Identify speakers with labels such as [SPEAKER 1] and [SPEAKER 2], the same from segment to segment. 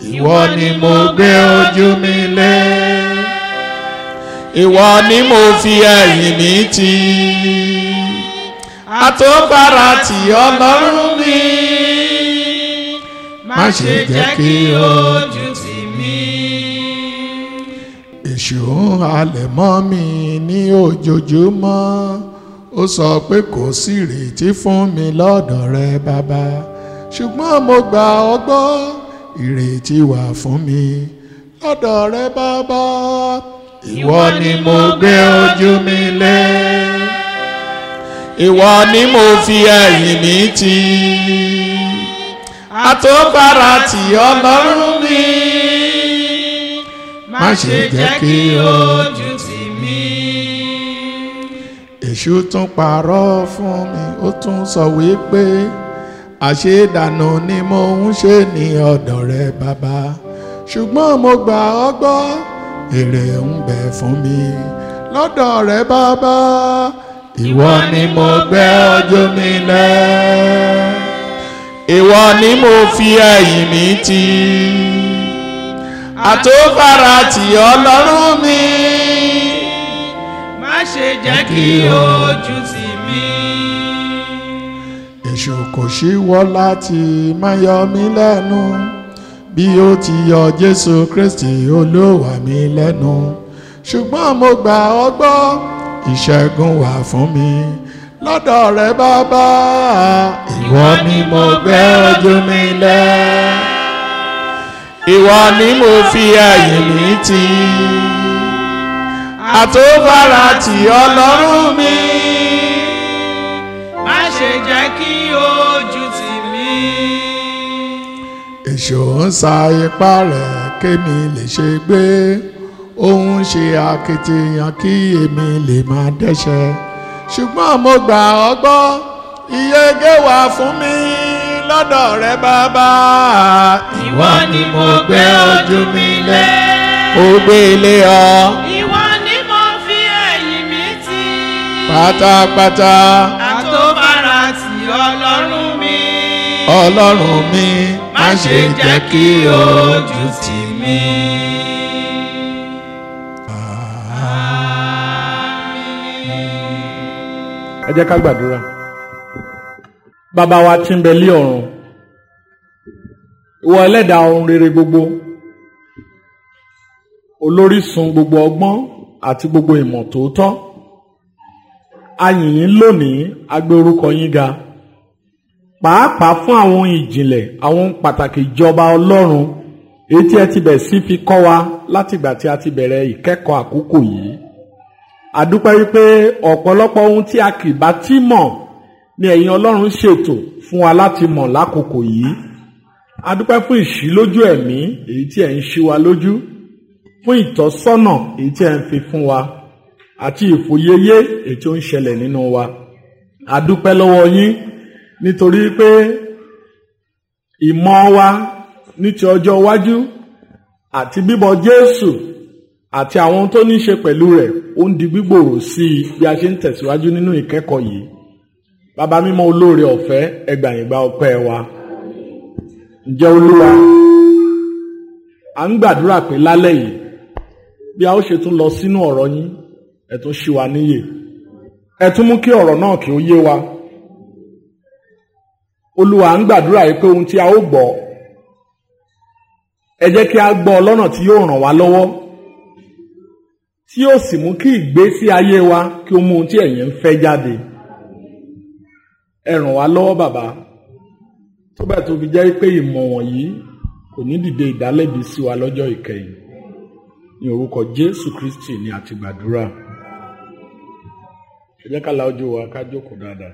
[SPEAKER 1] ìwọ ni mo gbé ojú mi lé ìwọ ni mo fi ẹ̀yìn mi tì àtọ́bára tì ọlọ́run mi má ṣe jẹ́ kí ojú tì mí. èṣù ń halẹ̀ mọ́ mi ní ojoojúmọ́ ó sọ pé kò sí ìrètí fún mi lọ́dọ̀ rẹ bàbá ṣùgbọ́n mo gbà ọ́ gbọ́ ìrètí wà fún mi lọ́dọ̀ rẹ bàbá ìwọ ni mo gbé ojú mi lé ìwọ ni mo fi ẹ̀yìn mi tì àtọ́bára tì ọlọ́run mi má ṣe jẹ́ kí ojú tì mí. èṣù tún parọ́ fún mi ó tún sọ wípé àṣedànù ni mo ń ṣe ní ọ̀dọ̀ rẹ bàbá ṣùgbọ́n mo gbà ọ́ gbọ́ èrè ń bẹ fún mi lọ́dọ̀ rẹ bàbá ìwọ ni mo gbé ojú mi lẹ̀ ìwọ ni mo fi ẹ̀yìn mi tì àtòfara tì ọlọ́run mi
[SPEAKER 2] má ṣe jẹ́ kí ojú tì mí.
[SPEAKER 1] èṣù kò ṣíwọ́ láti máa yọ mí lẹ́nu bí ó ti yọ jésù kristi olówà mí lẹ́nu ṣùgbọ́n mo gbà ọ́ gbọ́ ìṣẹ́gun wà fún mi lọ́dọ̀ rẹ bàbá ìwọ ni mo gbé ojú mi lẹ̀ ìwọ ni mo fi ẹ̀yìn mi tì àtòbára tì ọlọ́run mi
[SPEAKER 2] má ṣe jẹ́ kí ojú tì mí.
[SPEAKER 1] èṣù ń sa ipá rẹ̀ kémi lè ṣe gbé òun ṣe akitiyan kí èmi lè máa dẹ́ṣẹ̀ ṣùgbọ́n mo gbà ọ́ gbọ́ ìyege wà fún mi lọ́dọ̀ rẹ bàbá ìwọ ni mo gbé ojú mi lé ó gbé ilé ọ
[SPEAKER 2] ìwọ ni mo fi ẹ̀yìn mi tì.
[SPEAKER 1] pátápátá
[SPEAKER 2] àtòbára tì ọlọ́run mi.
[SPEAKER 1] ọlọ́run mi má ṣe jẹ́ kí ojú tì mí.
[SPEAKER 3] ẹ jẹ́ ká gbàdúrà bàbá wa tí ń bẹ lé ọ̀run ìwọ ẹlẹ́dàá ohun rere gbogbo olórísun gbogbo ọgbọ́n àti gbogbo ìmọ̀ tòótọ́ a yìn yín lónìí a gbé orúkọ yín ga pàápàá fún àwọn ìjìnlẹ̀ àwọn pàtàkì ìjọba ọlọ́run èyí tí ẹ ti bẹ̀ sí fi kọ́ wa látìgbà tí a ti bẹ̀rẹ̀ ìkẹ́kọ̀ọ́ àkókò yìí àdúpẹ́ wípé ọ̀pọ̀lọpọ̀ ohun tí a kì bá tí mọ̀ ni ẹ̀yin ọlọ́run ṣètò fún wa láti mọ̀ lákòókò yìí àdúpẹ́ fún ìṣílójú ẹ̀mí èyí tí ẹ̀ ń ṣí wa lójú fún ìtọ́sọ́nà èyí tí ẹ̀ ń fi fún wa àti ìfòyeyé èyí tí ó ń ṣẹlẹ̀ nínú wa àdúpẹ́ lọ́wọ́ yín nítorí pé ìmọ̀ wa ní ti ọjọ́ iwájú àti bíbọ̀ Jésù àti àwọn ohun tó ní í ṣe pẹ̀lú rẹ̀ ó ń di gbígbòòrò sí i bí a ṣe ń tẹ̀síwájú nínú ìkẹ́kọ̀ọ́ yìí bàbá mímọ́ olóore ọ̀fẹ́ ẹgbàyìngbà ọpẹ́ wa ǹjẹ́ olúwa à ń gbàdúrà pé lálẹ́ yìí bí a ó ṣe tún lọ sínú ọ̀rọ̀ yín ẹ tún ṣí wa níyè ẹ tún mú kí ọ̀rọ̀ náà kí ó yé wa olúwa à ń gbàdúrà yìí pé ohun tí a ó gbọ́ ẹ jẹ́ kí a gbọ́ lọ́nà tí yóò ràn wá lọ́wọ́ tí yóò sì mú kí ìgbésí ayé wa kí ó mú ohun tí ẹ̀yin ń fẹ́ jáde ẹ ràn wá lọ́wọ́ bàbá tó bẹ́ẹ̀ tó fi jẹ́ pé ìmọ̀ wọ̀nyí kò ní dìde ìdálẹ́bi sí wa lọ́jọ́ ìkẹyìn ní orúkọ Jésù Kristi ni àti gbàdúrà ẹ jẹ́ ká la ojú wa ká jókòó dáadáa.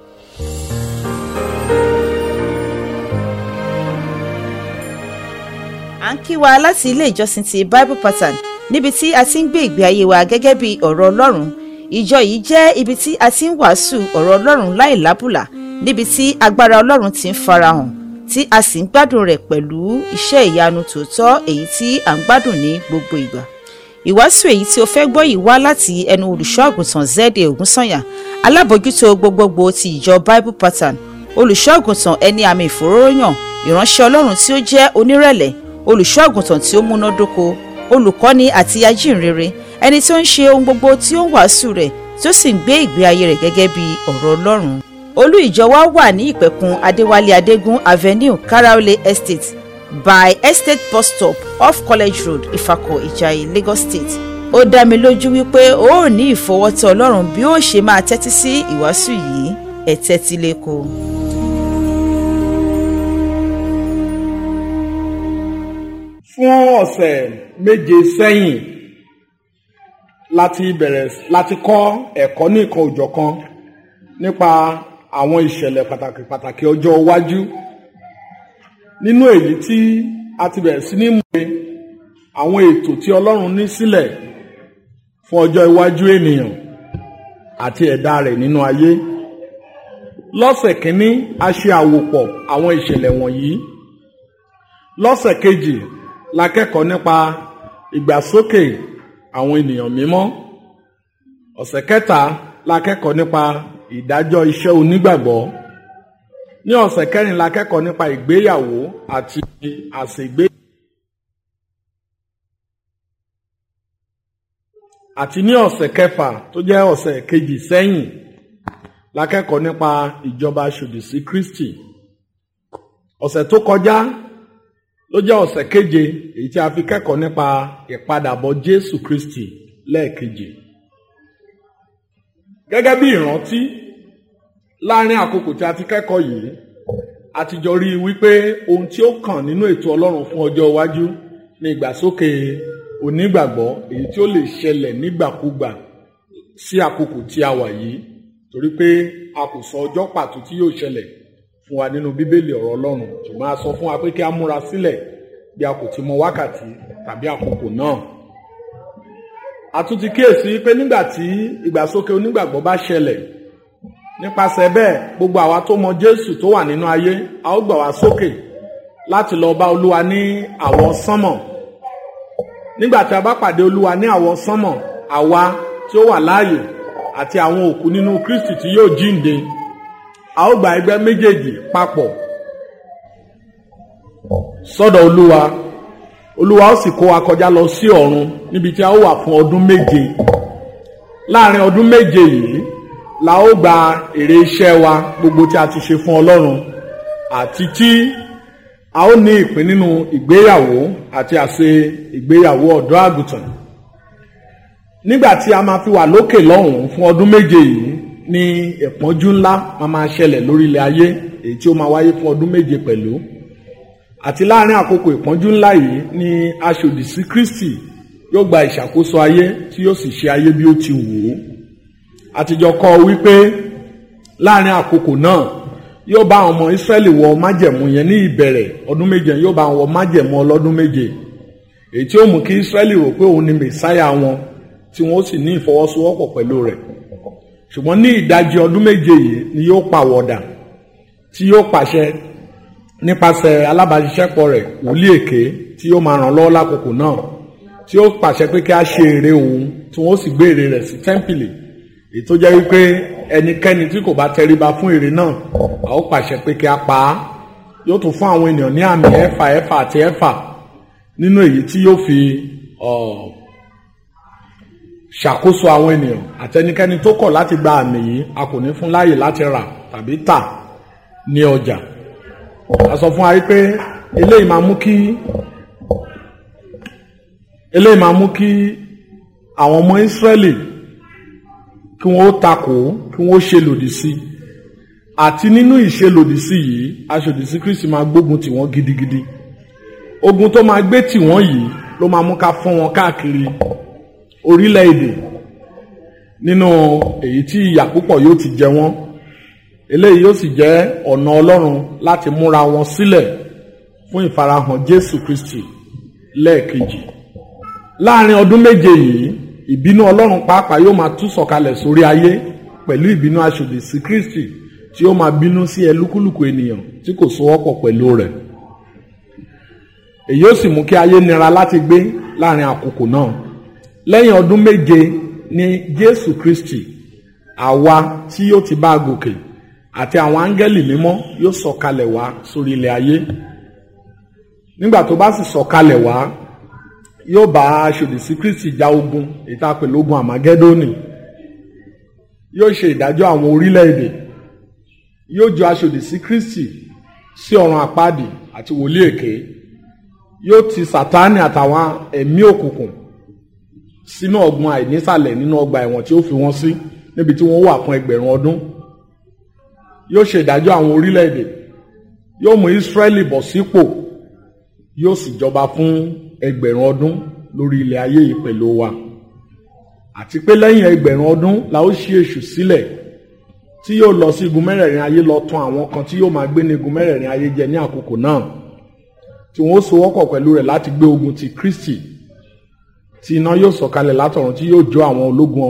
[SPEAKER 4] à ń kí wa láti ilé ìjọsìn ti Bible Pattern níbi tí a ti ń gbé ìgbé ayé wa gẹ́gẹ́ bí ọ̀rọ̀ Ọlọ́run ìjọ yìí jẹ́ ibi tí a ti ń wàásù ọ̀rọ̀ Ọlọ́run láì lábùlà níbi tí agbára Ọlọ́run ti ń farahàn tí a sì ń gbádùn rẹ̀ pẹ̀lú iṣẹ́ ìyanu tòótọ́ èyí tí à ń gbádùn ní gbogbo ìgbà ìwàásù èyí tí o fẹ́ gbọ́ yìí wá láti ẹnu olùṣọ́ àgùntàn Zede Ògúnsànyà alábòjútó gbogbogbò ti ìjọ Bible Pattern olùṣọ́ àgùntàn ẹni àmì ìfòróróyàn ìránṣẹ́ Ọlọ́run tí ó jẹ́ onírẹ̀lẹ̀ olùṣọ́ àgùntàn tí ó múnádóko olùkọ́ni àti ajínrere ẹni tí ó ń ṣe ohun gbogbo tí ó ń wàásù rẹ̀ tí ó sì ń gbé ìgbé ayé rẹ̀ gẹ́gẹ́ bí ọ̀rọ̀ ọlọ́run olú ìjọ wa wà ní ìpẹ̀kun adéwálé adégún avenue karaole estate by estate bus stop off college road ifako ìjàyè lagos state ó dá mi lójú wípé ó ò ní ìfọwọ́tọ̀ ọlọ́run bí ó ṣe máa tẹ́tí sí ìwàásù yìí ẹ̀ tẹ́tí lẹ́kọ̀ọ́.
[SPEAKER 3] fún ọ̀sẹ̀ méje sẹ́yìn láti bẹ̀rẹ̀ láti kọ́ ẹ̀kọ́ ní ìkan òjọ̀kan nípa àwọn ìṣẹ̀lẹ̀ pàtàkì pàtàkì ọjọ́ iwájú nínú èyí tí a ti bẹ̀rẹ̀ sí ní mú àwọn ètò tí Ọlọ́run ní sílẹ̀ fún ọjọ́ iwájú ènìyàn àti ẹ̀dá rẹ̀ nínú ayé lọ́sẹ̀ kínní a ṣe àwòpọ̀ àwọn ìṣẹ̀lẹ̀ wọ̀nyí lọ́sẹ̀ kejì la kẹ́kọ̀ọ́ nípa ìgbàsókè àwọn ènìyàn mímọ́ ọ̀sẹ̀ kẹta la kẹ́kọ̀ọ́ nípa ìdájọ́ iṣẹ́ onígbàgbọ́ ní ọ̀sẹ̀ kẹrin la kẹ́kọ̀ọ́ nípa ìgbéyàwó àti àsègbè àti ní ọ̀sẹ̀ kẹfà tó jẹ́ ọ̀sẹ̀ kejì sẹ́yìn la kẹ́kọ̀ọ́ nípa ìjọba ṣòdì sí Kristi ọ̀sẹ̀ tó kọjá ló jẹ́ ọ̀sẹ̀ keje èyí tí a fi kẹ́kọ̀ọ́ nípa ìpadàbọ̀ Jésù Kristi lẹ́ẹ̀kejì. Gẹ́gẹ́ bí ìrántí láàrin àkókò tí a ti kẹ́kọ̀ọ́ yìí a ti jọ rí i wípé ohun tí ó kàn nínú ètò Ọlọ́run fún ọjọ́ iwájú ní ìgbàsókè onígbàgbọ́ èyí tí ó lè ṣẹlẹ̀ nígbàkúgbà sí àkókò tí a wà yìí torí pé a kò sọ ọjọ́ pàtó tí yóò ṣẹlẹ̀ fún wa nínú bíbélì ọ̀rọ̀ ọlọ́run ṣùgbọ́n a sọ fún wa pé kí a múra sílẹ̀ bí a kò ti mọ wákàtí tàbí àkókò náà. a tún ti kíyèsí pé nígbà tí ìgbàsókè onígbàgbọ́ bá ṣẹlẹ̀ nípasẹ̀ bẹ́ẹ̀ gbogbo àwa tó mọ jésù tó wà nínú ayé a ó gbà wá sókè láti lọ bá olúwa ní àwọ̀ sánmọ̀ nígbà tí a bá pàdé olúwa ní àwọ̀ sánmọ̀ àwa tí ó wà láàyè àti àwọn òkú nínú kristi tí yóò jíǹde a ó gba ẹgbẹ́ méjèèjì papọ̀ sọ́dọ̀ olúwa olúwa ó sì kó wa kọjá lọ sí ọ̀run níbi tí a ó wà fún ọdún méje láàrin ọdún méje yìí la ó gba èrè iṣẹ́ wa gbogbo tí a ti ṣe fún ọlọ́run àti tí a ó ní ìpín nínú ìgbéyàwó àti àṣe ìgbéyàwó ọ̀dọ́ àgùntàn nígbà tí a máa fi wà lókè lọ́hùn-ún fún ọdún méje yìí ní ìpọ́njú ńlá máa máa ṣẹlẹ̀ lórí ilẹ̀ ayé èyí tí ó máa wáyé fún ọdún méje pẹ̀lú àti láàrin àkókò ìpọ́njú ńlá yìí ni aṣòdì sí Kristi yóò gba ìṣàkóso ayé tí yóò sì ṣe ayé bí ó ti wù ú àtijọ́ kọ́ wípé láàrin àkókò náà yóò bá àwọn ọmọ Ísírẹ́lì wọ májẹ̀mú yẹn ní ìbẹ̀rẹ̀ ọdún méje yóò bá wọn wọ májẹ̀mú ọlọ́dún méje èyí tí ó mú kí Ísírẹ́lì rò pé òun ni mẹ̀sáyà wọn tí wọ́n sì ní ìfọwọ́sowọ́pọ̀ pẹ̀lú rẹ̀ ṣùgbọ́n ní ìdajì ọdún méje yìí ni yóò pàwọ̀dà tí yóò pàṣẹ nípasẹ̀ alábàáṣiṣẹ́pọ̀ rẹ̀ wòlíì èké tí yóò máa ràn lọ́wọ́ lákòókò náà tí yóò pàṣẹ pé kí a ṣe ère òun tí wọ́n sì gbé ère rẹ̀ sí tẹ́ḿpìlì èyí tó jẹ́ wípé ẹnikẹ́ni tí kò bá tẹríba fún ère náà a ó pàṣẹ pé kí a pa á yóò tún fún àwọn ènìyàn ní àmì ẹ̀fà ẹ̀fà àti ẹ̀fà nínú èyí tí yóò fi ṣàkóso àwọn ènìyàn àtẹnikẹ́ni tó kọ̀ láti gba àmì yìí a kò ní fún láàyè láti rà tàbí tà ní ọjà a sọ fún wa pé eléyìí máa mú kí eléyìí máa mú kí àwọn ọmọ Ísírẹ́lì kí wọ́n ó takò kí wọ́n ó ṣe lòdì sí àti nínú ìṣe lòdì sí yìí aṣòdì sí Kristi máa gbógun tì wọ́n gidigidi ogun tó máa gbé tì wọ́n yìí ló máa mú ká fọ́n wọn káàkiri orílẹ̀-èdè nínú èyí tí ìyà púpọ̀ yóò ti jẹ wọ́n eléyìí yóò sì jẹ́ ọ̀nà Ọlọ́run láti múra wọn sílẹ̀ fún ìfarahàn Jésù Kristi lẹ́ẹ̀kejì láàrin ọdún méje yìí ìbínú Ọlọ́run pàápàá yóò máa tú sọ̀kalẹ̀ sórí ayé pẹ̀lú ìbínú aṣòdì sí Kristi tí yóò máa bínú sí ẹlúkúlùkù ènìyàn tí kò sowọ́pọ̀ pẹ̀lú rẹ̀ èyí ó sì mú kí ayé nira láti gbé láàrin àkókò náà lẹ́yìn ọdún méje ni Jésù Kristi àwa tí yóò ti bá a gòkè àti àwọn áńgẹ́lì mímọ́ yóò sọ̀kalẹ̀ wá sórí ilẹ̀ ayé nígbà tó bá sì sọ̀kalẹ̀ wá yóò bá aṣòdì sí kristi ja ogun ìta pẹ̀lú ogun àmàgẹ́dónì yóò ṣe ìdájọ́ àwọn orílẹ̀-èdè yóò jọ aṣòdì sí kristi sí ọ̀run àpáàdì àti wòlíì èké yóò ti sàtáni àtàwọn ẹ̀mí òkùnkùn sínú ọgbọ́n àìnísàlẹ̀ nínú ọgbà ẹ̀wọ̀n tí ó fi wọ́n sí níbi tí wọ́n wà fún ẹgbẹ̀rún ọdún yóò ṣe ìdájọ́ àwọn orílẹ̀-èdè yóò mú Ísírẹ́lì bọ̀ sípò yóò sì jọba fún ẹgbẹ̀rún ọdún lórí ilẹ̀ ayé yìí pẹ̀lú wa àti pé lẹ́yìn ẹgbẹ̀rún ọdún la ó ṣí èṣù sílẹ̀ tí yóò lọ sí igun mẹ́rẹ̀ẹ̀rin ayé lọ tàn àwọn kan tí yóò máa gbé ní igun mẹ́rẹ̀ẹ̀rin ayé jẹ ní àkókò náà tí wọ́n ó sowọ́pọ̀ pẹ̀lú rẹ̀ láti gbé ogun ti Kristi tí iná yóò sọ̀kalẹ̀ látọ̀run tí yóò jó àwọn ológun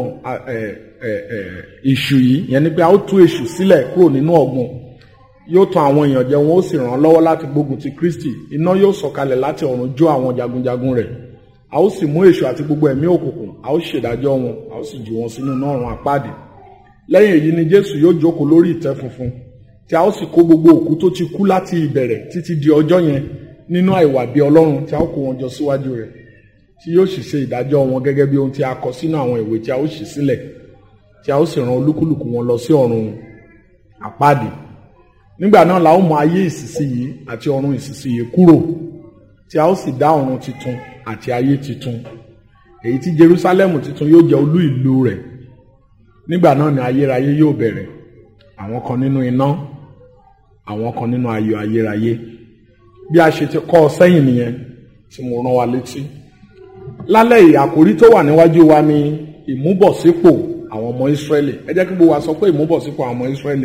[SPEAKER 3] èṣù yìí yẹn ni pé a ó tú èṣù sílẹ̀ kúrò nínú ọ̀gbun yóò tàn àwọn èèyàn jẹ wọn ó sì ràn án lọ́wọ́ láti gbógun ti Kristi iná yóò sọ̀kalẹ̀ láti ọ̀run jó àwọn jagunjagun rẹ̀ a ó sì mú èṣù àti gbogbo ẹ̀mí òkùnkùn a ó ṣèdájọ́ wọn a ó sì jù wọn sínú iná ọ̀run àpáàdì lẹ́yìn èyí ni Jésù yóò jókòó lórí ìtẹ́ funfun tí a ó sì kó gbogbo òkú tó ti kú láti ìbẹ̀rẹ̀ títí di ọjọ́ yẹn nínú àìwà bí Ọlọ́run tí a ó kó wọn jọ síwájú rẹ̀ tí yóò sì ṣe ìdájọ́ wọn gẹ́gẹ́ bí ohun tí a kọ sínú àwọn ìwé tí a ó ṣí sílẹ̀ tí a ó sì rán olúkúlùkù wọn lọ sí ọ̀run àpáàdì nígbà náà la ó mọ ayé ìsinsìnyí àti ọ̀run ìsinsìnyí kúrò tí a ó sì dá ọ̀run titun àti ayé titun èyí tí Jerúsálẹ́mù titun yóò jẹ́ olú ìlú rẹ̀ nígbà náà ni ayérayé yóò bẹ̀rẹ̀ àwọn kan nínú iná àwọn kan nínú ayọ̀ ayérayé bí a ṣe ti kọ́ ọ sẹ́yìn nìyẹn tí mo rán wa létí lálẹ́ yìí àkòrí tó wà níwájú wa ni ìmúbọ̀sípò àwọn ọmọ Ísírẹ́lì ẹ jẹ́ kí gbogbo wa sọ pé ìmúbọ̀sípò àwọn ọmọ Ísírẹ́lì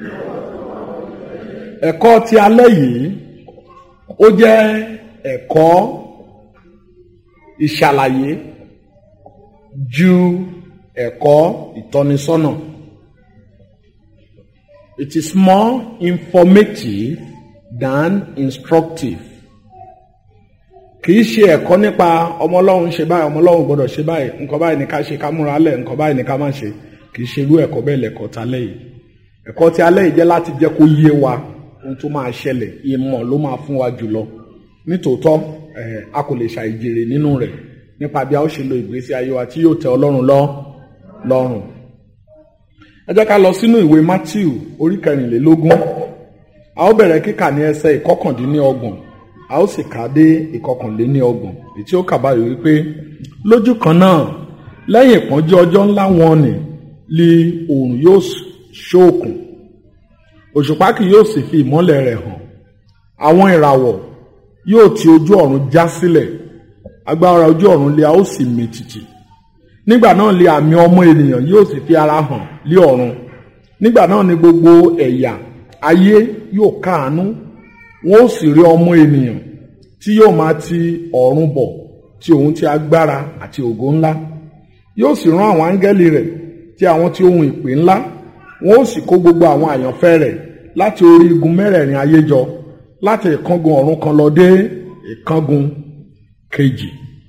[SPEAKER 3] ẹ̀kọ́ ti alẹ́ yìí ó jẹ́ ẹ̀kọ́ ìṣàlàyé ju ẹ̀kọ́ ìtọ́nisọ́nà it is more informative than instructive kìí ṣe ẹ̀kọ́ nípa ọmọ ọlọ́run ṣe báyìí ọmọ ọlọ́run gbọ́dọ̀ ṣe báyìí nǹkan báyìí ní ká ṣe ká múra lẹ̀ nǹkan báyìí ní ká má ṣe kìí ṣe irú ẹ̀kọ́ bẹ́ẹ̀ lẹ̀kọ́ ta lẹ́yìn ẹ̀kọ́ ti alẹ́ yìí jẹ́ láti jẹ́ kó yé wa ohun tó máa ṣẹlẹ̀ ìmọ̀ ló máa fún wa jùlọ nítòótọ́ a kò lè ṣàìjèrè nínú rẹ̀ nípa bí a ó ṣe lo ìgbésí ayé wa tí yóò tẹ́ ọlọ́run lọ lọ́rùn ẹ jẹ́ ká lọ sínú ìwé Matthew orí kẹrìnlélógún a ó bẹ̀rẹ̀ kíkà ní ẹsẹ̀ ìkọkàndínlọ́gbọ̀n a ó sì kà á dé ìkọkànléníọgbọ̀n èyí tí ó kà báyìí wípé lójú kan náà lẹ́yìn ìpọ́njú ọjọ́ ńlá wọn ni li oòrùn yóò ṣóòkùn òṣùpá kì yóò sì fi ìmọ́lẹ̀ rẹ̀ hàn àwọn ìràwọ̀ yóò ti ojú ọ̀run já sílẹ̀ agbára ojú ọ̀run lé a ó sì mì tìtì nígbà náà lé àmì ọmọ ènìyàn yóò sì fi ara hàn lé ọ̀run nígbà náà ni gbogbo ẹ̀yà ayé yóò káàánú wọn ó sì rí ọmọ ènìyàn tí yóò máa ti ọ̀run bọ̀ tí òun ti agbára àti ògo ńlá yóò sì rán àwọn áńgẹ́lì rẹ̀ tí àwọn tí ohun ìpè ńlá wọn ó sì kó gbogbo àwọn àyànfẹ́ rẹ̀ láti orí igun mẹ́rẹ̀ẹ̀rin ayé jọ láti ìkángun ọ̀run kan lọ dé ìkángun kejì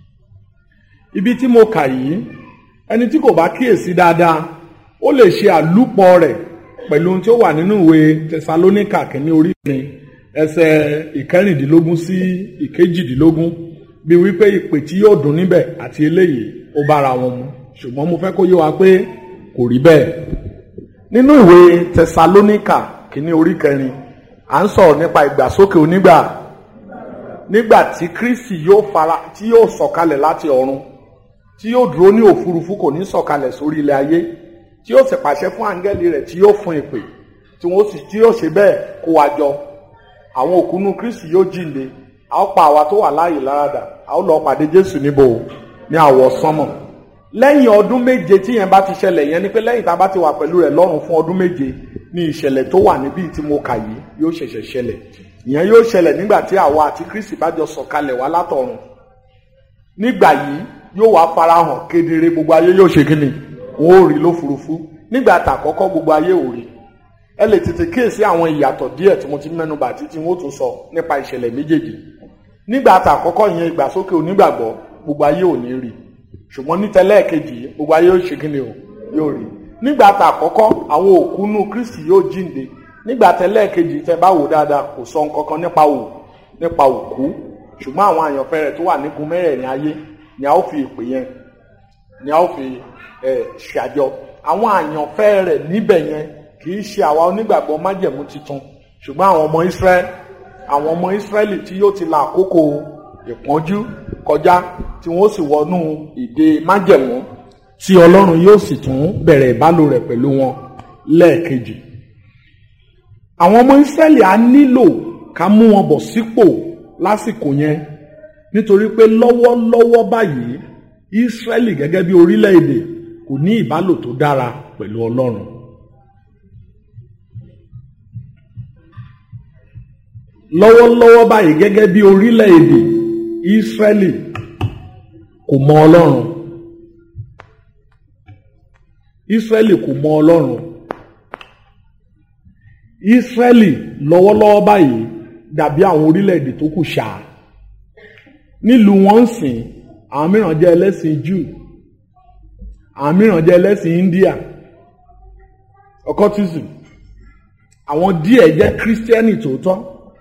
[SPEAKER 3] ibi tí mo kà yìí ẹni tí kò bá kíyèsí dáadáa ó lè ṣe àlùpọ̀ rẹ̀ pẹ̀lú ohun tí ó wà nínú ìwé tẹsalóníkà kìíní orí ìpín ẹsẹ̀ ìkẹrìndínlógún sí ìkejìdínlógún bí wípé ìpè tí yóò dùn níbẹ̀ àti eléyìí ó bára wọn mu ṣùgbọ́n mo fẹ́ kó yé wa pé kò rí bẹ́ẹ̀ nínú ìwé tẹsalóníkà kìíní orí kẹrin à ń sọ̀rọ̀ nípa ìgbàsókè onígbà nígbà tí kristi yóò fara tí yóò sọ̀kalẹ̀ láti ọ̀run tí yóò dúró ní òfurufú kò ní sọ̀kalẹ̀ sórí ilẹ̀ ayé tí yóò sì pàṣẹ fún áńgẹ́lì rẹ̀ tí yóò fún ìpè tí wọ́n sì tí yóò ṣe bẹ́ẹ̀ kó wa jọ àwọn òkúnú kristi yóò jíǹde a ó pa àwa tó wà láàyè láradà a ó lọ pàdé jésù níbo ní àwọ̀ sánmọ̀ lẹ́yìn ọdún méje tí yẹn bá ti ṣẹlẹ̀ yẹn ni pé lẹ́yìn tá a bá ti wà pẹ̀lú rẹ̀ lọ́run fún ọdún méje ní ìṣẹ̀lẹ̀ tó wà níbí tí mo kà yìí yóò ṣẹ̀ṣẹ̀ ṣẹlẹ̀ ìyẹn yóò ṣẹlẹ̀ nígbà tí àwa àti kristi bá jọ sọ̀kalẹ̀ wá látọ̀run nígbà yìí yóò wá farahàn kedere gbogbo ayé yóò ṣe kí ni wọn ò rí lófurufú nígbà tàkọ́kọ́ gbogbo ayé ò rí ẹ lè tètè kíyèsí àwọn ìyàtọ̀ díẹ̀ tí mo ti mẹ́nu bà títí wọn ó tún sọ nípa ìṣẹ̀lẹ̀ méjèèjì nígbà tàkọ́kọ́ yẹn ìgbàsókè onígbàgbọ́ gbogbo ayé ò ní rí ṣùgbọ́n ní tẹ́lẹ̀kejì gbogbo ayé yóò ṣe kí ni o yóò rí nígbà tàkọ́kọ́ àwọn òkú nù kristi yóò jíǹde nígbà tẹ́lẹ̀kejì tẹ́ bá wò dáadáa kò sọ nǹkan kan nípa òkú nípa òkú ṣùgbọ́n àwọn àyànfẹ́ rẹ̀ tó wà nígun mẹ́rẹ̀ẹ̀rin ayé ni a ó fi ìpè yẹn ni a ó fi ẹ̀ ṣàjọ àwọn àyànfẹ́ rẹ̀ níbẹ̀ yẹn kì í ṣe àwa onígbàgbọ́ májẹ̀mú titun ṣùgbọ́n àwọn ọmọ Ísírẹ́lì àwọn ọmọ Ísírẹ́lì tí yóò ti la àkókò ìpọ́njú kọjá tí wọ́n sì wọnú ìdè májẹ̀mú tí Ọlọ́run yóò sì tún bẹ̀rẹ̀ ìbálò rẹ̀ pẹ̀lú wọn lẹ́ẹ̀kejì àwọn ọmọ Ísírẹ́lì á nílò ká mú wọn bọ̀ sípò lásìkò yẹn nítorí pé lọ́wọ́lọ́wọ́ báyìí Ísírẹ́lì gẹ́gẹ́ bí orílẹ̀-èdè kò ní ìbálò tó dára pẹ̀lú Ọlọ́run lọ́wọ́lọ́wọ́ báyìí gẹ́gẹ́ bí orílẹ̀-èdè Ísírẹ́lì kò mọ Ọlọ́run Ísírẹ́lì kò mọ Ọlọ́run Ísírẹ́lì lọ́wọ́lọ́wọ́ báyìí dàbí àwọn orílẹ̀-èdè tó kù ṣáà nílùú wọn ń sìn àwọn mìíràn jẹ́ ẹlẹ́sìn Júù àwọn mìíràn jẹ́ ẹlẹ́sìn India occultism àwọn díẹ̀ jẹ́ kírísítẹ́nì tòótọ́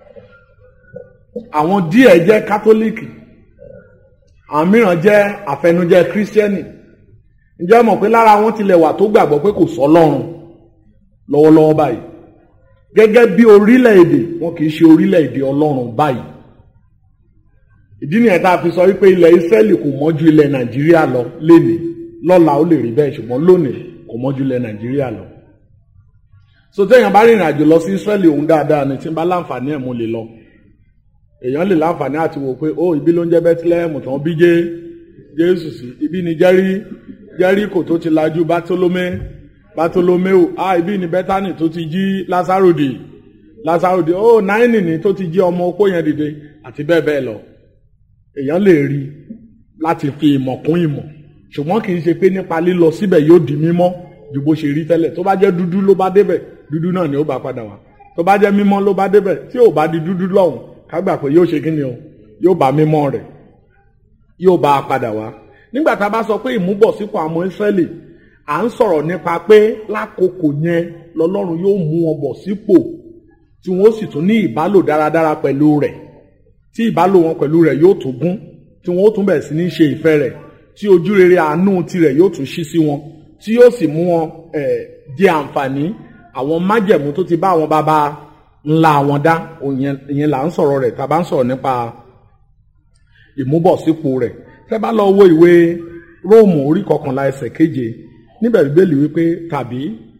[SPEAKER 3] àwọn díẹ̀ jẹ́ kátólíìkì àwọn mìíràn jẹ́ àfẹnujẹ́ kírísítẹ́nì ǹjẹ́ mọ̀ pé lára wọn tilẹ̀ wà tó gbàgbọ́ pé kò sọ́lọ́run lọ́wọ́lọ́wọ́ báyìí gẹ́gẹ́ bí orílẹ̀-èdè wọn kì í ṣe orílẹ̀-èdè ọlọ́run báyìí ìdí nìyẹn tá a fi sọ wípé ilẹ̀ Ísírẹ́lì kò mọ́ ju ilẹ̀ Nàìjíríà lọ lénìí lọ́la ó lè rí bẹ́ẹ̀ ṣùgbọ́n lónìí kò mọ́ ju ilẹ̀ Nàìjíríà lọ so téèyàn bá rìnrìn àjò lọ sí Ísírẹ́lì òun dáadáa ni tí n bá láǹfààní ẹ̀ mo lè lọ èèyàn lè láǹfààní àti wò pé ó ibi ló ń jẹ́ Bethlehem tán bí jẹ́ Jésù sí ibi ni Jẹ́rí Jẹ́ríkò tó ti lajú Bátólómé Bátólóméù ah ibi ni Bẹ́tánì tó ti jí Lásárò dì Lásárò dì ó náírì ni tó ti jí ọmọ opó yẹn dìde àti bẹ́ẹ̀ bẹ́ẹ̀ lọ èèyàn lè rí láti fi ìmọ̀ kún ìmọ̀ ṣùgbọ́n kì í ṣe pé nípa lílọ síbẹ̀ yóò di mímọ́ ju bó ṣe rí tẹ́lẹ̀ tó bá jẹ́ dúdú ló bá débẹ̀ dúdú náà ni ó bá padà wá tó bá jẹ́ mímọ́ ló bá débẹ̀ tí ò bá di dúdú lọ́hùn ká gbà pé yóò ṣe kí ni o yóò bá mímọ́ rẹ̀ yóò bá a padà wá nígbà tá a bá sọ pé ìmúbọ̀sípò àwọn Ísírẹ́lì à ń sọ̀rọ̀ nípa pé lákòókò yẹn lọ́lọ́run yóò mú wọn bọ̀ sípò tí wọ́n sì tún ní ìbálò dáradára pẹ̀lú rẹ̀ tí ìbálò wọn pẹ̀lú rẹ̀ yóò tún gún tí wọ́n ó tún bẹ̀rẹ̀ sí ní ṣe ìfẹ́ rẹ̀ tí ojú rere àánú tirẹ̀ yóò tún ṣí sí wọn tí yóò sì mú wọn jẹ àǹfààní àwọn májẹ̀mú tó ti bá àwọn bàbá ńlá wọn dá ìyẹn là ń sọ̀rọ̀ rẹ̀ tá a bá ń sọ̀rọ̀ nípa ìmúbọ̀sípò rẹ̀ tẹ́ bá lọ wo ìwé róòmù orí kọkànlá ẹsẹ̀ keje níbẹ̀ bíbélì wípé tàbí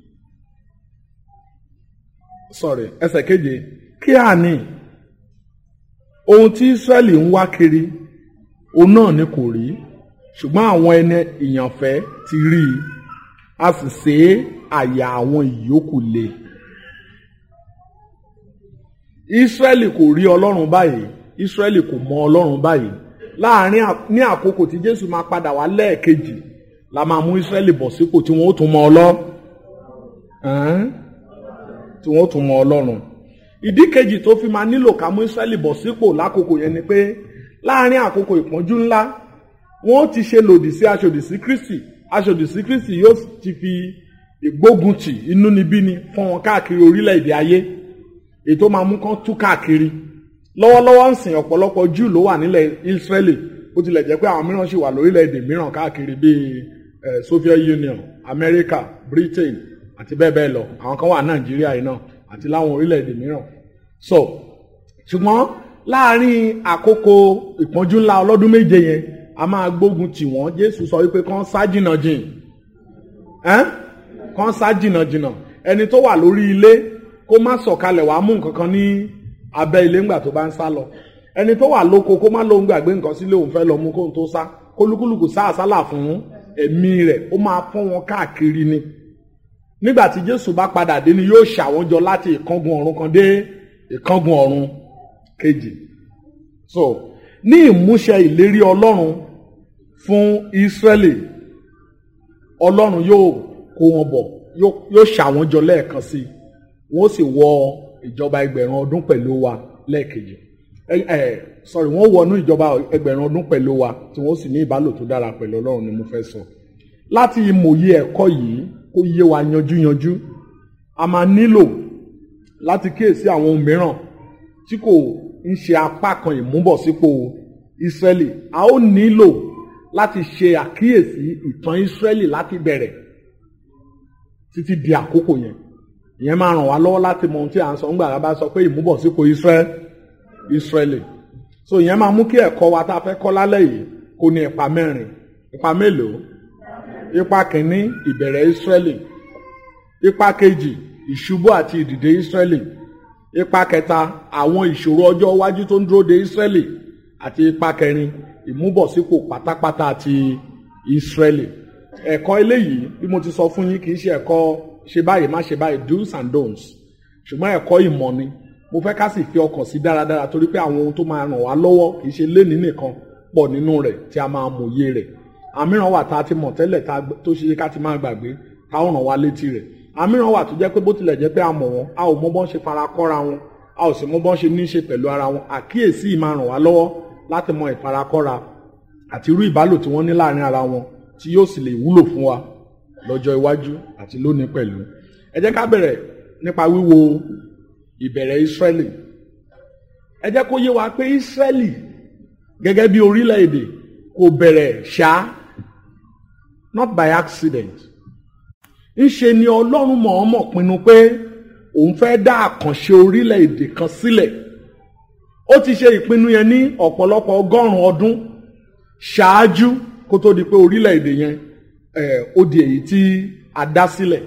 [SPEAKER 3] sorry ẹsẹ̀ keje kí àní ohun tí Ísírẹ́lì ń wá kiri òun náà ni kò rí ṣùgbọ́n àwọn ẹni ìyànfẹ́ ti rí i a sì ṣe àyà àwọn ìyókù le Ísírẹ́lì kò rí Ọlọ́run báyìí Ísírẹ́lì kò mọ Ọlọ́run báyìí láàárín ní àkókò tí Jésù máa padà wá lẹ́ẹ̀kejì la máa mú Ísírẹ́lì bọ̀ sípò tí wọ́n ó tún mọ Ọlọ́run tí wọ́n ó tún mọ Ọlọ́run ìdí kejì tó fi máa nílò ká mú Ísírẹ́lì bọ̀ sípò lákòókò yẹn ni pé láàárín àkókò ìpọ́njú ńlá wọ́n ti ṣe lòdì sí aṣòdì sí Kristi aṣòdì sí Kristi yóò ti fi ìgbóguntì inúnibíni fún wọn káàkiri orílẹ̀-èdè ayé èyí tó máa mú kán tú káàkiri lọ́wọ́lọ́wọ́ ń sìn ọ̀pọ̀lọpọ̀ Júù ló wà nílẹ̀ Ísírẹ́lì bó tilẹ̀ jẹ́ pé àwọn mìíràn sì wà lórílẹ̀-èdè mìíràn káàkiri bíi eh, Soviet Union America Britain àti bẹ́ẹ̀ bẹ́ẹ̀ lọ àwọn kan wà Nàìjíríà yìí náà àti láwọn orílẹ̀-èdè mìíràn so ṣùgbọ́n láàárín àkókò ìpọ́njú ńlá ọlọ́dún méje yẹn a máa gbógun tì wọ́n Jésù sọ wípé kán sá jìnnà jìn ẹ́n kán sá jìnnà jìnnà ẹni tó wà lórí ilé kó má sọ̀kalẹ̀ wàá mú nǹkan kan ní abẹ́ ilé ńgbà tó bá ń sá lọ ẹni tó wà lóko kó má lóun gbàgbé nǹkan sílé òun fẹ́ lọ mú kóun tó sá kólúkúlùkù sá àsálà fún ẹ̀mí rẹ̀ ó máa fọ́n wọn káàkiri ni nígbà tí Jésù bá padà dé ni yóò ṣàwọn jọ láti ìkángun ọ̀run kan dé ìkángun ọ̀run kejì so ní ìmúṣẹ ìlérí Ọlọ́run fún Ísírẹ́lì Ọlọ́run yóò kó wọn bọ̀ yóò ṣàwọn jọ lẹ́ẹ̀kan sí i wọ́n sì wọ ìjọba ẹgbẹ̀rún ọdún pẹ̀lú wa lẹ́ẹ̀kejì ẹ ẹ sorry wọ́n wọnú ìjọba ẹgbẹ̀rún ọdún pẹ̀lú wa tí wọ́n sì ní ìbálò tó dára pẹ̀lú Ọlọ́run ni mo fẹ́ sọ láti ìmòye ẹ̀kọ́ yìí kó yé wa yanjú yanjú a máa nílò láti kíyèsí àwọn ohun mìíràn tí kò ń ṣe apá kan ìmúbọ̀sípò Ísírẹ́lì a ó nílò láti ṣe àkíyèsí ìtàn Ísírẹ́lì láti bẹ̀rẹ̀ títí di àkókò yẹn ìyẹn máa ràn wá lọ́wọ́ láti mọ ohun tí à ń sọ ńgbà tá a bá sọ pé ìmúbọ̀sípò Ísírẹ́lì Ísírẹ́lì so ìyẹn máa mú kí ẹ̀kọ́ wa tá a fẹ́ kọ́ lálẹ́ yìí kó ní ipa mẹ́rin ipa mélòó ipa kìíní ìbẹ̀rẹ̀ Ísírẹ́lì ipa kejì ìṣubú àti ìdìde Ísírẹ́lì ipa kẹta àwọn ìṣòro ọjọ́ iwájú tó ń dúró de Ísírẹ́lì àti ipa kẹrin ìmúbọ̀sípò pátápátá ti Ísírẹ́lì ẹ̀kọ́ eléyìí bí mo ti sọ fún yín kì í ṣe ẹ̀kọ́ ṣe báyìí má ṣe báyìí do's and don'ts ṣùgbọ́n ẹ̀kọ́ ìmọ̀ ni mo fẹ́ ká sì fi ọkàn sí dáradára torí pé àwọn ohun tó máa ràn wá lọ́wọ́ kì í ṣe lénìí nìkan pọ̀ nínú rẹ̀ tí a máa mòye rẹ̀ àmíràn wà tá a ti mọ̀ tẹ́lẹ̀ tó ṣe ká ti máa gbàgbé tá ó ràn wá létí rẹ̀ àmíràn wà tó jẹ́ pé bó tilẹ̀ jẹ́ pé a mọ̀ wọn a ò mọ bọ́n ṣe fara kọ́ra wọn a ò sì mọ bọ́n ṣe ní í ṣe pẹ̀lú ara wọn àkíyèsí yìí máa ràn wá lọ́wọ́ láti mọ ìfarakọ́ra àti irú ìbálò tí wọ́n ní láàrin ara wọn tí yóò sì lè wúlò fún wa lọ́jọ́ iwájú àti lónìí pẹ̀lú ẹ jẹ́ ká bẹ̀rẹ̀ nípa wíwo ìbẹ̀rẹ̀ Ísírẹ́lì ẹ jẹ́ kó yé wa pé Ísírẹ́lì gẹ́gẹ́ bí orílẹ̀-èdè kò bẹ̀rẹ̀ ṣá not by accident ńṣe ni Ọlọ́run mọ̀ọ́mọ̀ pinnu pé òun fẹ́ dá àkànṣe orílẹ̀-èdè kan sílẹ̀ ó ti ṣe ìpinnu yẹn ní ọ̀pọ̀lọpọ̀ ọgọ́rùn-ún ọdún ṣáájú kó tó di pé orílẹ̀-èdè yẹn ó di èyí tí a dá sílẹ̀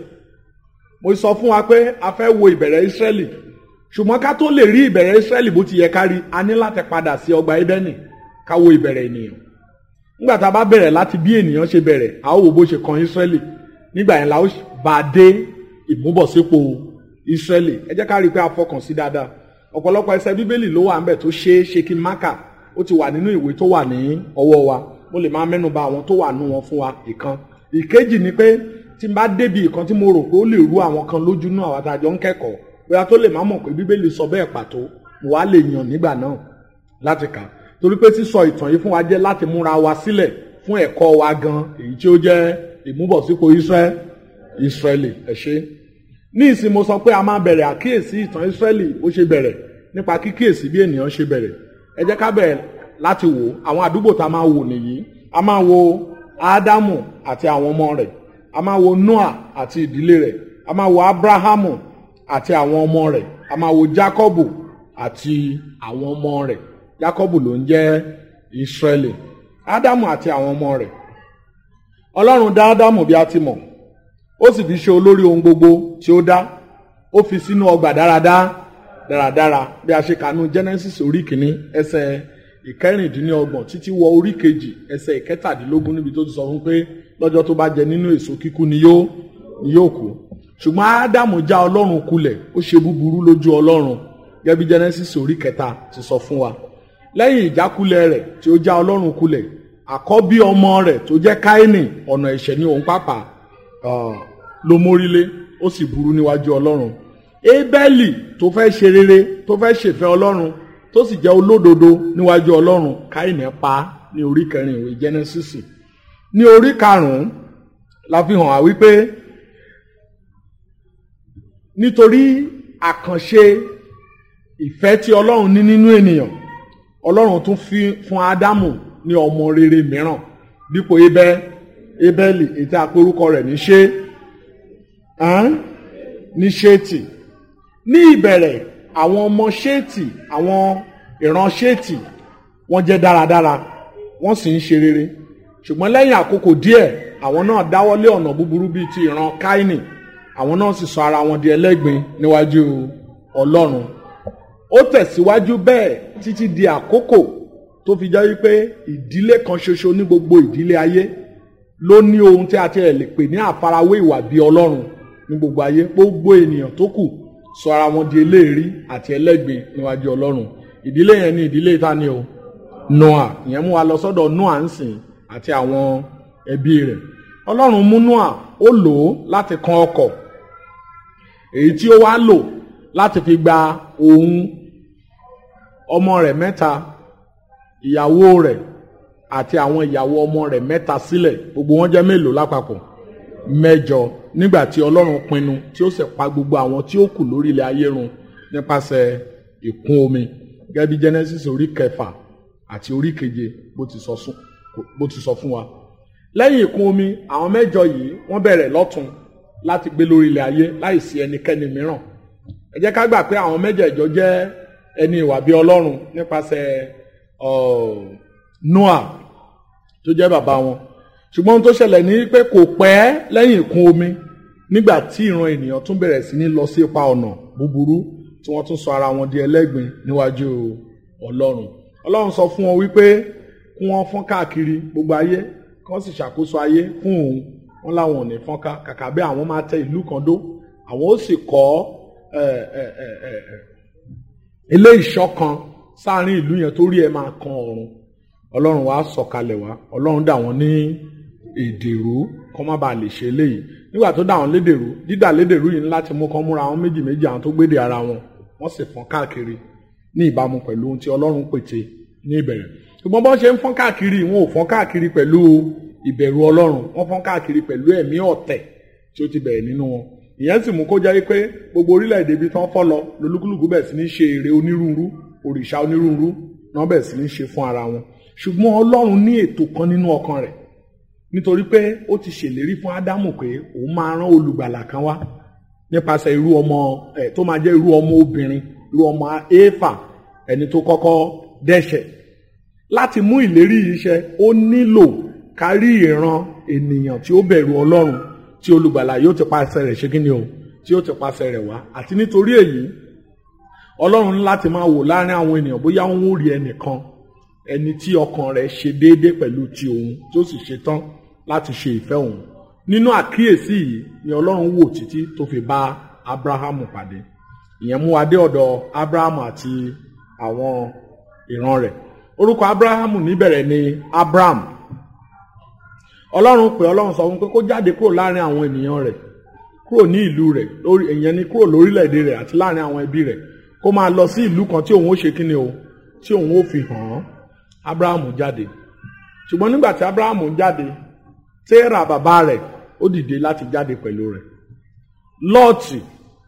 [SPEAKER 3] mo sọ fún wa pé a fẹ́ wo ìbẹ̀rẹ̀ Ísírẹ́lì ṣùgbọ́n ká tó lè rí ìbẹ̀rẹ̀ Ísírẹ́lì bó ti yẹ ká rí a ní láti padà sí ọgbà Édẹ́nì ká wo ìbẹ̀rẹ̀ ènìyàn nígbà tá a bá bẹ̀rẹ̀ láti bí ènìyàn ṣe bẹ̀rẹ̀ a ó wo bó ṣe kan Ísírẹ́lì nígbà yẹn la ó bá a dé ìmúbọ̀sípò Ísírẹ́lì ẹ jẹ́ ká rí i pé a fọkàn sí dáadáa ọ̀pọ̀lọpọ̀ ẹsẹ̀ bíbélì ló wà ń bẹ̀ tó ṣe é ṣe kí n máka ó ti wà nínú ìwé tó wà ní ọwọ́ wa mo lè máa mẹ́nu bà àwọn tó wà nú wọn fún wa ìkan ìkejì ni pé tí n bá débi ìkan tí mo rò pé ó lè rú àwọn kan lójú náà àwọn àtàjọ ń kẹ́kọ̀ọ́ bóyá tó lè má mọ̀ pé bíbélì sọ bẹ́ẹ̀ pàtó mo wá lè yàn nígbà náà láti kà torí pé sísọ ìtàn yìí fún wa jẹ́ láti múra wa sílẹ̀ fún ẹ̀kọ́ wa gan èyí tí ó jẹ́ ìmúbọ̀sípò Ísírẹ́lì ẹ ṣé ní ìsìn mo sọ pé a máa bẹ̀rẹ̀ àkíyèsí ìtàn Ísírẹ́lì bó ṣe bẹ̀rẹ̀ nípa kíkíyèsí bí ènìyàn ṣe bẹ̀rẹ̀ ẹ jẹ́ ká bẹ̀rẹ̀ láti wò àwọn àdúgbò tá a máa wò nìyí a máa wo Ádámù àti àwọn ọmọ rẹ̀ a máa wo Noah àti ìdílé rẹ̀ a máa wo Abrahamu àti àwọn ọmọ rẹ̀ a máa wo Jacobu àti àwọn ọmọ rẹ̀ Jacobu ló ń jẹ́ Ísírẹ́lì Ádámù àti àwọn ọmọ rẹ̀ Ọlọ́run dá Ádámù bí a ti mọ̀ ó sì fi ṣe olórí ohun gbogbo tí ó dá ó fi sínú ọgbà dáradára dáradára bí a ṣe kànú Genesis orí kìíní ẹsẹ̀ ìkẹrìndínlọ́gbọ̀n títí wọ orí kejì ẹsẹ̀ ìkẹtàdínlógún níbi tó ti sọ fún pé lọ́jọ́ tó bá jẹ nínú èso kíkú ni yóò ni yóò kú ṣùgbọ́n Ádámù já Ọlọ́run kulẹ̀ ó ṣe búburú lójú Ọlọ́run gẹ́gẹ́ bí Genesis orí kẹta ti sọ fún wa lẹ́yìn ìjákulẹ̀ rẹ̀ tí ó já Ọlọ́run kulẹ̀ àkọ́bí ọmọ rẹ̀ tó jẹ́ Káínì ọ̀nà ẹ̀ṣẹ̀ ní òun pàápàá ló mórílé ó sì burú níwájú Ọlọ́run Ébẹ́lì tó fẹ́ ṣe rere tó fẹ́ ṣèfẹ́ Ọlọ́run tó sì jẹ́ olódodo níwájú Ọlọ́run Káínì pa ní orí kẹrin ìwé Genesis ní orí karùn-ún la fi hàn á wípé nítorí àkànṣe ìfẹ́ tí Ọlọ́run ní nínú ènìyàn Ọlọ́run tún fi fún Ádámù ní ọmọ rere mìíràn dípò Ébẹ́ Ébẹ́lì ètò àpérúkọ rẹ̀ ní ṣé ní ṣéètì ní ìbẹ̀rẹ̀ àwọn ọmọ ṣéètì àwọn ìran ṣéètì wọ́n jẹ́ dáradára wọ́n sì ń ṣe rere ṣùgbọ́n lẹ́yìn àkókò díẹ̀ àwọn náà dáwọ́lé ọ̀nà búburú bíi ti ìran káínì àwọn náà sì sọ ara wọn di ẹlẹ́gbin níwájú ọlọ́run ó tẹ̀síwájú bẹ́ẹ̀ títí di àkókò tó fi jẹ́ wípé ìdílé kan ṣoṣo ní gbogbo ìdílé ayé ló ní ohun tí a ti lè pè ní àfarawé ìwà bíi ọlọ́run ní gbogbo ayé gbogbo ènìyàn tó kù sọ ara wọn di eléèrí àti ẹlẹ́gbin níwájú ọlọ́run ìdílé yẹn ní ìdílé ta ni o Noah ìyẹn mú wa lọ sọ́dọ̀ Noah ń sìn àti àwọn ẹbí rẹ̀ ọlọ́run mú Noah ó lò ó láti kan ọkọ̀ èyí tí ó wá lò láti fi gba òun ọmọ rẹ̀ mẹ́ta ìyàwó rẹ̀ àti àwọn ìyàwó ọmọ rẹ̀ mẹ́ta sílẹ̀ gbogbo wọn jẹ́ mélòó lápapọ̀ mẹ́jọ nígbà tí ọlọ́run pinnu tí ó sì pa gbogbo àwọn tí ó kù lórí ilẹ̀ ayé run nípasẹ̀ ìkún omi gẹ́gẹ́ bí Genesis orí kẹfà àti orí keje bó ti sọ sún bó ti sọ fún wa lẹ́yìn ìkún omi àwọn mẹ́jọ yìí wọ́n bẹ̀rẹ̀ lọ́tún láti gbé lórí ilẹ̀ ayé láìsí ẹnikẹ́ni mìíràn ẹ jẹ́ ká gbà pé àwọn mẹ́jẹ̀ẹ̀jọ jẹ́ ẹni ìwà bí Ọlọ́run nípasẹ̀ Noah tó jẹ́ bàbá wọn ṣùgbọ́n ohun tó ṣẹlẹ̀ ní pé kò pẹ́ lẹ́yìn ìkún omi nígbà tí ìran ènìyàn tún bẹ̀rẹ̀ sí ní lọ sí ipa ọ̀nà búburú tí wọ́n tún sọ ara wọn di ẹlẹ́gbin níwájú Ọlọ́run Ọlọ́run sọ fún wọn wípé kí wọ́n fọ́n káàkiri gbogbo ayé kí wọ́n sì ṣàkóso ayé fún òun wọn láwọn ò ní fọ́nká kàkà bẹ́ẹ̀ àwọn máa tẹ ìlú kan dó àwọn ó sì kọ́ ilé ìṣọ́ kan sáàrin ìlú yẹn tó rí ẹ máa kan ọ̀run ọlọ́run wàá sọ̀kalẹ̀ wá ọlọ́run dà wọ́n ní èdèrú kọ́ má bàa lè ṣe eléyìí nígbà tó dà wọ́n lédèrú dídà lédèrú yìí ní láti mú kán múra àwọn méjì méjì àwọn tó gbédè ara wọn wọ́n sì fọ́n káàkiri ní ìbámu pẹ̀lú ohun tí ọlọ́run pète ní ìbẹ̀rẹ̀ ṣùgbọ́n bọ́n ṣe ń fọ́n káàkiri wọn ò fọ́n káàkiri pẹ̀lú ìbẹ̀rù ọlọ́run wọ́n fọ́n káàkiri pẹ̀lú ẹ̀mí ọ̀tẹ̀ tí ó ti bẹ̀rẹ̀ nínú wọn ìyẹn sì mú kó jẹ́ pé gbogbo orílẹ̀-èdè ibi tán fọ́ lọ lolúkúlùkù bẹ̀ sí ní ṣe ère onírúurú òrìṣà onírúurú náà bẹ̀ sí ní ṣe fún ara wọn ṣùgbọ́n ọlọ́run ní ètò kan nínú ọkàn rẹ̀ nítorí pé ó ti ṣèlérí fún ádámù pé òun máa rán olùgbàlà kan wá nípasẹ̀ irú ọmọ ẹ̀ tó máa jẹ́ irú ọmọ obìnrin irú ọmọ éfà ẹni tó kọ́kọ́ dẹ́ṣẹ̀ láti mú ìlérí yìí ṣẹ ó nílò kárí ìran ènìyàn tí ó bẹ̀rù ọlọ́run tí olùgbàlà yóò ti pàṣẹ rẹ̀ ṣe kí ni o tí yóò ti pàṣẹ rẹ̀ wá àti nítorí èyí ọlọ́run ní láti máa wò láàrin àwọn ènìyàn bóyá wọn ò rí ẹnìkan ẹni tí ọkàn rẹ̀ ṣe déédéé pẹ̀lú ti òun tó sì ṣe tán láti ṣe ìfẹ́ òun nínú àkíyèsí yìí ni ọlọ́run wò títí tó fi bá abrahamu pàdé ìyẹn mú wa dé ọ̀dọ̀ abrahamu àti àwọn ìran rẹ̀ orúkọ abrahamu níbẹ̀rẹ̀ ni abraham ọlọ́run pè ọlọ́run sọ fún pé kó jáde kúrò láàrin àwọn ènìyàn rẹ̀ kúrò ní ìlú rẹ̀ lórí ìyẹn ni kúrò lórílẹ̀‐èdè rẹ̀ àti láàrin àwọn ẹbí rẹ̀ kó máa lọ sí ìlú kan tí òun ó ṣe kíni o tí òun ó fi hàn án abrahamu jáde ṣùgbọ́n nígbà tí abrahamu jáde tẹ́ra bàbá rẹ̀ ó dìde láti jáde pẹ̀lú rẹ̀ lọ́ọ̀tì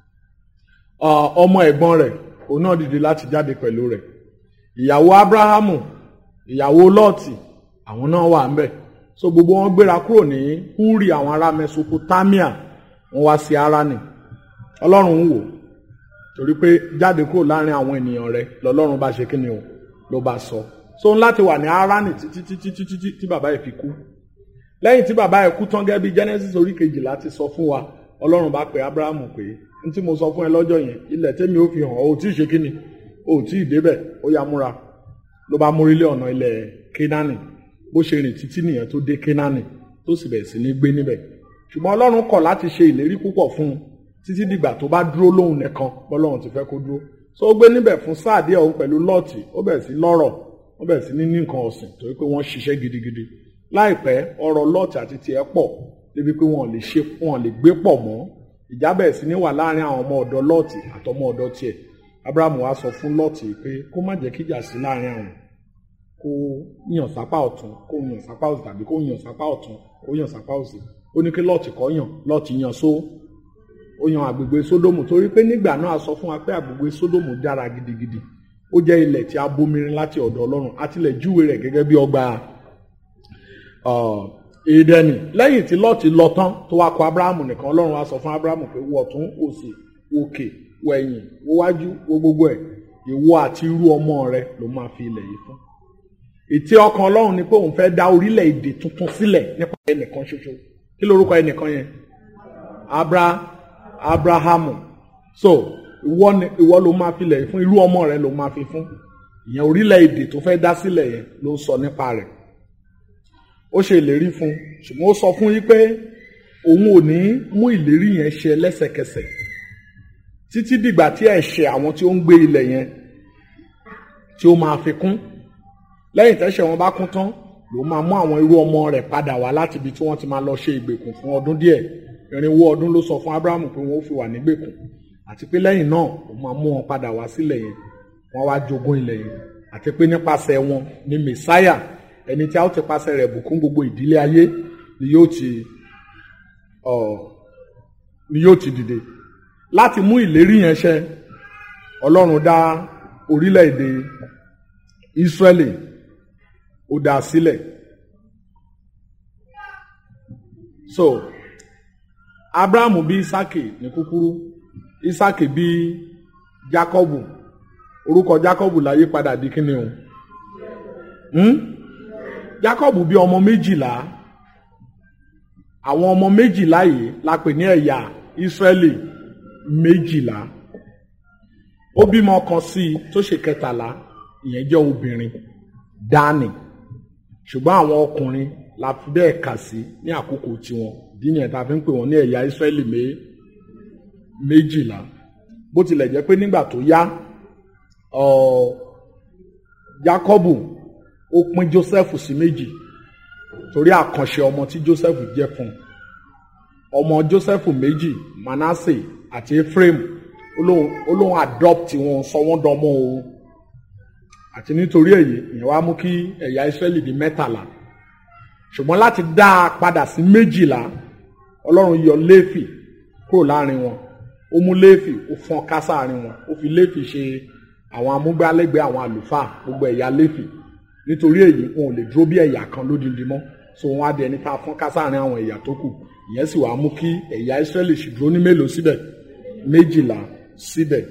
[SPEAKER 3] ọmọ ẹ̀gbọ́n rẹ̀ òun náà dìde láti jáde pẹ̀lú rẹ̀ ìyàwó abrahamu ìyàwó lọ́ọ̀tì àwọn náà wà ń bẹ̀ so gbogbo wọn gbéra kúrò ní húrì àwọn ará mesopotamia wọn wá sí arani ọlọ́run ń wò torí pé jáde kúrò láàrin àwọn ènìyàn rẹ̀ lọ́lọ́run bá ṣe kíni o ló bá sọ so ń láti wà ní arani títí títí títí tí tí bàbá yìí fi kú lẹ́yìn tí bàbá yìí kú tán gẹ́gẹ́ bí genesis orí kejìlá ti sọ fún wa ọlọ́run bá pe abrahamu pé n tí mo sọ fún ẹ lọ́jọ́ yẹn ilẹ̀ tẹ́mi ó fi hàn ọ́ ò tí ì ṣe kíni ò tí ì débẹ̀ ó yá múra ló bá mórílé ọ̀nà ilẹ̀ kénáánì bó ṣe rìn títí nìyẹn tó dé kénáánì tó sì bẹ̀rẹ̀ sí ní gbé níbẹ̀ ṣùgbọ́n ọlọ́run kọ̀ láti ṣe ìlérí púpọ̀ fún un títí dìgbà tó bá dúró lóhùn nìkan bọ́lọ́run ti fẹ́ kó dúró so ó gbé níbẹ̀ fún sáà díẹ̀ òun pẹ̀lú lọ́ọ̀tì ó bẹ̀rẹ̀ sí lọ́rọ̀ ó bẹ̀rẹ̀ sí ní ní nǹkan ọ̀sìn torí pé wọ́n ṣiṣẹ́ gidigidi láìpẹ́ ọ̀rọ̀ lọ́ọ̀tì àti tiẹ̀ pọ̀ débi pé wọn lè ṣe wọn lè gbé pọ̀ mọ́ ìjà bẹ̀rẹ̀ sí ní wà láàrin àwọn ọmọ ọ̀dọ́ lọ́ọ̀tì àtọmọ ọ̀dọ́ tiẹ̀ abrahamu wá sọ fún lọ́ọ̀tì pé kó má jẹ́ kíjà sí láàrin àwọn kó yàn sápá ọ̀tún kó yàn sápá òsì tàbí kó yàn sápá ọ̀tún kó yàn sápá òsì ó ní kí lọ́ọ̀tì kọ́ yàn lọ́ọ̀tì yàn só ó yan àgbègbè sódòmù torí pé nígbà náà a sọ fún wa pé àgbègbè sódòmù dára gidigidi ó jẹ́ ilẹ̀ tí a bomirin láti ọ̀dọ̀ ọlọ́run àtìlẹ̀ júwe rẹ̀ gẹ́gẹ́ bí ọgbà èdèni lẹ́yìn tí lọ́ọ̀tì lọ tán tó wá kọ abrahamu nìkan ọlọ́run wá sọ fún abrahamu pé wọ̀ tún òsì òkè wọ ẹ̀yìn wọ wájú wọ gbogbo ẹ̀ ìwọ àti irú ọmọ rẹ ló máa fi ilẹ̀ yìí fún ètí ọkàn ọlọ́run ni pé òun fẹ́ dá orílẹ̀-èdè tuntun sílẹ̀ nípa ẹnìkan ṣoṣo kí lorúkọ ẹnìkan yẹn abra abrahamu so ìwọ ni ìwọ ló máa fi ilẹ̀ yìí fún irú ọmọ rẹ ló máa fi fún ìyẹn orílẹ̀-èdè tó fẹ́ dá sílẹ̀ yẹn ló ń sọ nípa rẹ̀ ó ṣe ìlérí fún ṣùgbọ́n ó sọ fún yín pé òun ò ní mú ìlérí yẹn ṣe lẹ́sẹ̀kẹsẹ̀ títí dìgbà tí ẹ̀ṣẹ̀ àwọn tí ó ń gbé ilẹ̀ yẹn tí ó máa fi kún lẹ́yìn tẹ́ṣẹ̀ wọn bá kún tán ló máa mú àwọn irú ọmọ rẹ̀ padà wá láti ibi tí wọ́n ti máa lọ ṣe ìgbèkùn fún ọdún díẹ̀ irinwó ọdún ló sọ fún abrahamu pé wọ́n ó fi wà nígbèkùn àti pé lẹ́yìn náà ó máa mú wọn padà wá sílẹ̀ yẹn wọ́n wá jogún ilẹ̀ yẹn àti pé nípasẹ̀ wọn ni mẹsáyà ẹni tí a ó ti pasẹ̀ rẹ̀ bùkún gbogbo ìdílé ayé ni yóò ti ọ ni yóò ti dìde láti mú ìlérí yẹn ṣẹ ọlọ́run dá orílẹ̀-èdè Ísírẹ́lì ó dá a sílẹ̀ so Abrahamu bí Isaki ní kúkúrú Isaki bí Jacobu orúkọ Jacobu láyé padà di kíni o hmm? Jacobu bí ọmọ méjìlá àwọn ọmọ méjìlá yìí la pè ní ẹ̀yà Ísírẹ́lì méjìlá ó bímọ kan sí i tó ṣe kẹtàlá ìyẹn jẹ́ obìnrin Dánì ṣùgbọ́n àwọn ọkùnrin la fi bẹ́ẹ̀ kà sí ní àkókò tiwọn díyẹn tá a fi ń pè wọ́n ní ẹ̀yà Ísírẹ́lì méjìlá bó tilẹ̀ jẹ́ pé nígbà tó yá Jákọ́bù ó pín Jósẹ́fù sí méjì torí àkànṣe ọmọ tí Jósẹ́fù jẹ́ fún un ọmọ Jósẹ́fù méjì Manasse àti Ephraim ó lóun adopt wọn sọ wọ́n dọmọ òun àti nítorí èyí ìyẹn wá mú kí ẹ̀yà Ísírẹ́lì di mẹ́tàlá ṣùgbọ́n láti dá a padà sí méjìlá Ọlọ́run yọ Léfì kúrò láàrin wọn ó mú Léfì ó fọ́n ká sáàrin wọn ó fi Léfì ṣe àwọn amúgbálẹ́gbẹ̀ẹ́ àwọn àlùfáà gbogbo ẹ̀yà Léfì nítorí èyí wọn ò lè dúró bí ẹ̀yà kan lódindi mọ́ so wọn á di ẹni tá a fọ́n ká sáàrin àwọn ẹ̀yà tó kù ìyẹn sì wàá mú kí ẹ̀yà Ísírẹ́lì sì dúró ní mélòó síbẹ̀ méjìlá síbẹ̀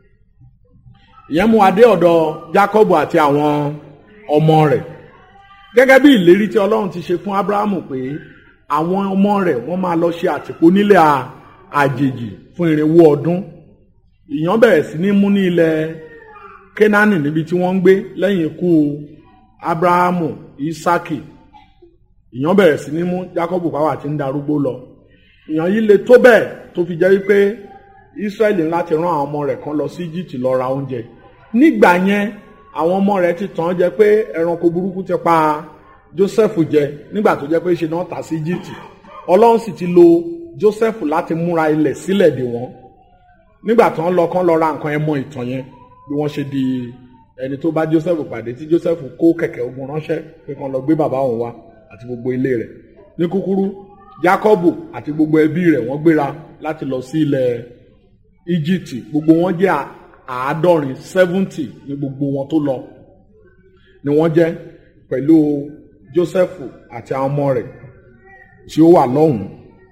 [SPEAKER 3] ìyẹn mú adé ọ̀dọ̀ Jákọ́bù àti àwọn ọmọ rẹ̀ gẹ́gẹ́ bí ìlérí tí Ọlọ́run ti ṣe fún Ábúráhámù pé àwọn ọmọ rẹ̀ wọ́n máa lọ ṣe àtìpó nílẹ̀ àjèjì fún irinwó ọdún ìyàn bẹ̀rẹ̀ sí ní mú ní ilẹ̀ Kénáánì níbi tí wọ́n ń gbé lẹ́yìn ikú Ábúráhámù Ísákì ìyàn bẹ̀rẹ̀ sí ní mú Jákọ́bù pàwọ́ àti ń darúgbó lọ ìyàn yìí le tó bẹ́ẹ̀ tó fi jẹ́ wípé Ísírẹ́lì ńlá ti rán àwọn ọmọ rẹ̀ kan lọ sí Íjíbítì lọ ra oúnjẹ nígbà yẹn àwọn ọmọ rẹ̀ ti tàn án jẹ pé ẹranko burúkú ti pa Jósẹ́fù jẹ nígbà tó jẹ́ pé ṣe náà tà sí Íjíbítì Ọlọ́run sì ti lo Jósẹ́fù láti múra ilẹ̀ sílẹ̀ dè wọ́n nígbà tó ń lọ kán lọ ra nǹkan ẹ mọ ìtàn yẹn bí wọ́n ṣe di ẹni tó bá Jósẹ́fù pàdé tí Jósẹ́fù kó kẹ̀kẹ́ ogun ránṣẹ́ pé kán lọ gbé bàbá òun wá àti gbogbo ilé rẹ̀ ní kúkúrú Jákọ́bù àti gbogbo ẹbí rẹ̀ wọ́n gbéra láti lọ sí ilẹ̀ Íjíbítì gbogbo wọn jẹ́ àádọ́rin seventy ní gbogbo wọn tó lọ ni wọ́n jẹ́ pẹ̀lú Jósẹ́fù àti àwọn ọmọ rẹ̀ tí ó wà lọ́hùn-ún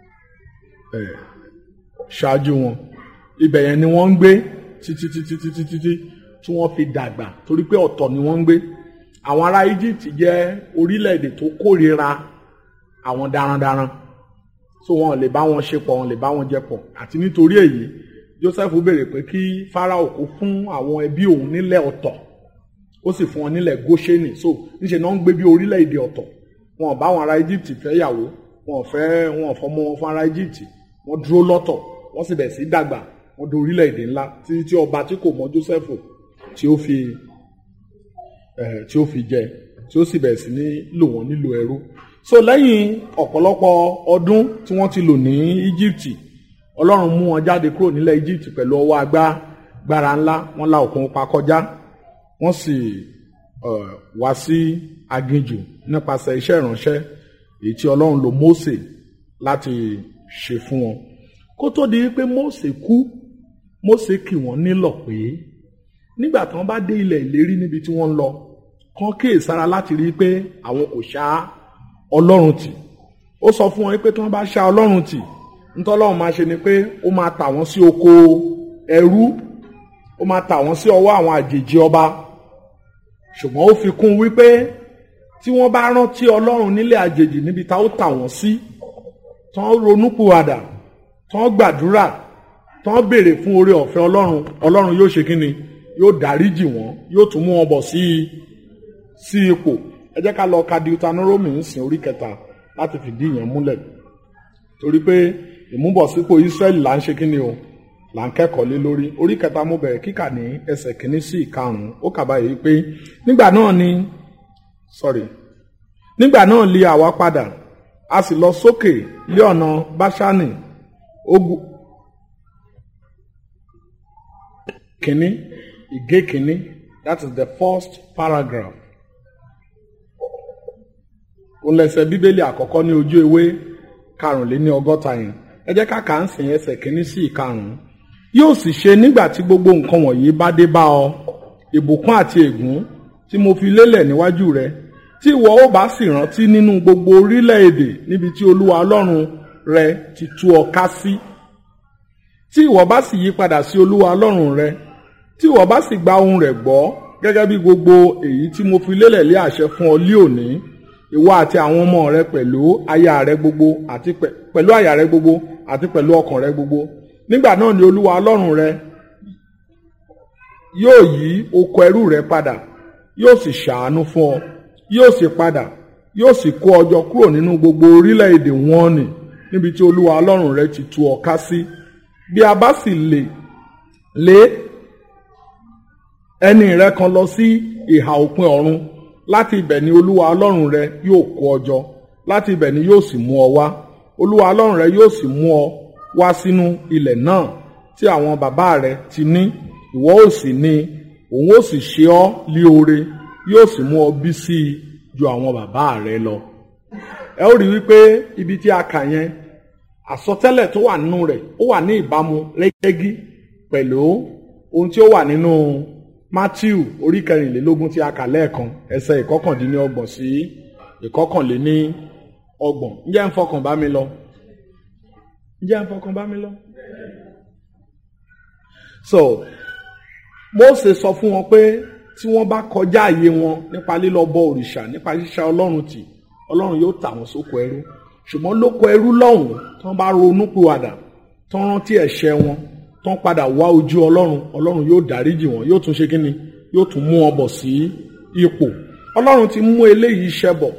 [SPEAKER 3] ẹ̀ ṣáájú wọn ibẹ̀ yẹn ni wọ́n ń gbé títí títí títí títí tí wọ́n fi dàgbà torí pé ọ̀tọ̀ ni wọ́n ń gbé àwọn ará Egypt jẹ́ orílẹ̀-èdè tó kórìíra àwọn darandaran so wọn ò lè bá wọn ṣe pọ̀ wọn ò lè bá wọn jẹ pọ̀ àti nítorí èyí Joseph béèrè pé kí Fáráò kó fún àwọn ẹbí òun nílẹ̀ ọ̀tọ̀ ó sì fún wọn nílẹ̀ Góṣẹ́nì so níṣẹ́ náà ń gbé bí orílẹ̀-èdè ọ̀tọ̀ wọn ò bá àwọn ará Egypt fẹ́ yàwó wọn ò fẹ́ wọn ò fọmọ wọn fún ará Egypt wọn dúró lọ́tọ̀ wọ́n sì bẹ̀rẹ̀ sí dàgbà wọ́n di orílẹ̀-èdè ńlá títí tí ọba tí kò mọ Joseph tí ó fi ẹ̀ tí ó fi jẹ tí ó sì bẹ̀rẹ̀ sí ní lò wọ́n nílò ẹrú so lẹ́yìn ọ̀pọ̀lọpọ̀ ọdún tí wọ́n ti lò ní Egypt Ọlọ́run mú wọn jáde kúrò nílẹ̀ Egypt pẹ̀lú ọwọ́ agbára ńlá wọ́n la òkun pa kọjá wọ́n sì wá sí aginjù nípasẹ̀ iṣẹ́ ìránṣẹ́ èyí tí Ọlọ́run lò Mósè láti ṣe fún wọn kó tó di pé Mósè kú Mósè kì wọ́n nílọ̀ pé nígbà tí wọ́n bá dé ilẹ̀ ìlérí níbi tí wọ́n ń lọ kán kíyèsára láti rí i pé àwọn kò ṣá Ọlọ́run tì ó sọ fún wọn pé tí wọ́n bá ṣá Ọlọ́run tì ntọ́lọ́run máa ṣe ni pé ó máa tà wọ́n sí oko ẹrú ó máa tà wọ́n sí ọwọ́ àwọn àjèjì ọba ṣùgbọ́n ó fi kún wípé tí wọ́n bá rántí Ọlọ́run nílẹ̀ àjèjì níbi tá ó tà wọ́n sí tán ronúpìwàdà tán gbàdúrà tán béèrè fún oore ọ̀fẹ́ Ọlọ́run Ọlọ́run yóò ṣe kínni yóò dáríjì wọ́n yóò tún mú wọn bọ̀ sí sí ipò ẹ jẹ́ ká lọ ka Deuteronomy ń sìn orí kẹta láti fìdí ìyẹn múlẹ̀ torí pé ìmúbọ̀sípò Ísírẹ́lì là ń ṣe kínni o là ń kẹ́kọ̀ọ́ lé lórí orí kẹta mo bẹ̀rẹ̀ kíkà ní ẹsẹ̀ kínní sí ìkarùn-ún ó kà báyìí pé nígbà náà ni sorry nígbà náà lé àwa padà a sì lọ sókè lé ọ̀nà Báṣánì ogun kínní ìgé kínní that is the first paragraph òun lẹsẹ̀ bíbélì àkọ́kọ́ ní ojú ewé karùnléní ọgọ́ta yẹn ẹ jẹ́ ká kà ń sìn ẹsẹ̀ kínní sí ìkarùn-ún yóò sì ṣe nígbà tí gbogbo nǹkan wọ̀nyí bá dé bá ọ ìbùkún àti ègún tí mo fi lélẹ̀ níwájú rẹ tí ìwọ ó bá sì rántí nínú gbogbo orílẹ̀-èdè níbi tí olúwa ọlọ́run rẹ ti tú ọ ká sí tí ìwọ bá sì yí padà sí olúwa ọlọ́run rẹ tí ìwọ bá sì gba ohùn rẹ̀ gbọ́ gẹ́gẹ́ bí gbogbo èyí tí mo fi lélẹ̀ lé àṣẹ fún ọ lé òní ìwọ àti àwọn ọmọ rẹ pẹ̀lú aya rẹ gbogbo àti pẹ̀lú aya rẹ gbogbo àti pẹ̀lú ọkàn rẹ gbogbo nígbà náà ni olúwa ọlọ́run rẹ yóò yí oko ẹrú rẹ padà yóò sì ṣàánú fún ọ yóò sì padà yóò sì kó ọ jọ kúrò nínú gbogbo orílẹ̀-èdè wọn nì níbi tí olúwa ọlọ́run rẹ ti tú ọ ká sí bí a bá sì lè lé ẹni rẹ kan lọ sí ìhà òpin ọ̀run láti ibẹ̀ ni olúwa ọlọ́run rẹ yóò kó ọ jọ láti ibẹ̀ ni yóò sì mú ọ wá olúwa ọlọ́run rẹ yóò sì mú ọ wá sínú ilẹ̀ náà tí àwọn bàbá rẹ ti ní ìwọ ó sì ní òun ó sì ṣe ọ́ lí oore yóò sì mú ọ bí sí i ju àwọn bàbá rẹ lọ. ẹ ó rí wípé ibi tí a kà yẹn àsọtẹ́lẹ̀ tó wà nínú rẹ̀ ó wà ní ìbámu rẹ́gí pẹ̀lú ohun tí ó wà nínú Matthew orí kẹrìnlélógún tí a kà lẹ́ẹ̀kan ẹsẹ̀ ìkọkàndínlọ́gbọ̀n sí ìkọkànléní ọgbọ̀n ǹjẹ́ ń fọkàn bá mi lọ ǹjẹ́ ń fọkàn bá mi lọ. so Mósè sọ fún wọn pé tí wọ́n bá kọjá àyè wọn nípa lílọ bọ òrìṣà nípa ṣíṣà ọlọ́run tì ọlọ́run yóò tà wọ́n sóko ẹrú ṣùgbọ́n lóko ẹrú lọ́hùn tí wọ́n bá ronú pìwàdà tí wọ́n rántí ẹ̀ṣẹ̀ wọn tí wọ́n padà wá ojú ọlọ́run ọlọ́run yóò dáríjì wọn yóò tún ṣe kí ni yóò tún mú wọn bọ̀ sí ipò ọlọ́run ti mú eléyìí ṣẹ bọ̀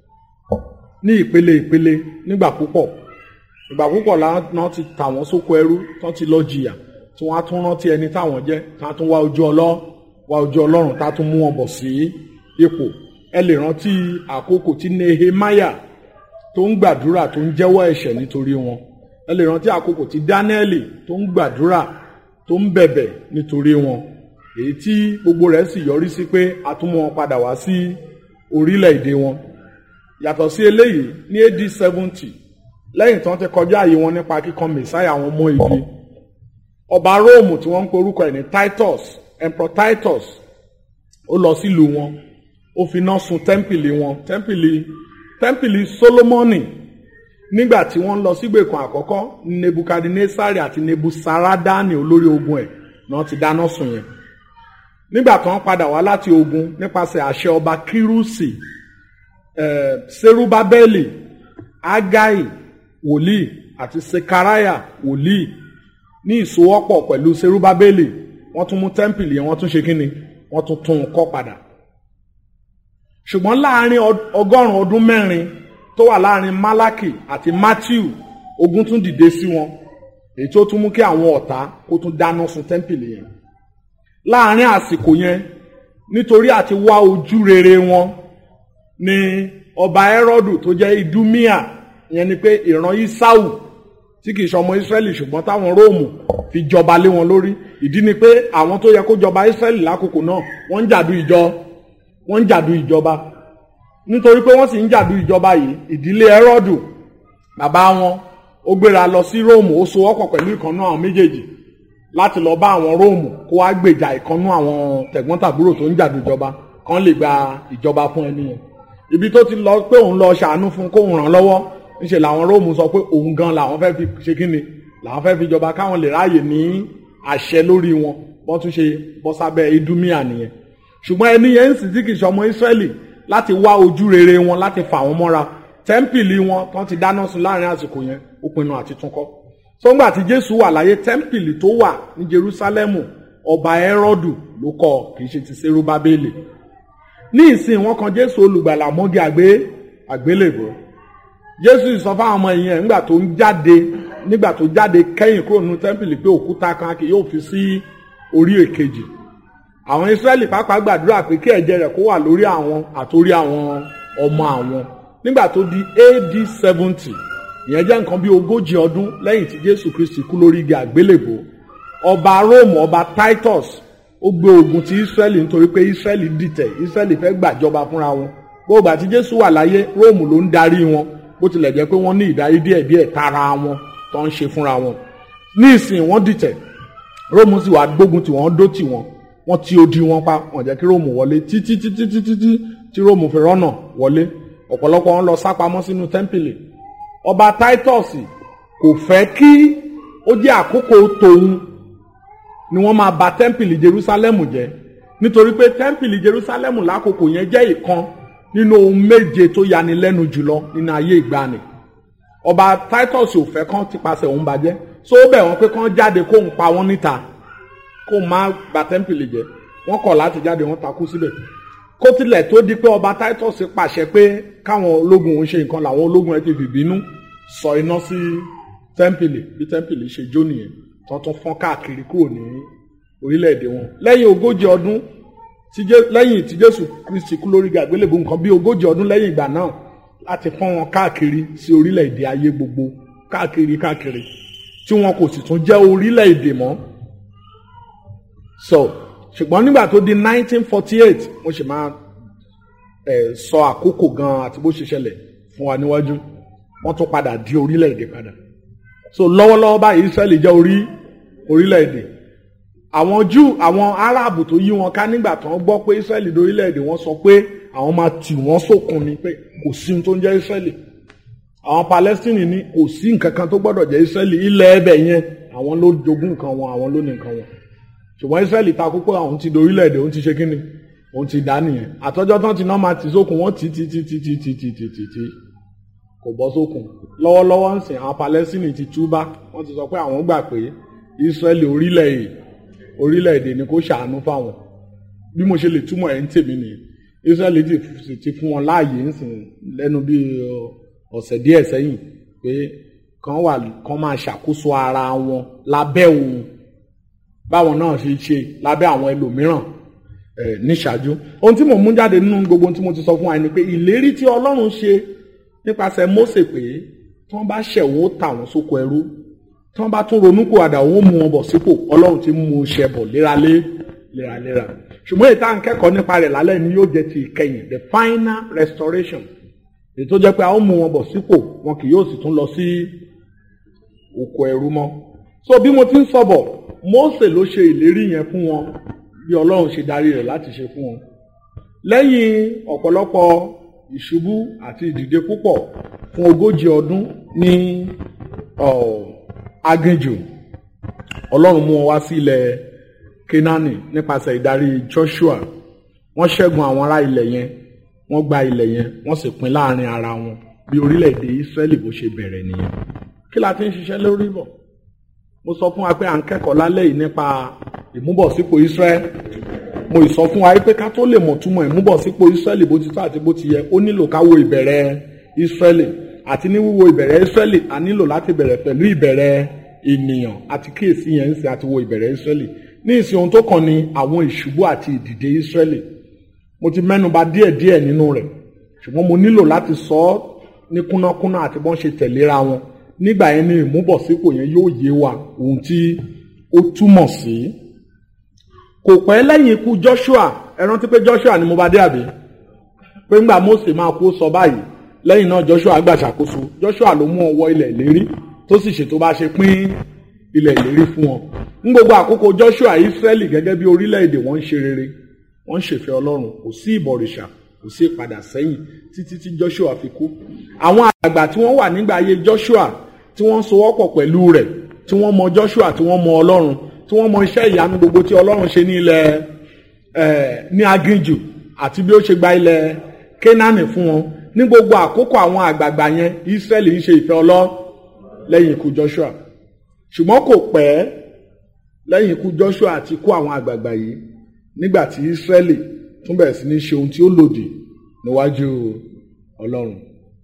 [SPEAKER 3] ní ìpele ìpele nígbà púpọ̀ ìgbà púpọ̀ làwọn ti tà wọ́n sóko ẹrú tí wọ́n ti lọ jìyà tí wọ́n á tún rántí ẹni táwọn jẹ́ tí wọ́n á tún wá ojú ọlọ́run wá ojú ọlọ́run tá a tún mú wọn bọ̀ sí ipò ẹ lè rántí àkókò tí nehemiah tó ń gbàdúrà tó ń jẹ́wọ́ ẹ̀ṣẹ̀ nítorí wọn ẹ lè rántí àkókò tí dáníẹ́lì tó ń gbàdúrà tó ń bẹ̀bẹ̀ nítorí wọn èyí tí gbogbo rẹ̀ sì yọrí sí pé a tún mú wọn padà wá sí orílẹ̀-èdè wọn yàtọ̀ sí eléyìí ní AD seventy lẹ́yìn tí wọ́n ti kọjá àyè wọn nípa kíkan mẹ̀sáyà àwọn ọmọ igi ọba róòmù tí wọ́n ń pe orúkọ ẹ̀ ní titus emperor titus ó lọ sílùú wọn ó fi iná sun tẹ́ḿpìlì wọn tẹ́ḿpìlì tẹ́ḿpìlì solomoni nígbà tí wọ́n lọ sígbèkùn àkọ́kọ́ nebukadnesari àti nebusaradani olórí ogun ẹ̀ náà ti dáná sun yẹn nígbà tí wọ́n padà wá láti ogun nípasẹ̀ àṣẹ ọba kírúsì eh, serubabeli agai wòlíì àti sekaraya wòlíì ní ìsowọ́pọ̀ pẹ̀lú serubabeli wọ́n tún mú tẹ́ḿpìlì yẹn wọ́n tún ṣe kínni wọ́n tún tún un kọ́ padà ṣùgbọ́n láàrin ọgọ́rùn-ún ọdún mẹ́rin tó wà láàrin Málákì àti Matthew ogun tún dìde sí wọn èyí tó tún mú kí àwọn ọ̀tá kó tún dáná sun tẹ́ḿpìlì yẹn láàrin àsìkò yẹn nítorí àti wá ojú rere wọn ni ọba Hẹ́rọ́dù tó jẹ́ Idumia yẹn ni pé ìran Isau tí kìí ṣe ọmọ Ísírẹ́lì ṣùgbọ́n táwọn Róòmù fi jọba lé wọn lórí ìdí ni pé àwọn tó yẹ kó jọba Ísírẹ́lì lákòókò náà wọ́n ń jàdú ìjọ wọ́n ń jàdú ìjọba nítorí pé wọ́n sì ń jàdú ìjọba yìí ìdílé Hẹ́rọ́dù bàbá wọn ó gbéra lọ sí Róòmù ó so ọkọ̀ pẹ̀lú ìkànnú àwọn méjèèjì láti lọ bá àwọn Róòmù kó wá gbèjà ìkànnú àwọn tẹ̀gbọ́n-tàbúrò tó ń jàdú ìjọba kan lè gba ìjọba fún ẹni yẹn ibi tó ti lọ pé òun lọ ṣàánú fún kóun ràn lọ́wọ́ ńṣe làwọn róòmù sọ pé òun gan làwọn fẹ́ fi ṣe kí ni làwọn fẹ́ fi jọba káwọn lè ráàyè ní àṣẹ lórí wọn bọ́n tún ṣe bọ́ sábẹ́ idumia nìyẹn ṣùgbọ́n ẹni yẹn ń sì tí kì í ṣe ọmọ Ísírẹ́lì láti wá ojú rere wọn láti fà wọ́n mọ́ra tẹ́ḿpìlì wọn tán ti dáná sun láàrin àsìkò yẹn ó pinnu àti túnkọ́ sọ́ngbà tí Jésù wà láyé tẹ́ḿpìlì tó wà ní Jerúsálẹ́mù ọba Hẹ́rọ́dù ló kọ́ kì í ṣe ti Serubábélì ní ìsìn wọn kan Jésù olùgbàlà mọ́gi àgbé àgbélébùú jésù sọ fáwọn ọmọ yẹn nígbà tó ń jáde nígbà tó jáde kẹ́yìn kúrò nínú tẹ́ḿpìlì pé òkúta kan kì yóò fi sí orí èkejì àwọn ìsírẹ́lì pàápàá gbàdúrà pé kí ẹ̀jẹ̀ rẹ̀ kó wà lórí àwọn àtòrí àwọn ọmọ àwọn nígbà tó di AD seventy ìyẹn jẹ́ nǹkan bí ogójì ọdún lẹ́yìn tí jésù kristi kú lórí igi àgbélébò ọba róòmù ọba titus ó gbé ogun ti ìsírẹ́lì nítorí pé ìsírẹ́lì dìtẹ̀ ìsírẹ́lì fẹ́ gbàjọba fúnra wọn gbogbo àti jésù wà láyé róòmù ló ń darí wọn bó tilẹ̀ jẹ́ pé wọ́n ní ìdarí díẹ̀ díẹ̀ tara wọn tó ń ṣe fúnra wọn ní ìsìn wọ́n dìtẹ̀ róòmù sì wá gbógun tí wọ́n dó tì wọ́n wọ́n ti odi wọn pa wọ́n jẹ́ kí róòmù wọlé títí títí títí tí tí róòmù fi rọ́nà wọlé ọ̀pọ̀lọpọ̀ wọn lọ sápamọ́ sínú tẹ́ḿpìlì ọba titus kò fẹ́ kí ó jẹ́ àkókò tòun ni wọ́n máa ba tẹ́ḿpìlì jerusalemu jẹ́ nítorí pé tẹ́ḿpìlì jerusalemu lákòókò yẹn jẹ́ ìkan nínú ohun méje tó yanilẹ́nu jùlọ nínú ayé ìgbàanì ọba titus ò fẹ́ kán tipasẹ̀ òun bàjẹ́ so ó bẹ̀ wọ́n pé kán jáde kóun pa wọ́n níta kóun má ba tẹ́ḿpìlì jẹ́ wọ́n kọ̀ láti jáde wọ́n takú síbẹ̀ kó tilẹ̀ tó di pé ọba titus pàṣẹ pé káwọn ológun òun ṣe nǹkan làwọn ológun ẹ ti fìbínú sọ iná sí tẹ́ḿpìlì bí tẹ́ḿpìlì ṣe jó nìyẹn tó tún fọ́n káàkiri kúrò ní orílẹ̀-èdè wọn lẹ́yìn ogójì ọdún tí Jé- lẹ́yìn tí jésù kristi kú lórí àgbélébùú nǹkan bí ogójì ọdún lẹ́yìn ìgbà náà láti fọ́n wọn káàkiri sí orílẹ̀-èdè ayé gbogbo káàkiri káàkiri tí wọn kò sì tún jẹ́ orílẹ̀-èdè mọ́ so ṣùgbọ́n nígbà tó di 1948 mo sì máa ẹ̀ sọ àkókò gan àti bó ṣe ṣẹlẹ̀ fún wa níwájú wọ́n tún padà di orílẹ̀-èdè padà so lọ́wọ́lọ́wọ́ báyìí israẹli jẹ́ orí orílẹ̀-èdè àwọn júù àwọn aráàbù tó yí wọn ká nígbà tó ń gbọ́ pé israẹli di orílẹ̀-èdè wọ́n sọ pé àwọn máa tì wọ́n sókun ni pé kò sí ohun tó ń jẹ́ israẹli àwọn palestine ní kò sí nǹkan kan tó gbọ́dọ̀ jẹ́ israẹli ilẹ̀ ẹbẹ̀ yẹn àwọn ló jogún nǹkan wọn àwọn ló ní nǹkan wọn ṣùgbọ́n israẹli takú pé àwọn ti di orílẹ̀-èdè òun ti ṣe kíni òun ti dá nìyẹn àtọ́jọ́ tán ti náà máa tì sókun wọ́n tì tì tì tì tì tì tì tì tì tì kò bọ́ sókun lọ́wọ́lọ́wọ́ ń sìn àwọn palestine ti túbá wọ́n ti sọ pé àwọn gbà pé israẹli orílẹ̀-èdè orílẹ̀-èdè ni kò ṣàánú fáwọn bí mo ṣe lè túmọ̀ ẹ̀ ń tèmi nìyẹn israẹli ti sì ti fún wọn láàyè ń sìn lẹ́nu bí ọ, ọ̀sẹ̀ díẹ̀ sẹ́yìn pé kàn wà kàn máa ṣàkóso ara wọn lábẹ́ òun báwọn náà ṣe ṣe lábẹ́ àwọn ẹlòmíràn ẹ̀ níṣáájú ohun tí mo mú jáde nínú gbogbo ohun tí mo ti sọ fún wa ni pé ìlérí tí ọlọ́run ṣe nípasẹ̀ Mósè pé tí wọ́n bá ṣẹ̀ wọ́n ó tà wọ́n sóko ẹrú tí wọ́n bá tún ronú kó àdá òun ó mú wọn bọ̀ sípò ọlọ́run ti mú un ṣẹ bọ̀ léralé léraléra ṣùgbọ́n èyí tá à ń kẹ́kọ̀ọ́ nípa rẹ̀ lálẹ́ ni yóò jẹ́ ti ìkẹyìn the final restoration èyí tó jẹ́ pé a ó mú wọn bọ̀ sípò wọn kì yóò sì tún lọ sí oko ẹrú mọ́ so bí mo ti ń sọ̀bọ̀ Mósè ló ṣe ìlérí yẹn fún wọn bí ọlọ́run ṣe darí rẹ̀ láti ṣe fún wọn lẹ́yìn ọ̀pọ̀lọpọ̀ ìṣubú àti ìdìde púpọ̀ fún ogójì ọdún ní ọ̀, aginjù ọlọ́run mú wọn wá sí ilẹ̀ kenani nípasẹ̀ ìdarí joshua wọ́n ṣẹ́gun àwọn ará ilẹ̀ yẹn wọ́n gba ilẹ̀ yẹn wọ́n sì pín láàrin ara wọn bí orílẹ̀-èdè israẹli bó ṣe bẹ̀rẹ̀ nìyẹn kí la ti ń ṣiṣẹ́ lórí bọ̀ mo sọ fún wa pé à ń kẹ́kọ̀ọ́ lálẹ́ yìí nípa ìmúbọ̀sípò israẹli mo ì sọ fún wa pé ká tó lè mọ̀ túmọ̀ ìmúbọ̀sípò israẹli bó ti tó àti bó ti yẹ ó nílò ká wo ìbẹ̀rẹ̀ israẹli àti ní wíwo ìbẹ̀rẹ̀ israẹli a nílò láti bẹ̀rẹ̀ pẹ̀lú ìbẹ̀rẹ̀ ènìyàn àti kíyèsí yẹn ń sìn àti wo ìbẹ̀rẹ̀ israẹli ní ìsìn ohun tó kàn ní àwọn ìṣubú àti ìdìde israẹli mo ti mẹ́nuba díẹ̀díẹ̀ nínú rẹ̀ ṣùgbọ́n mo nílò láti sọ ọ́ ní kúnnákúnná àti bọ́n ṣe tẹ̀léra wọn nígbà yẹn ní ìmúbọ̀sípò yẹn yóò yé wa ohun tí ó túmọ̀ sí. kò pẹ́ lẹ́yìn ikú Joshua ẹ rántí pé Joshua ni mo bá dé àbí pé ńgbà Mósè máa kú ó sọ báyìí lẹ́yìn náà Joshua gbà ṣàkóso Joshua ló mú ọwọ́ ilẹ̀ ìlérí tó sì ṣètò bá ṣe pín ilẹ̀ ìlérí fún wọn ní gbogbo àkókò Joshua Israẹli gẹ́gẹ́ bí orílẹ̀-èdè wọ́n ń ṣe rere wọ́n ń ṣèfẹ́ Ọlọ́run kò sí ìbọ̀rìṣà kò sí ìpadà sẹ́yìn títí tí Joshua fi kú àwọn àgbà tí wọ́n wà nígbà ayé Joshua tí wọ́n sowọ́pọ̀ pẹ̀lú rẹ̀ tí wọ́n mọ Joshua tí wọ́n mọ Ọlọ́run tí wọ́n mọ iṣẹ́ ìyanu gbogbo tí Ọlọ́run ṣe ní ilẹ̀ ẹ̀ ní aginjù àti bí ó ṣe gba ilẹ̀ Kénáánì fún wọn ní gbogbo àkókò àwọn àgbààgbà yẹn Israẹli ń ṣe ìfẹ́ Ọlọ́run lẹ́yìn ikú Joshua ṣùgbọ́n kò pẹ́ lẹ́yìn ikú Joshua àti ikú àwọn àgbààgbà yìí nígbà tí Israẹli tún bẹ̀rẹ̀ sí ní ṣe ohun tí ó lòdì níwájú Ọlọ́run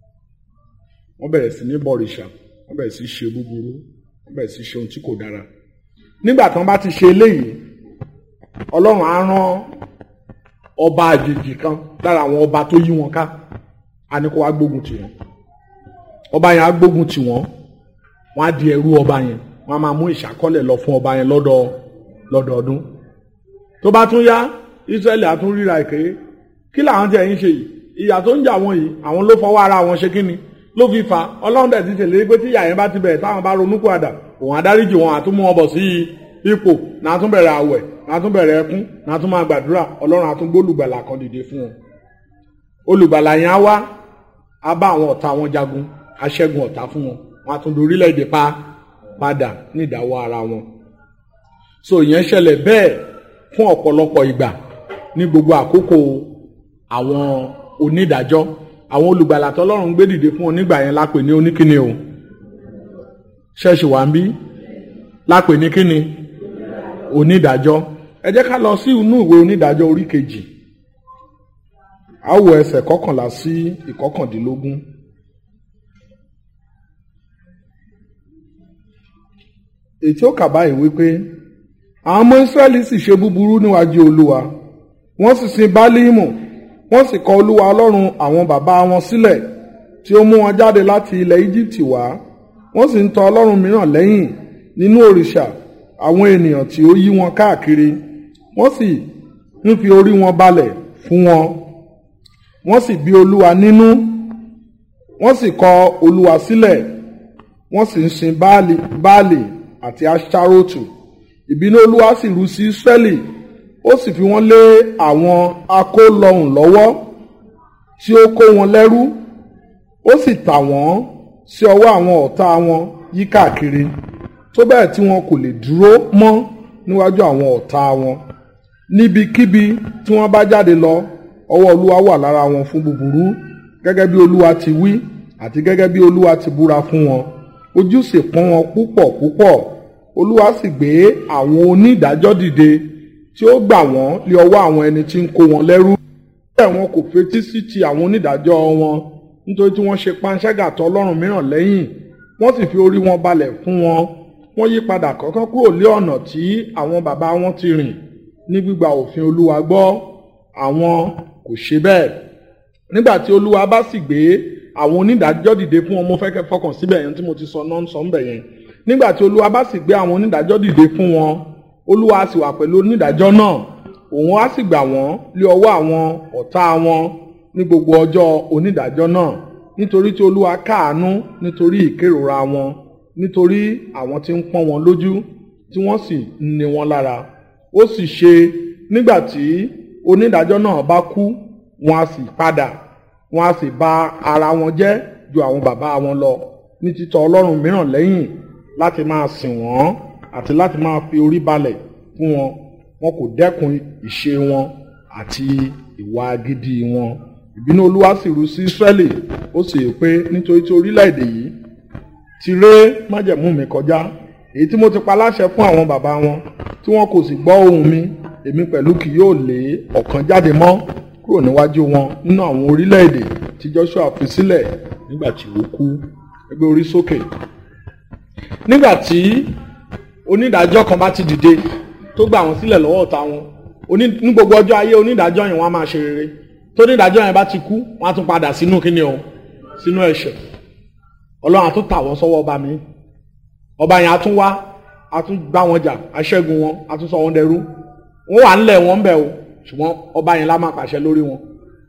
[SPEAKER 3] wọ́n bẹ̀rẹ̀ sí ní bọ̀rìṣà wọ́n bẹ̀rẹ̀ sí ṣe búburú wọ́n bẹ̀rẹ̀ sí ṣe ohun tí kò dára nígbà tí wọ́n bá ti ṣe eléyìí Ọlọ́run á rán ọba àjèjì kan lára àwọn ọba tó yí wọn ká á ní kó wá gbógun tì wọ́n ọba yẹn á gbógun tì wọ́n wọ́n á di ẹrú ọba yẹn wọ́n á máa mú ìṣàkọ́lẹ̀ lọ fún ọba yẹn lọ́dọ̀ lọ́dọọdún tó bá tún yá Ísírẹ́lì á tún ríra ìké kí làwọn tí ẹ̀yin ṣe yìí ìyà tó ń jà wọ́n yìí àwọn ló fọwọ́ ara wọn ṣe kíni ló fi fa Ọlọ́run dẹ̀ ti ṣèlérí pé tí ìyà yẹn bá ti bẹ̀rẹ̀ táwọn bá ronú padà òun adáríjì wọn àtúmú wọn bọ̀ sí ipò náà tún bẹ̀rẹ̀ àwẹ̀ náà tún bẹ̀rẹ̀ ẹkún náà tún máa gbàdúrà ọlọ́run á tún gbólùgbàlà kan dìde fún wọn olùgbàlà yẹn á wá á bá àwọn ọ̀tá wọn jagun aṣẹ́gun ọ̀tá fún wọn wọn á tún dorílẹ̀-èdè pa padà ní ìdáwọ́ ara wọn so ìyẹn ṣẹlẹ̀ bẹ́ẹ̀ fún ọ̀pọ̀lọpọ̀ ìgbà ní gbogbo àkókò àwọn onídàájọ́ àwọn olùgbàlà tọ́lọ́run gbé dìde fún wọn nígbà yẹn lápè ní oníkíni o ṣẹ́ẹ̀ṣì wà ń bí lápè ní kíni onídàájọ́ ẹ jẹ́ ká lọ sí inú ìwé onídàájọ́ orí kejì a ó wo ẹsẹ̀ kọkànlá sí ìkọkàndínlógún. ètí ó kà báyìí wípé àwọn ọmọ Ísírẹ́lì sì ṣe búburú níwájú Olúwa wọ́n sì sin Bálíìmù wọ́n sì kọ̀ Olúwa Ọlọ́run àwọn bàbá wọn sílẹ̀ tí ó mú wọn jáde láti ilẹ̀ Íjíbítì wá wọ́n sì ń tọ̀ ọlọ́run mìíràn lẹ́yìn nínú òrìṣà àwọn ènìyàn tí ó yí wọn káàkiri wọ́n sì ń fi orí wọn balẹ̀ fún wọn wọ́n sì bí olúwa nínú wọ́n sì kọ̀ olúwa sílẹ̀ wọ́n sì ń sin baálì baálì àti aṣárótù ìbínú olúwa sì rú sí israẹli ó sì fi wọ́n lé àwọn akólọhùn lọ́wọ́ tí ó kó wọn lẹ́rú ó sì tà wọ́n sí ọwọ́ àwọn ọ̀tá wọn yí káàkiri tó bẹ́ẹ̀ tí wọn kò lè dúró mọ́ níwájú àwọn ọ̀tá wọn níbikíbi tí wọ́n bá jáde lọ ọwọ́ olúwa wà lára wọn fún búburú gẹ́gẹ́ bí olúwa ti wí àti gẹ́gẹ́ bí olúwa ti búra fún wọn ojú sì pọ́n wọn púpọ̀ púpọ̀ olúwa sì gbé àwọn onídàájọ́ dìde tí ó gbà wọ́n lé ọwọ́ àwọn ẹni tí ń kó wọn lẹ́rú bẹ́ẹ̀ wọn kò fetí sí ti àwọn onídàájọ́ wọn nítorí tí wọ́n ṣe panṣágà tọ̀ ọlọ́run mìíràn lẹ́yìn wọ́n sì fi orí wọn balẹ̀ fún wọn wọ́n yí padà kọ́kọ́ kúrò lé ọ̀nà tí àwọn bàbá wọn ti rìn ní gbígba òfin olúwa gbọ́ àwọn kò ṣe bẹ́ẹ̀ nígbà tí olúwa bá sì gbé àwọn onídàájọ́ dìde fún wọn mo fẹ́ kẹ́ fọkàn síbẹ̀ yẹn tí mo ti sọ náà ń sọ ńbẹ̀ yẹn nígbà tí olúwa bá sì gbé àwọn onídàájọ́ dìde fún wọn olúwa á sì wà pẹ̀lú onídàájọ́ náà òun á sì gbà wọ́n lé ọwọ́ àwọn ọ̀tá wọn ní gbogbo ọjọ́ onídàájọ́ náà nítorí tí olúwa káàánú nítorí ìkérora wọn nítorí àwọn tí ń pọ́n wọn lójú tí wọ́n sì ń ni wọn lára ó sì ṣe nígbà tí onídàájọ́ náà bá kú wọn á sì padà wọn á sì bà ara wọn jẹ́ ju àwọn bàbá wọn lọ ní títọ̀ ọlọ́run mìíràn lẹ́yìn láti máa sìn wọ́n àti láti máa fi orí balẹ̀ fún wọn wọn kò dẹ́kun ìṣe wọn àti ìwà gidi wọn ìbínú olúwa sì rú sí Ísírẹ́lì ó sì yè pé nítorí tí orílẹ̀-èdè yìí ti ré májẹ̀mú mi kọjá èyí tí mo ti pa láṣẹ fún àwọn bàbá wọn tí wọn kò sì gbọ́ ohùn mi èmi pẹ̀lú kì yóò lé ọ̀kan jáde mọ́ kúrò níwájú wọn nínú àwọn orílẹ̀-èdè tí Joshua fi sílẹ̀ nígbà tí ó kú ẹgbẹ́ orí sókè. nígbà tí onídàájọ́ kan bá ti dìde tó gbà wọ́n sílẹ̀ lọ́wọ́ ọ̀tá wọn ní gbogbo ọjọ́ ayé onídàájọ́ yẹn wọ́n á máa ṣe rere tó onídàájọ́ yẹn bá ti kú wọ́n á tún padà sínú kíni o sínú ẹ̀ṣẹ̀ ọlọ́run á tún tà wọ́n sọ́wọ́ ọba mi ọba yẹn á tún wá á tún bá wọn jà á ṣẹ́gun wọn á tún sọ wọn dẹrú wọ́n wà ńlẹ̀ wọn ń bẹ̀ o ṣùgbọ́n ọba yẹn lá máa pàṣẹ lórí wọn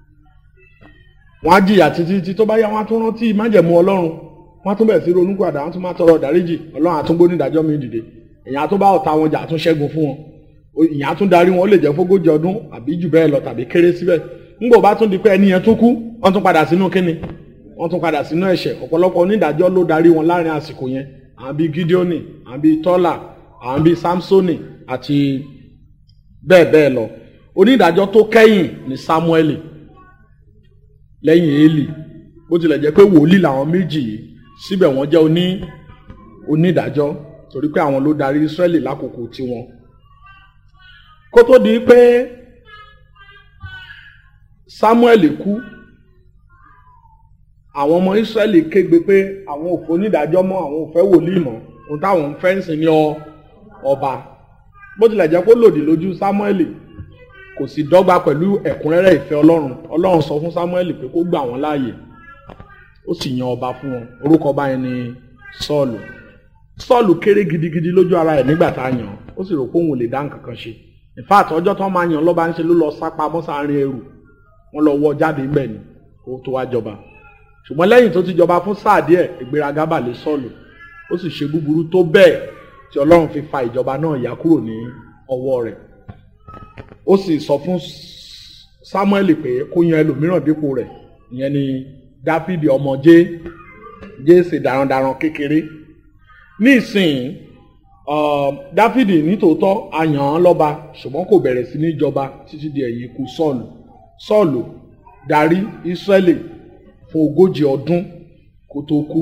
[SPEAKER 3] wọ́n á jìyà títí títí tó bá yá wọ́n á tún rántí májẹ̀mú ọlọ́run wọ́n á tún bẹ̀rẹ̀ sí ronú padà wọ́n á tún máa tọrọ dáríjì ọlọ́run á tún gbóní ìdájọ́ mi dìde èyàn á tún bá ọ̀tá wọn jà á tún ṣẹ́gun fún wọn ìyàn á tún darí wọn ó lè jẹ́ fógójì ọdún àbí jù bẹ́ẹ̀ lọ tàbí kéré síbẹ̀ ńgbò bá tún di pé ẹni yẹn tún kú wọ́n tún padà sínú kíni wọ́n tún padà sínú ẹ̀ṣẹ̀ ọ̀pọ̀lọpọ̀ onídàájọ́ ló darí wọn láàrin àsìkò yẹn àwọn bíi Gideoni àwọn bíi Tọ́lá àwọn bíi Samsoni àti bẹ́ẹ̀ bẹ́ẹ̀ lọ onídàájọ́ tó kẹ́yìn ní Samuel lẹ́yìn Élì bó tilẹ̀ jẹ́ pé wòlíì làwọn méjì yìí síbẹ̀ wọ́n jẹ́ oní onídàájọ́ torí pé àwọn ló darí Ísírẹ́lì lákòókò tiwọn kó tó di pé Samuel kú àwọn ọmọ Ísírẹ́lì kégbe pé àwọn ò fẹ́ onídàájọ́ mọ́ àwọn ò fẹ́ wòlíì mọ́ ohun táwọn ń fẹ́ ń sìn ní ọba bó tilẹ̀ jẹ́ kó lòdì lójú Samuel kò sì dọ́gba pẹ̀lú ẹ̀kúnrẹ́rẹ́ ìfẹ́ Ọlọ́run Ọlọ́run sọ fún Samuel pé kó gbà wọ́n láàyè ó sì yan ọba fún wọn orúkọ ọba yẹn ni Sọ́ọ̀lù Sọ́ọ̀lù kéré gidigidi lójú ara ẹ̀ nígbà tá a yàn ó sì rò pé òun ò lè dá nǹkan kan ṣe in fact ọjọ́ tó máa yàn lọ́ba ń ṣe ló lọ sápamọ́ sáárín ẹrù wọ́n lọ wọ́ jáde ńbẹ̀ ni kó tó wá jọba ṣùgbọ́n lẹ́yìn tó ti jọba fún sáà díẹ̀ ìgbéraga bà lé Sọ́ọ̀lù ó sì ṣe búburú tó bẹ́ẹ̀ tí Ọlọ́run fi fa ìjọba náà yà kúrò ní ọwọ́ rẹ̀ ó sì sọ fún samuel pé kó yan ẹlòmíràn dípò rẹ̀ ìyẹn ni dáfídì ọmọ jé jésè darandaran kékeré ní ìsìn uh, dáfídì nítòótọ́ a yàn án lọ́ba ṣùgbọ́n kò bẹ̀rẹ̀ sí ní jọba títí di ẹ̀yìn ikú sọ́ọ̀lù sọ́ọ̀lù darí ísírẹ́lì fún ogójì ọdún kó tó kú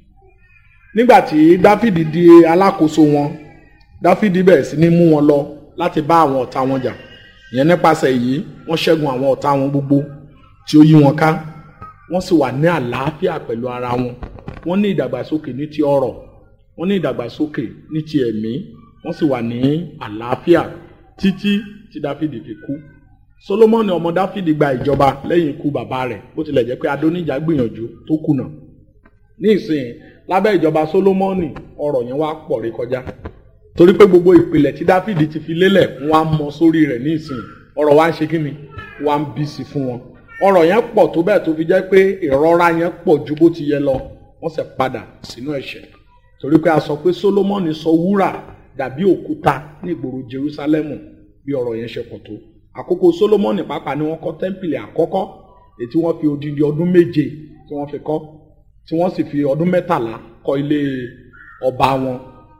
[SPEAKER 3] nígbà tí dáfídì di alákòóso wọn dáfídì bẹ̀rẹ̀ sí ní mú wọn lọ láti bá àwọn ọ̀tá wọn jà ìyẹn nípasẹ̀ èyí wọ́n ṣẹ́gun àwọn ọ̀tá wọn gbogbo tí ó yí wọn ká wọ́n sì wà ní àlàáfíà pẹ̀lú ara wọn wọ́n ní ìdàgbàsókè ní ti ọrọ̀ wọ́n ní ìdàgbàsókè ní ti ẹ̀mí wọ́n sì wà ní àlàáfíà títí tí dáfídì fi kú solomoni ọmọ dáfídì gba ìjọba lẹ́yìn ikú bàbá rẹ̀ bó tilẹ̀ jẹ́ pé adóníjà gbìyànjú tó kùnà ní ìsìn lábẹ́ ìjọba solomoni ọrọ̀ yẹn wá pọ̀ rí kọjá torí pé gbogbo ìpìlẹ̀ tí dáfídì ti fi lélẹ̀ wọ́n á mọ sórí rẹ̀ ní ìsìn ọrọ̀ wa ń ṣe kí ni wọ́n á ń bí sí fún wọn ọrọ̀ yẹn pọ̀ tó bẹ́ẹ̀ tó fi jẹ́ pé ìrora yẹn pọ̀ ju bó ti yẹ lọ wọ́n sì padà sínú ẹ̀ṣẹ̀ torí pé a sọ pé solomoni sọ wúrà dàbí òkúta ní ìgboro jerusalemu bí ọrọ̀ yẹn ṣe pọ̀ tó àkókò solomoni pàápàá ni wọ́n kọ́ tẹ́ḿpìlì àkọ́kọ́ èyí tí wọ́n fi odindi ọdún méje tí wọ́n fi kọ́ tí wọ́n sì fi ọdún mẹ́tàlá kọ́ ilé ọba wọn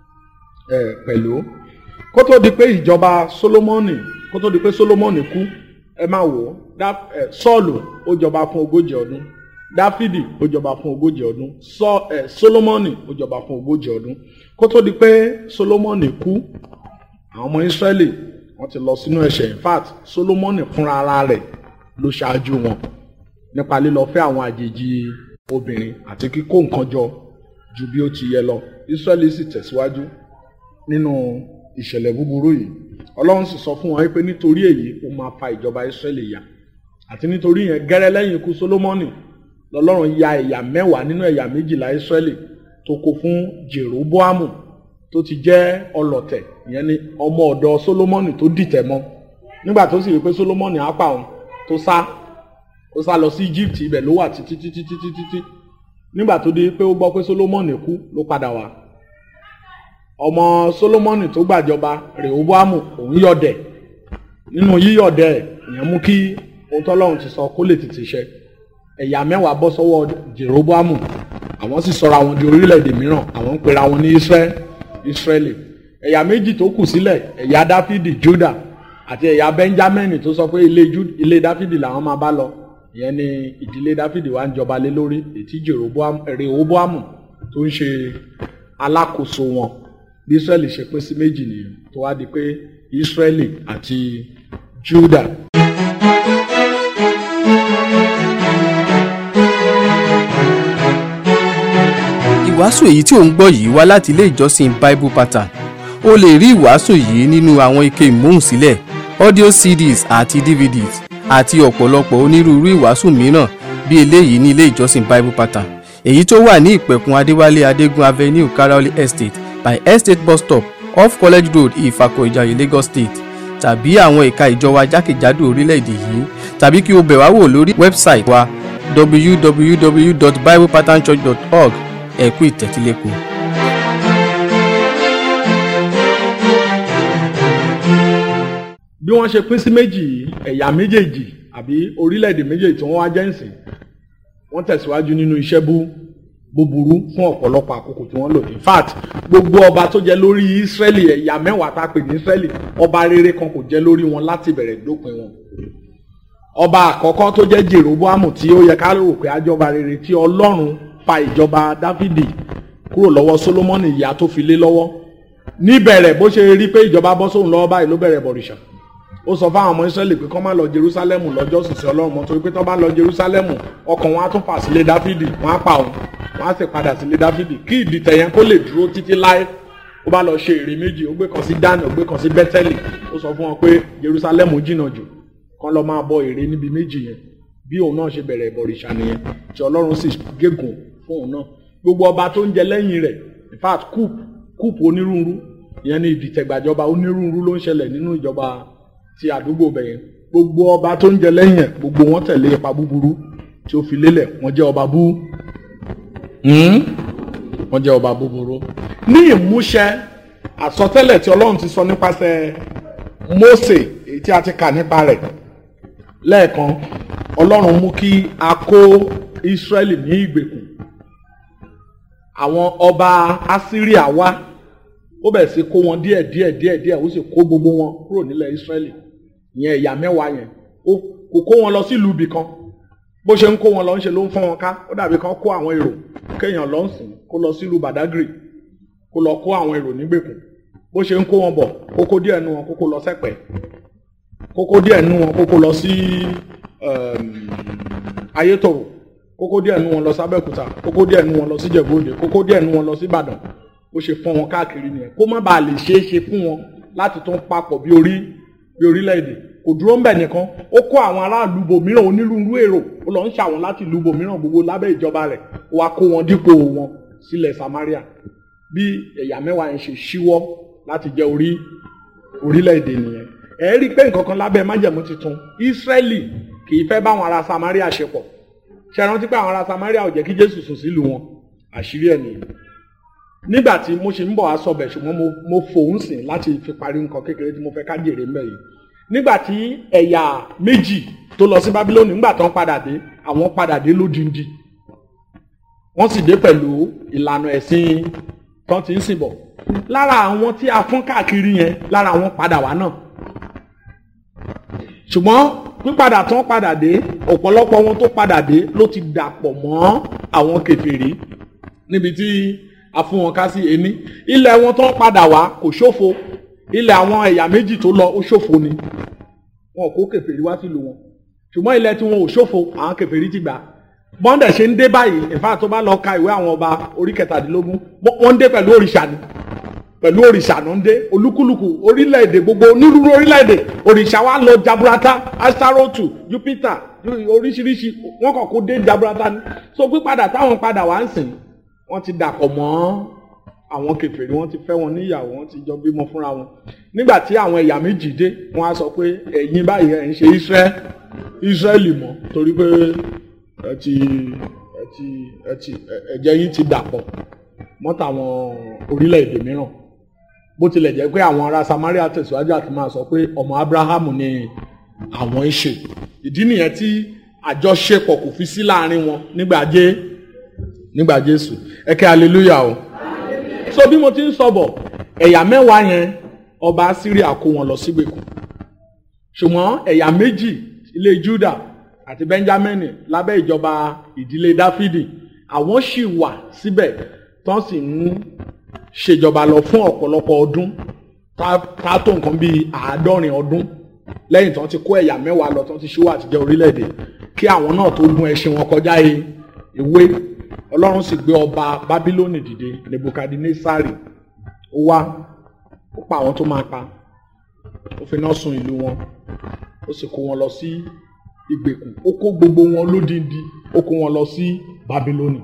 [SPEAKER 3] eh, pẹ̀lú kó tó di pé ìjọba solomoni kó tó di pé solomoni kú ẹ máa wò ó sọ́ọ̀lù ó jọba fún ogójì ọdún dáfídì ó jọba fún ogójì ọdún sọ ẹ solomoni ó jọba fún ogójì ọdún kó tó di pé solomoni kú àwọn ọmọ israẹli wọ́n ti lọ sínú ẹ̀ṣẹ̀ in fact solomoni fúnra ara rẹ̀ ló ṣáájú wọn nípa lílọ fẹ́ àwọn àjèjì obìnrin àti kíkó nǹkan jọ ju bí ó ti yẹ lọ israẹli sì tẹ̀síwájú nínú ìṣẹ̀lẹ̀ búburú yìí ọlọ́run sì sọ fún wọn pé nítorí èyí ó máa fa ìjọba israẹli yà àti nítorí yẹn gẹ́rẹ́ lẹ́yìn ikú solomoni lọ́lọ́run ya ẹ̀yà mẹ́wàá nínú ẹ̀yà méjìlá israẹli tó kó fún jeroboamu tó ti jẹ́ ọlọ̀tẹ̀ ìyẹn ni ọmọ ọ̀dọ̀ solomoni tó dìtẹ̀ mọ́ nígbà tó sì rí pé solomoni á pa òun tó sá ó sá lọ sí egypt ibẹ̀ ló wà títí títí títí títí nígbà tó di pé ó gbọ́ pé solomoni kú ló padà wá ọmọ solomoni tó gbàjọba rehoboamu òun yọ̀dẹ̀ nínú yíyọ̀dẹ̀ ìyẹn mú kí ohun tọ́lọ́run ti sọ kó lè tètè ṣẹ ẹ̀yà mẹ́wàá bọ́ sọ́wọ́ jeroboamu àwọn sì sọra wọn di orílẹ̀-èdè mìíràn àwọn ń pera wọn ní israeli ẹ̀yà méjì tó kù sílẹ̀ ẹ̀yà dáfídì juda àti ẹ̀yà benjamin tó sọ pé ilé dáfídì làwọn máa bá lọ ìyẹn ni ìdílé dáfídì wa ń jọba lé lórí ètí rehoboamu tó ń ṣe alákòóso wọn bí israeli ṣe pín sí méjì nìyẹn tó wá di pé israeli àti juda.
[SPEAKER 5] ìwàásù èyí tí ò ń gbọ́ yìí wá láti ilé ìjọsìn bible pattern o lè rí ìwàásù yìí nínú àwọn ike ìmúhùnsílẹ̀ audio cds àti dvds àti ọ̀pọ̀lọpọ̀ onírúurú ìwàásù mìíràn bí eléyìí ní ilé ìjọsìn bible pattern èyí tó wà ní ìpẹ̀kun adéwálé adégún avenue karaoli estate by estate bus stop off college road ìfàkọ̀ ìjàyè lagos state tàbí àwọn ẹ̀ka ìjọ wa jákèjádò orílẹ̀-èdè yìí tàbí kí o bẹ̀ wá wò lórí wẹ́bsáìtì wa www.biblepatternchurch.org ẹ kú ìtẹ́tílẹ́kọ̀ọ́.
[SPEAKER 3] bí wọ́n ṣe pín sí méjì yìí ẹ̀yà méjèèjì àbí orílẹ̀-èdè méjèèjì tí wọ́n wá jẹ́ ìsìn wọ́n tẹ̀síwájú nínú iṣẹ́ bú búburú fún ọ̀pọ̀lọpọ̀ àkókò tí wọ́n lò in fact gbogbo ọba tó jẹ lórí Ísírẹ́lì ẹ̀yà mẹ́wàá tá a pè ní Ísírẹ́lì ọba rere kan kò jẹ lórí wọn láti bẹ̀rẹ̀ dópin wọn ọba àkọ́kọ́ tó jẹ́ Jeroboamu tí ó yẹ ká rò pé àjọba rere tí Ọlọ́run fa ìjọba Dáfídì kúrò lọ́wọ́ Sólómọ́nì ìyá tó fi lé lọ́wọ́ níbẹ̀rẹ̀ bó ṣe rí pé ìjọba bọ́ sóhun lọ́wọ́ báyìí ló bẹ̀rẹ̀ bọ̀rìṣà ó sọ fáwọn ọmọ Ísírẹ́lì pé kọ́ máa lọ Jerúsálẹ́mù lọ́jọ́ sísè Ọlọ́run mọ́ torí pé tọ́ bá lọ Jerúsálẹ́mù ọkàn wọn á tún fà sílé Dáfídì wọn á pa òun wọn á sì padà sílé Dáfídì kí ìdìtẹ̀ yẹn kó lè dúró títí láé ó bá lọ ṣe ère méjì ó gbé kan sí Dánì ó gbé kan sí Bẹ́tẹ́lì ó sọ fún wọn pé Jerúsálẹ́mù jìnnà jù kán lọ máa bọ ère níbi méjì yẹn bí òun náà ṣe bẹ̀rẹ̀ ìbọ̀rìṣà nìyẹn tí Ọlọ́run sì gégùn fún òun náà gbogbo ọba tó ń jẹ lẹ́yìn rẹ̀ in fact coup coup onírúurú ìyẹn ni ìdìtẹ̀gbàjọba onírúurú ló ń ṣẹlẹ̀ nínú ìjọba ti àdúgbò bẹ̀yẹn gbogbo ọba tó ń jẹ lẹ́yìn ẹ̀ gbogbo wọn tẹ̀lé ipa búburú tí ó fi lélẹ̀ wọ́n jẹ́ ọba bú wọ́n jẹ́ ọba búburú ní ìmúṣẹ àsọtẹ́lẹ̀ tí Ọlọ́run ti sọ nípasẹ̀ Mósè èyí tí a ti kà nípa rẹ̀ lẹ́ẹ̀kan Ọlọ́run mú kí a kó Ísírẹ́lì ní ìgbèkùn àwọn ọba Asíríà wá ó bẹ̀rẹ̀ sí kó wọn díẹ̀ díẹ̀ díẹ̀ díẹ̀ ó sì kó gbogbo wọn kúrò nílẹ̀ Ísírẹ́lì ìyẹn ẹ̀yà mẹ́wàá yẹn ó kò kó wọn lọ sílùú ibì kan bó ṣe ń kó wọn lọ ń ṣe ló ń fọ́n wọn ká ó dàbí kan kó àwọn èrò kéèyàn lọ ń sìn kó lọ sílùú Badagry kó lọ kó àwọn èrò nígbèkùn bó ṣe ń kó wọn bọ̀ kókó díẹ̀ nu wọn kókó lọ sẹ́pẹ̀ kókó díẹ̀ nu wọn kókó lọ sí Ayétòrò kókó díẹ̀ nu wọn lọ sábẹ́òkúta kókó díẹ̀ nu wọn lọ sí Ìjẹ̀bú-Òde kókó díẹ̀ nu wọn lọ sí Ìbàdàn ó ṣe fọ́n wọn káàkiri nìyẹn kó má bàa lè ṣeé ṣe fún wọn láti tún papọ̀ bí orí bí orílẹ̀-èdè kò dúró ń bẹ̀ nìkan ó kó àwọn aráàlú bòmíràn onírúurú èrò ó lọ ń ṣàwọn láti ìlú bòmíràn gbogbo lábẹ́ ìjọba rẹ̀ ó wá kó wọn dípò wọn sílẹ̀ Samaria bí ẹ̀yà mẹ́wàá yẹn ṣe ṣíwọ́ láti jẹ́ orí orílẹ̀-èdè nìyẹn ẹ rí i pé nǹkan kan lábẹ́ májẹ̀mú tuntun Ísírẹ́lì kì í fẹ́ báwọn ará Samaria ṣe pọ̀ ṣe rántí pé àwọn ará Samaria ò jẹ́ kí Jésù sùn sílùú wọn àṣírí ẹ̀ nìyẹn nígbà tí mo ṣe ń bọ̀ wá sọ̀bẹ̀ ṣùgbọ́n mo mo fòun sìn láti fi parí nǹkan kékeré tí mo fẹ́ ká jèrè mbẹ̀ yìí nígbà tí ẹ̀yà méjì tó lọ sí Bábílónì nígbà tó ń padà dé àwọn padà dé lódindi wọ́n sì dé pẹ̀lú ìlànà ẹ̀sìn tó ti ń sìn bọ̀ lára àwọn tí a fún káàkiri yẹn lára àwọn padà wá náà ṣùgbọ́n pípadà tó ń padà dé ọ̀pọ̀lọpọ̀ wọn tó padà dé ló ti dàpọ̀ mọ́ àwọn kèfèrí níbi tí a fún wọn ká sí ení ilẹ̀ wọn tó ń padà wá kò ṣòfò ilẹ̀ àwọn ẹ̀yà méjì tó lọ ó ṣòfò ni wọn kó kèfèrí wá sílùú wọn ṣùgbọ́n ilẹ̀ tí wọn ò ṣòfò àwọn kèfèrí ti gbà bọ́ndẹ̀ ṣe ń dé báyìí ìfá tó bá lọ ka ìwé àwọn ọba orí kẹtàdínlógún wọ́n ń dé pẹ̀lú òrìṣà ni pẹ̀lú òrìṣà ló ń dé olúkúlùkù orílẹ̀-èdè gbogbo onírúurú orílẹ̀-èdè òrìṣà wa lọ jaburata astarotu jupiter oríṣiríṣi wọn kàn kó dé jaburata ni so pípadà táwọn padà wá ń sìn wọ́n ti dàpọ̀ mọ́ àwọn kèfèrí wọ́n ti fẹ́ wọn níyàwó wọ́n ti jọ bímọ fúnra wọn nígbà tí àwọn ẹ̀yà méjì dé wọ́n á sọ pé ẹ̀yin báyìí ẹ̀ ń ṣe israel israeli mọ́ torí pé ẹ ti ẹ ti ẹ ti ẹ̀jẹ̀ yín ti dàpọ̀ mọ́ tàwọn orílẹ̀-èdè mìíràn bó tilẹ̀ jẹ́ pé àwọn ará Samaria tẹ̀síwájú àti máa sọ pé ọmọ Abrahamu ni àwọn ń ṣe ìdí nìyẹn tí àjọṣepọ̀ kò fi sí láàrin wọn nígbà jẹ́ nígbà Jésù ẹ kẹ́ hallelujah o so bí mo ti ń sọ bọ̀ ẹ̀yà mẹ́wàá yẹn ọba Syria kó wọn lọ sígbèkùn ṣùgbọ́n ẹ̀yà méjì ilé Juda àti Benjamin lábẹ́ ìjọba ìdílé Dáfídì àwọn sì wà síbẹ̀ tán sì ń ṣèjọba lọ fún ọ̀pọ̀lọpọ̀ ọdún tá tó nǹkan bíi àádọ́rin ọdún lẹ́yìn tán ti kó ẹ̀yà mẹ́wàá lọ tán ti ṣíwọ́ àtijọ́ orílẹ̀-èdè kí àwọn náà tó gun ẹṣin wọn kọjá ewé ọlọ́run sì gbé ọba bábílónì dìde nebukadnesari ó wá ó pa àwọn tó máa pa ó fi iná sun ìlú wọn ó sì kó wọn lọ sí ìgbèkùn ó kó gbogbo wọn lódindi ó kó wọn lọ sí bábílónì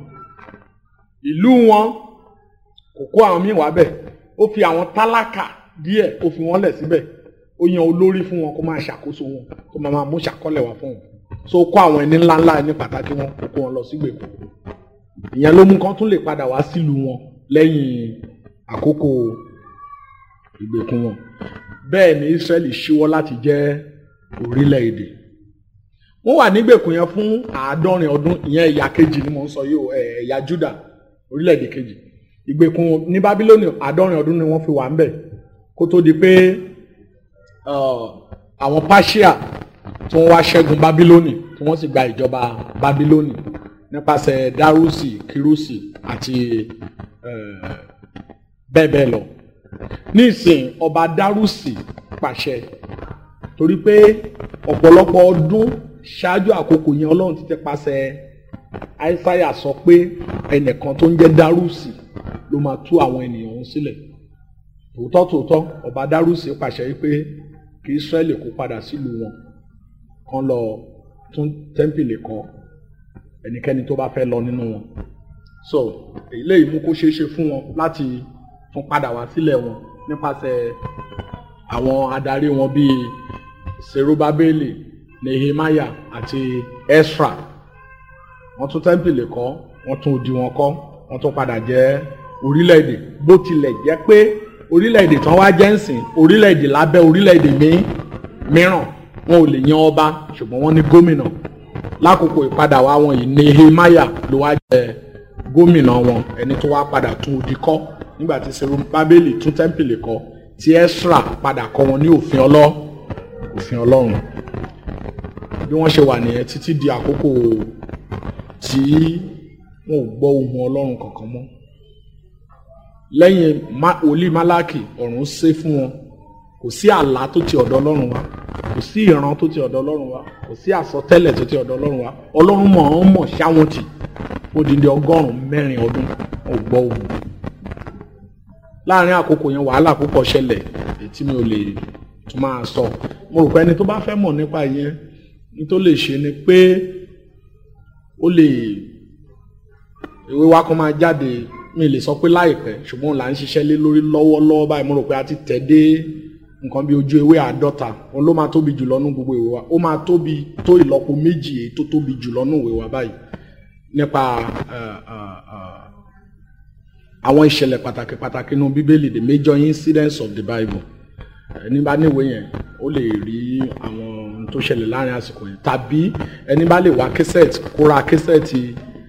[SPEAKER 3] ìlú wọn kò kó àwọn míì wá bẹ̀ ó fi àwọn tálákà díẹ̀ ó fi wọ́n lẹ̀ síbẹ̀ ó yan olórí fún wọn kó máa ṣàkóso wọn kó máa máa mú ṣàkọlẹ̀ wá fún wọn so kó àwọn ẹni ńláńlá ẹni pàtàkì wọn kó kó wọn lọ sígbèkùn ìyẹn ló mú kán tún lè padà wá sílùú wọn lẹ́yìn àkókò ìgbèkùn wọn bẹ́ẹ̀ ni Ísírẹ́lì ṣíwọ́ láti jẹ́ orílẹ̀-èdè wọ́n wà nígbèkùn yẹn fún àádọ́rin ọdún ìyẹn ẹ̀yà kejì ni mo ń sọ yìí o ẹ̀yà Júdà orílẹ̀-èdè kejì ìgbèkùn ní Bábílónì àádọ́rin ọdún ni wọ́n fi wà ń bẹ̀ kó tó di pé àwọn Páṣíà tí wọ́n wá ṣẹ́gun Bábílónì tí wọ́n sì gba ìjọba Bábílónì nípasẹ̀ Dárúsì Kírúsì àti bẹ́ẹ̀ bẹ́ẹ̀ lọ nísìn ọba Dárúsì pàṣẹ torí pé ọ̀pọ̀lọpọ̀ ọdún ṣáájú àkókò yẹn Ọlọ́run ti tẹ pasẹ̀ Aísáyà sọ pé ẹnìkan tó ń jẹ́ Dárúsì ló máa tú àwọn ènìyàn ọ̀hún sílẹ̀ tòótọ́ tòótọ́ ọba Dárúsì pàṣẹ wípé kí Ísírẹ́lì kó padà sílùú wọn kán lọ tún tẹ́ḿpìlì kọ́ ẹnikẹ́ni tó bá fẹ́ lọ nínú wọn so èyí lè mú kó ṣeé ṣe fún wọn láti tún padà wá sílẹ̀ wọn nípasẹ̀ àwọn adarí wọn bíi Serubabeli Nehemiah àti Esra wọ́n tún tẹ́ḿpìlì kọ́ wọ́n tún odi wọn kọ́ wọ́n tún padà jẹ́ orílẹ̀-èdè bó tilẹ̀ jẹ́ pé orílẹ̀-èdè tán wá jẹ́ ǹsìn orílẹ̀-èdè lábẹ́ orílẹ̀-èdè míì mìíràn wọn ò lè yan ọba ṣùgbọ́n wọ́n ní gómìnà lákòókò ìpadà wa wọn yìí Nehemiah ló wá jẹ gómìnà wọn ẹni tó wá padà tún odi kọ́ nígbà tí Serubábélì tún tẹ́ḿpìlì kọ́ tí Ẹ́sírà padà kọ́ wọn ní òfin ọlọ́ òfin Ọlọ́run bí wọ́n ṣe wà nìyẹn títí di àkókò tí wọn ò gbọ́ ohùn Ọlọ́run kankan mọ́ lẹ́yìn wòlíì Málákì ọ̀run ṣe fún wọn kò sí àlá tó ti ọ̀dọ̀ Ọlọ́run wá kò sí ìran tó ti ọ̀dọ̀ Ọlọ́run wá kò sí àsọtẹ́lẹ̀ tó ti ọ̀dọ̀ Ọlọ́run wá Ọlọ́run mọ̀ ọ́n mọ̀ ṣáwọn tì ó di di ọgọ́rùn-ún mẹ́rin ọdún ò gbọ́ ohùn láàrin àkókò yẹn wàhálà púpọ̀ ṣẹlẹ̀ èyí tí mi ò lè tún máa sọ mo rò pé ẹni tó bá fẹ́ mọ̀ nípa yẹn ní tó lè ṣe ni pé ó lè ìwé wa kan máa jáde mi lè sọ pé láìpẹ́ ṣùgbọ́n là ń ṣiṣẹ́ lé lórí lọ́wọ́lọ́wọ́ báyìí mo rò pé a ti tẹ̀ dé nǹkan bí ojú ewé àádọ́ta òun ló máa tóbi jùlọ nú gbogbo ìwé wa ó máa tóbi tó ìlọ́po méjì èyí tó tóbi jùlọ nú ìwé wa báyìí nípa àwọn ìṣẹ̀lẹ̀ pàtàkì pàtàkì nínú bíbélì the major incidents of the bible ẹni bá níwèé yẹn ó lè rí àwọn ohun tó ṣẹlẹ̀ láàrin àsìkò yẹn tàbí ẹni bá lè wá kẹsẹ̀tì kó ra kẹsẹ̀tì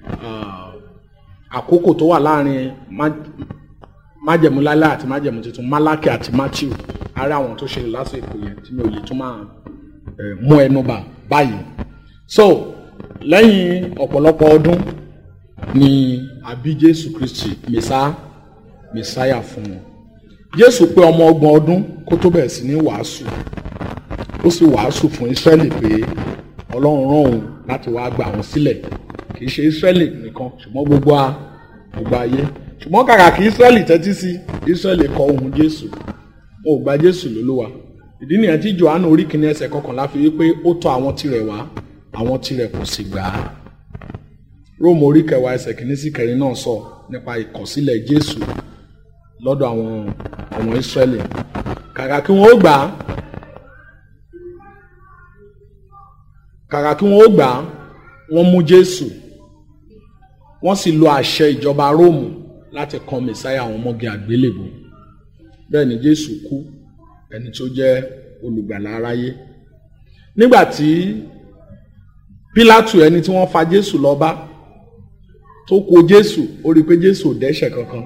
[SPEAKER 3] àkókò tó wà láàrin májẹ̀mú lálẹ́ àti májẹ̀mú tuntun málákì àti matthew ara àwọn tó ṣẹlẹ̀ lásìkò yẹn tí mi ò lè tún máa mú ẹnu bà báyìí so lẹ́yìn ọ̀pọ̀lọpọ̀ ọdún ni àbí jésù kristi mẹ́sà mẹ́sáyà fún wọn jésù pé ọmọ ọgbọ̀n ọdún kó tó bẹ̀rẹ̀ sí ní wàásù ó sì wàásù fún ísírẹ́lì pé ọlọ́run rán òun láti wá gbà wọ́n sílẹ̀ kì í ṣe ísírẹ́lì nìkan ṣùgbọ́n gbogbo a gbogbo ayé ṣùgbọ́n kàkà kí ísírẹ́lì tẹ́tí sí ísírẹ́lì kọ ohùn jésù ó gba jésù lólúwa ìdí nìyẹn tí johannu orí kìíní ẹsẹ̀ kọkànlá fi wí pé ó tọ̀ àwọn tirẹ̀ wá àwọn tirẹ̀ kò sì gbà á róòmù orí kẹwàá ẹsẹ̀ kìíní sí kẹrin náà sọ nípa ìkọ̀sílẹ̀ jésù lọ́dọ̀ àwọn ọmọ ìsírẹ́lì kàkà kí wọ́n ó gbà á kàkà kí wọ́n ó gbà á wọ́n mú jésù wọ́n sì lo àṣẹ ìjọba róòmù láti kan mẹsáyà àwọn ọmọge àgbélébùú bẹ́ẹ̀ ni jésù kú ẹni tó jẹ́ olùgbàlà aráyé nígbà tí pílátù ẹni tí wọ́n fa jésù lọ bá tó kó jésù ó rí i pé jésù ò dẹ́ṣẹ̀ kankan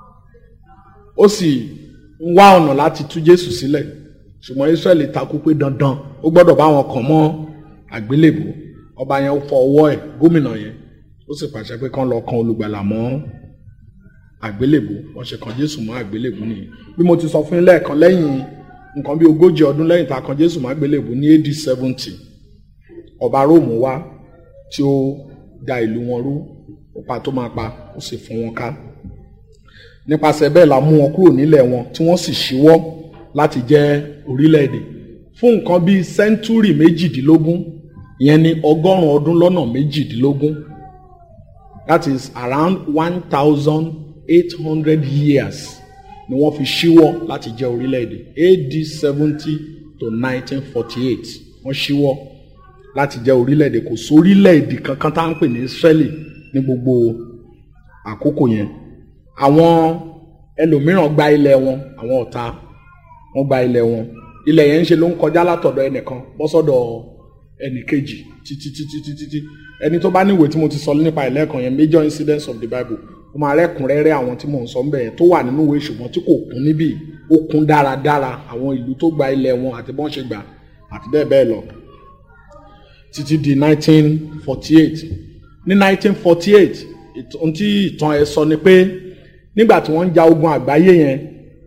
[SPEAKER 3] ó sì ń wá ọ̀nà láti tú jésù sílẹ̀ ṣùgbọ́n israẹli takú pé dandan ó gbọ́dọ̀ bá wọn kàn mọ́ àgbélébùú ọba yẹn fọ ọwọ́ ẹ̀ gómìnà yẹn ó sì pàṣẹ pé kán lọ kan olùgbàlà mọ́ àgbélébùú wọ́n ṣe kan jésù mọ́ àgbélébùú nìyẹn bí mo ti sọ fún yín lẹ́ẹ̀kan lẹ́yìn nǹkan bí ogójì ọdún lẹ́yìn tá a kan jésù mọ́ àgbélébùú ní AD seventy ọba róòmù wá tí ó da ìlú wọn rú ó pa tó máa pa ó sì fún wọn ká nípasẹ̀ bẹ́ẹ̀ la mú wọn kúrò nílẹ̀ wọn tí wọ́n sì ṣíwọ́ láti jẹ́ orílẹ̀-èdè fún nǹkan bíi sẹ́ńtúrì méjìdínlógún ìyẹn ní ọgọ́rùn-ún ọdún lọ́nà méjìdínlógún that is around one thousand eight hundred years ni wọ́n fi ṣíwọ́ láti jẹ́ orílẹ̀-èdè AD seventy to nineteen forty eight wọ́n ṣíwọ́ láti jẹ́ orílẹ̀-èdè kò sórílẹ̀-èdè kankan tá à ń pè ní Israeli ní gbogbo àkókò yẹn àwọn ẹlòmíràn gba ilẹ̀ wọn àwọn ọ̀tá wọn gba ilẹ̀ wọn ilẹ̀ yẹn ń ṣe ló ń kọjá látọ̀dọ̀ ẹnìkan bọ́ sọ́dọ̀ ẹnì kejì títí títí títí tí ẹni tó bá níwèé tí mo ti sọ nípa ìlẹ́ẹ̀kan yẹn major incidents of the Bible ó máa rẹ́kùnrẹ́rẹ́ àwọn tí mò ń sọ ń bẹ̀ yẹn tó wà nínú ìwé ṣùgbọ́n tí kò kún níbí ó kún dáradára àwọn ìlú tó gba ilẹ̀ wọn àti bọ́n ṣe gbà àti bẹ́ẹ̀ bẹ́ẹ̀ lọ títí di 1948 ní 1948 ohun tí ìtàn ẹ sọ ni pé nígbà tí wọ́n ń ja ogun àgbáyé yẹn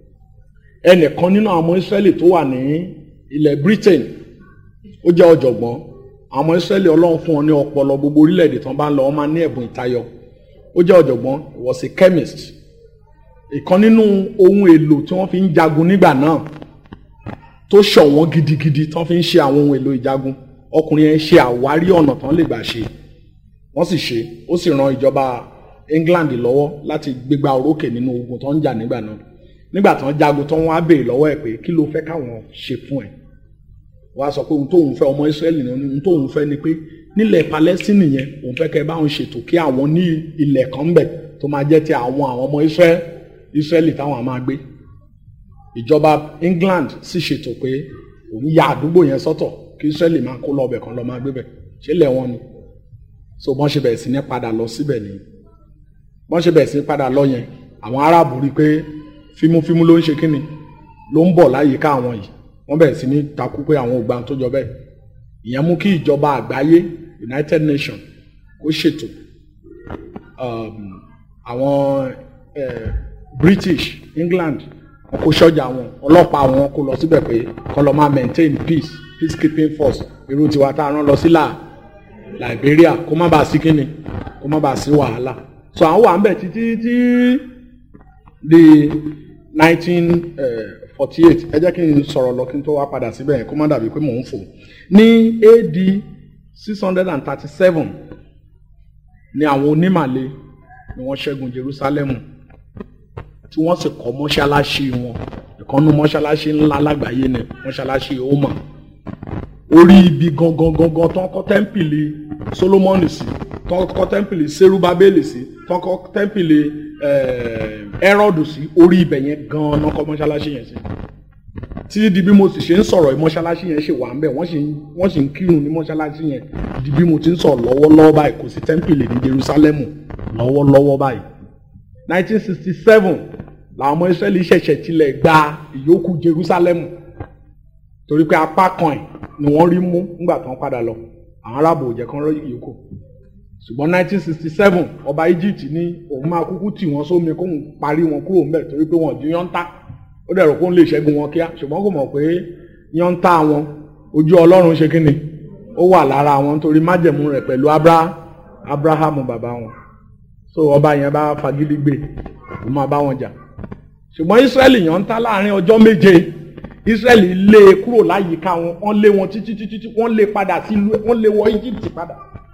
[SPEAKER 3] ẹnìkan nínú àwọn ọmọ Ísírẹ́lì tó wà ní ilẹ̀ Britain ó jẹ́ ọ̀jọ̀gbọ́n àwọn ọmọ Ísírẹ́lì Ọlọ́run fún wọn ní ọpọlọ gbogbo orílẹ̀-èdè tán bá ń lọ wọ́n máa ní ẹ̀bùn ìtayọ ó jẹ́ ọ̀jọ̀gbọ́n was a chemist ìkan nínú ohun èlò tí wọ́n fi ń jagun nígbà náà tó ṣọ̀wọ́n gidigidi tán fi ń ṣe àwọn ohun èlò ìjagun ọkùnrin yẹn ṣe àwárí ọ̀nà tán lè gbà ṣe wọ́n sì ṣe ó sì ran ìjọba England lọ́wọ́ láti gbégbá orókè nínú ogun tó ń jà nígbà náà nígbà tán jagun tán wọ́n á béèrè lọ́wọ́ ẹ̀ pé kí ló fẹ́ káwọn ṣe fún ẹ̀ wọ́n á sọ pé ohun tóun fẹ́ ọmọ Israẹli ní ohun tóun fẹ́ ni pé nílẹ̀ Palestine yẹn òun fẹ́ kẹ́ báwọn ṣètò kí àwọn ní ilẹ̀ kan ń bẹ̀ tó máa jẹ́ ti àwọn àwọn ọmọ Israẹli táwọn máa gbé ìjọba England sì ṣètò pé òun ya àdúgbò yẹn sọ́tọ̀ kí Israeli máa kó lọ ọbẹ̀ kan lọ máa gbébẹ̀ ṣé lẹ̀ wọ́n ni so bọ́n ṣe bẹ̀rẹ̀ sí ní padà lọ síbẹ̀ ni bọ́n ṣe bẹ̀rẹ̀ sí ní padà lọ yẹn àwọn Arábù rí i pé fímúfímú ló ń ṣe kíni ló ń bọ̀ láyìíká àwọn yìí wọ́n bẹ̀rẹ̀ sí ní takú pé àwọn ò gbà tó jọ bẹ́ẹ̀ ìyẹn mú kí ìjọba àgbáyé United Nations kó ṣètò um, àwọn eh, British England wọn kó sọ́jà wọn ọlọ́pàá wọn kó lọ síbẹ̀ pé kó lọ máa maintain peace peacekeeping force irú tiwa tá a rán lọ sí là Liberia kó má bàa sí kíni kó má bàa sí wàhálà so àwọn wà ń bẹ̀ títí tí di nineteen forty eight ẹ jẹ́ kí n sọ̀rọ̀ lọ kí n tó wá padà síbẹ̀ yẹn kó má dàbí pé mò ń fò ní AD six hundred and thirty seven ni àwọn onímàle ni wọ́n ṣẹ́gun Jerusalem tí wọ́n sì kọ́ mọ́ṣáláṣí wọn ìkànnù mọ́ṣáláṣí ńlá lágbàáyé ni mọ́ṣáláṣí Oma orí ibi gangan gangan tó ń kọ́ tẹ́ḿpìlì Solomoni sí tó ń kọ́ tẹ́ḿpìlì Serubabeli sí tó ń kọ́ tẹ́ḿpìlì Ẹrọ́dù sí orí ibẹ̀ yẹn gan-an náà kọ́ mọ́ṣáláṣí yẹn sí tí di bí mo sì ṣe ń sọ̀rọ̀ mọ́ṣáláṣí yẹn ṣe wà ń bẹ̀ wọ́n sì ń kírun ní mọ́ṣáláṣí yẹn di bí mo ti ń sọ̀rọ̀ lọ́wọ́lọ́wọ́ báyìí kò sí tẹ́ḿpìlì ní Jerusalem lọ́wọ́lọ́wọ́ báyìí 1967 làwọn ọmọ Israẹli ṣẹ̀ṣẹ̀ tilẹ̀ gba ìyókù Jerusalem torí pé apá kan ẹ̀ ni wọ́n rí mú nígbà tó ń padà lọ àwọn arábò ò jẹ́ kán rí ìyókù ṣùgbọ́n 1967 ọba Egypt ní òun máa kúkú tì wọ́n sómi kóun parí wọn kúrò ńbẹ̀ torí pé wọ́n ju yọ́ntà ó dẹ̀ rò pé òun lè ṣẹ́gun wọn kíá ṣùgbọ́n kò mọ̀ pé yọ́ntà wọn ojú Ọlọ́run ṣe kí ni ó wà lára wọn nítorí májẹ̀mú rẹ̀ pẹ̀lú Abrahamu bàbá wọn so ọba yẹn bá fagídí gbé ó máa bá wọn jà ṣùgbọ́n Ísírẹ́lì yọ́ntà láàrin ọjọ́ méje Ísírẹ́lì lé e kúrò láyìíká wọn wọ́n lé wọn títí títí wọ́n lé padà sílùú wọ́n lé wọ Egypt padà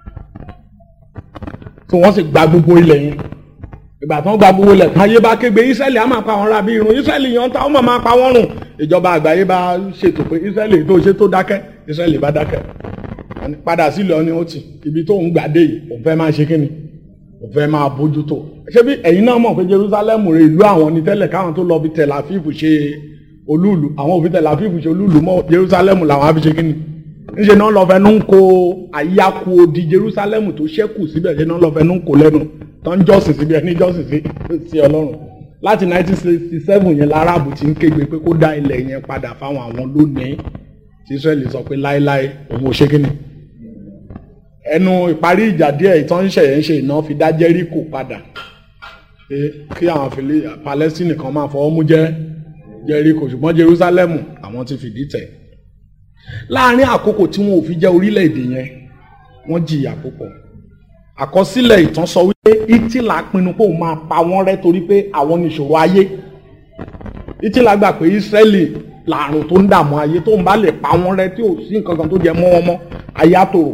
[SPEAKER 3] so wọ́n sì gba gbogbo ilẹ̀ yẹn ìgbà tí wọ́n gba gbogbo ilẹ̀ tán ayé bá kégbe Ísírẹ́lì á máa pa wọn ra bí irun Ísírẹ́lì yan ta ó máa máa pa wọ́n rùn ìjọba àgbáyé bá ṣètò pé Ísírẹ́lì tó ṣe tó dákẹ́ Ísírẹ́lì bá dákẹ́ padà sílẹ̀ ọ́ni ó ti ibi tó ń gbàdé yìí òun fẹ́ máa ṣe kíni òun fẹ́ máa bójútó ṣé bí ẹ̀yin náà mọ̀ pé Jerusalem rè ìlú àwọn ní tẹ́lẹ̀ káwọn tó lọ bí Tel Aviv ṣe olúùlú àwọn òfin Tel Aviv ṣe olúùlú mọ́ Jerusalem làwọn á fi ṣe kíni ńṣe náà lọ fẹnu ń ko àyíyáku odi Jerusalem tó ṣẹ́kù síbẹ̀ ṣe náà lọ fẹnu ń ko lẹ́nu tó ń jọ́sìn síbi ẹni jọ́sìn sí Ọlọ́run láti 1967 yẹn láràbù ti ń kégbe pé kó dá ilẹ̀ yẹn padà fáwọn àwọn lónìí tí Israẹli sọ pé láéláé òun ò ṣe kíni ẹnu ìparí ìjà díẹ̀ ìtàn ń ṣẹ̀yẹ̀ ń ṣe iná fi dá Jẹ́ríkò padà pé kí àwọn fìlí Palestine kan máa fọwọ́ mú jẹ́ Jẹ́ríkò ṣùgbọ́n Jerusalem àwọn ti fìdí tẹ̀ láàrin àkókò tí wọn ò fi jẹ́ orílẹ̀-èdè yẹn wọ́n jìyà púpọ̀ àkọsílẹ̀ ìtàn sọ wípé Hitler pinnu pé òun máa pa wọ́n rẹ́ torí pé àwọn nìṣòro ayé Hitler gbà pé Israeli làrùn tó ń dààmú ayé tó ń bá lè pa wọ́n rẹ́ tí ò sí nǹkan kan tó jẹ mọ́ wọn mọ́ ayé àtòrò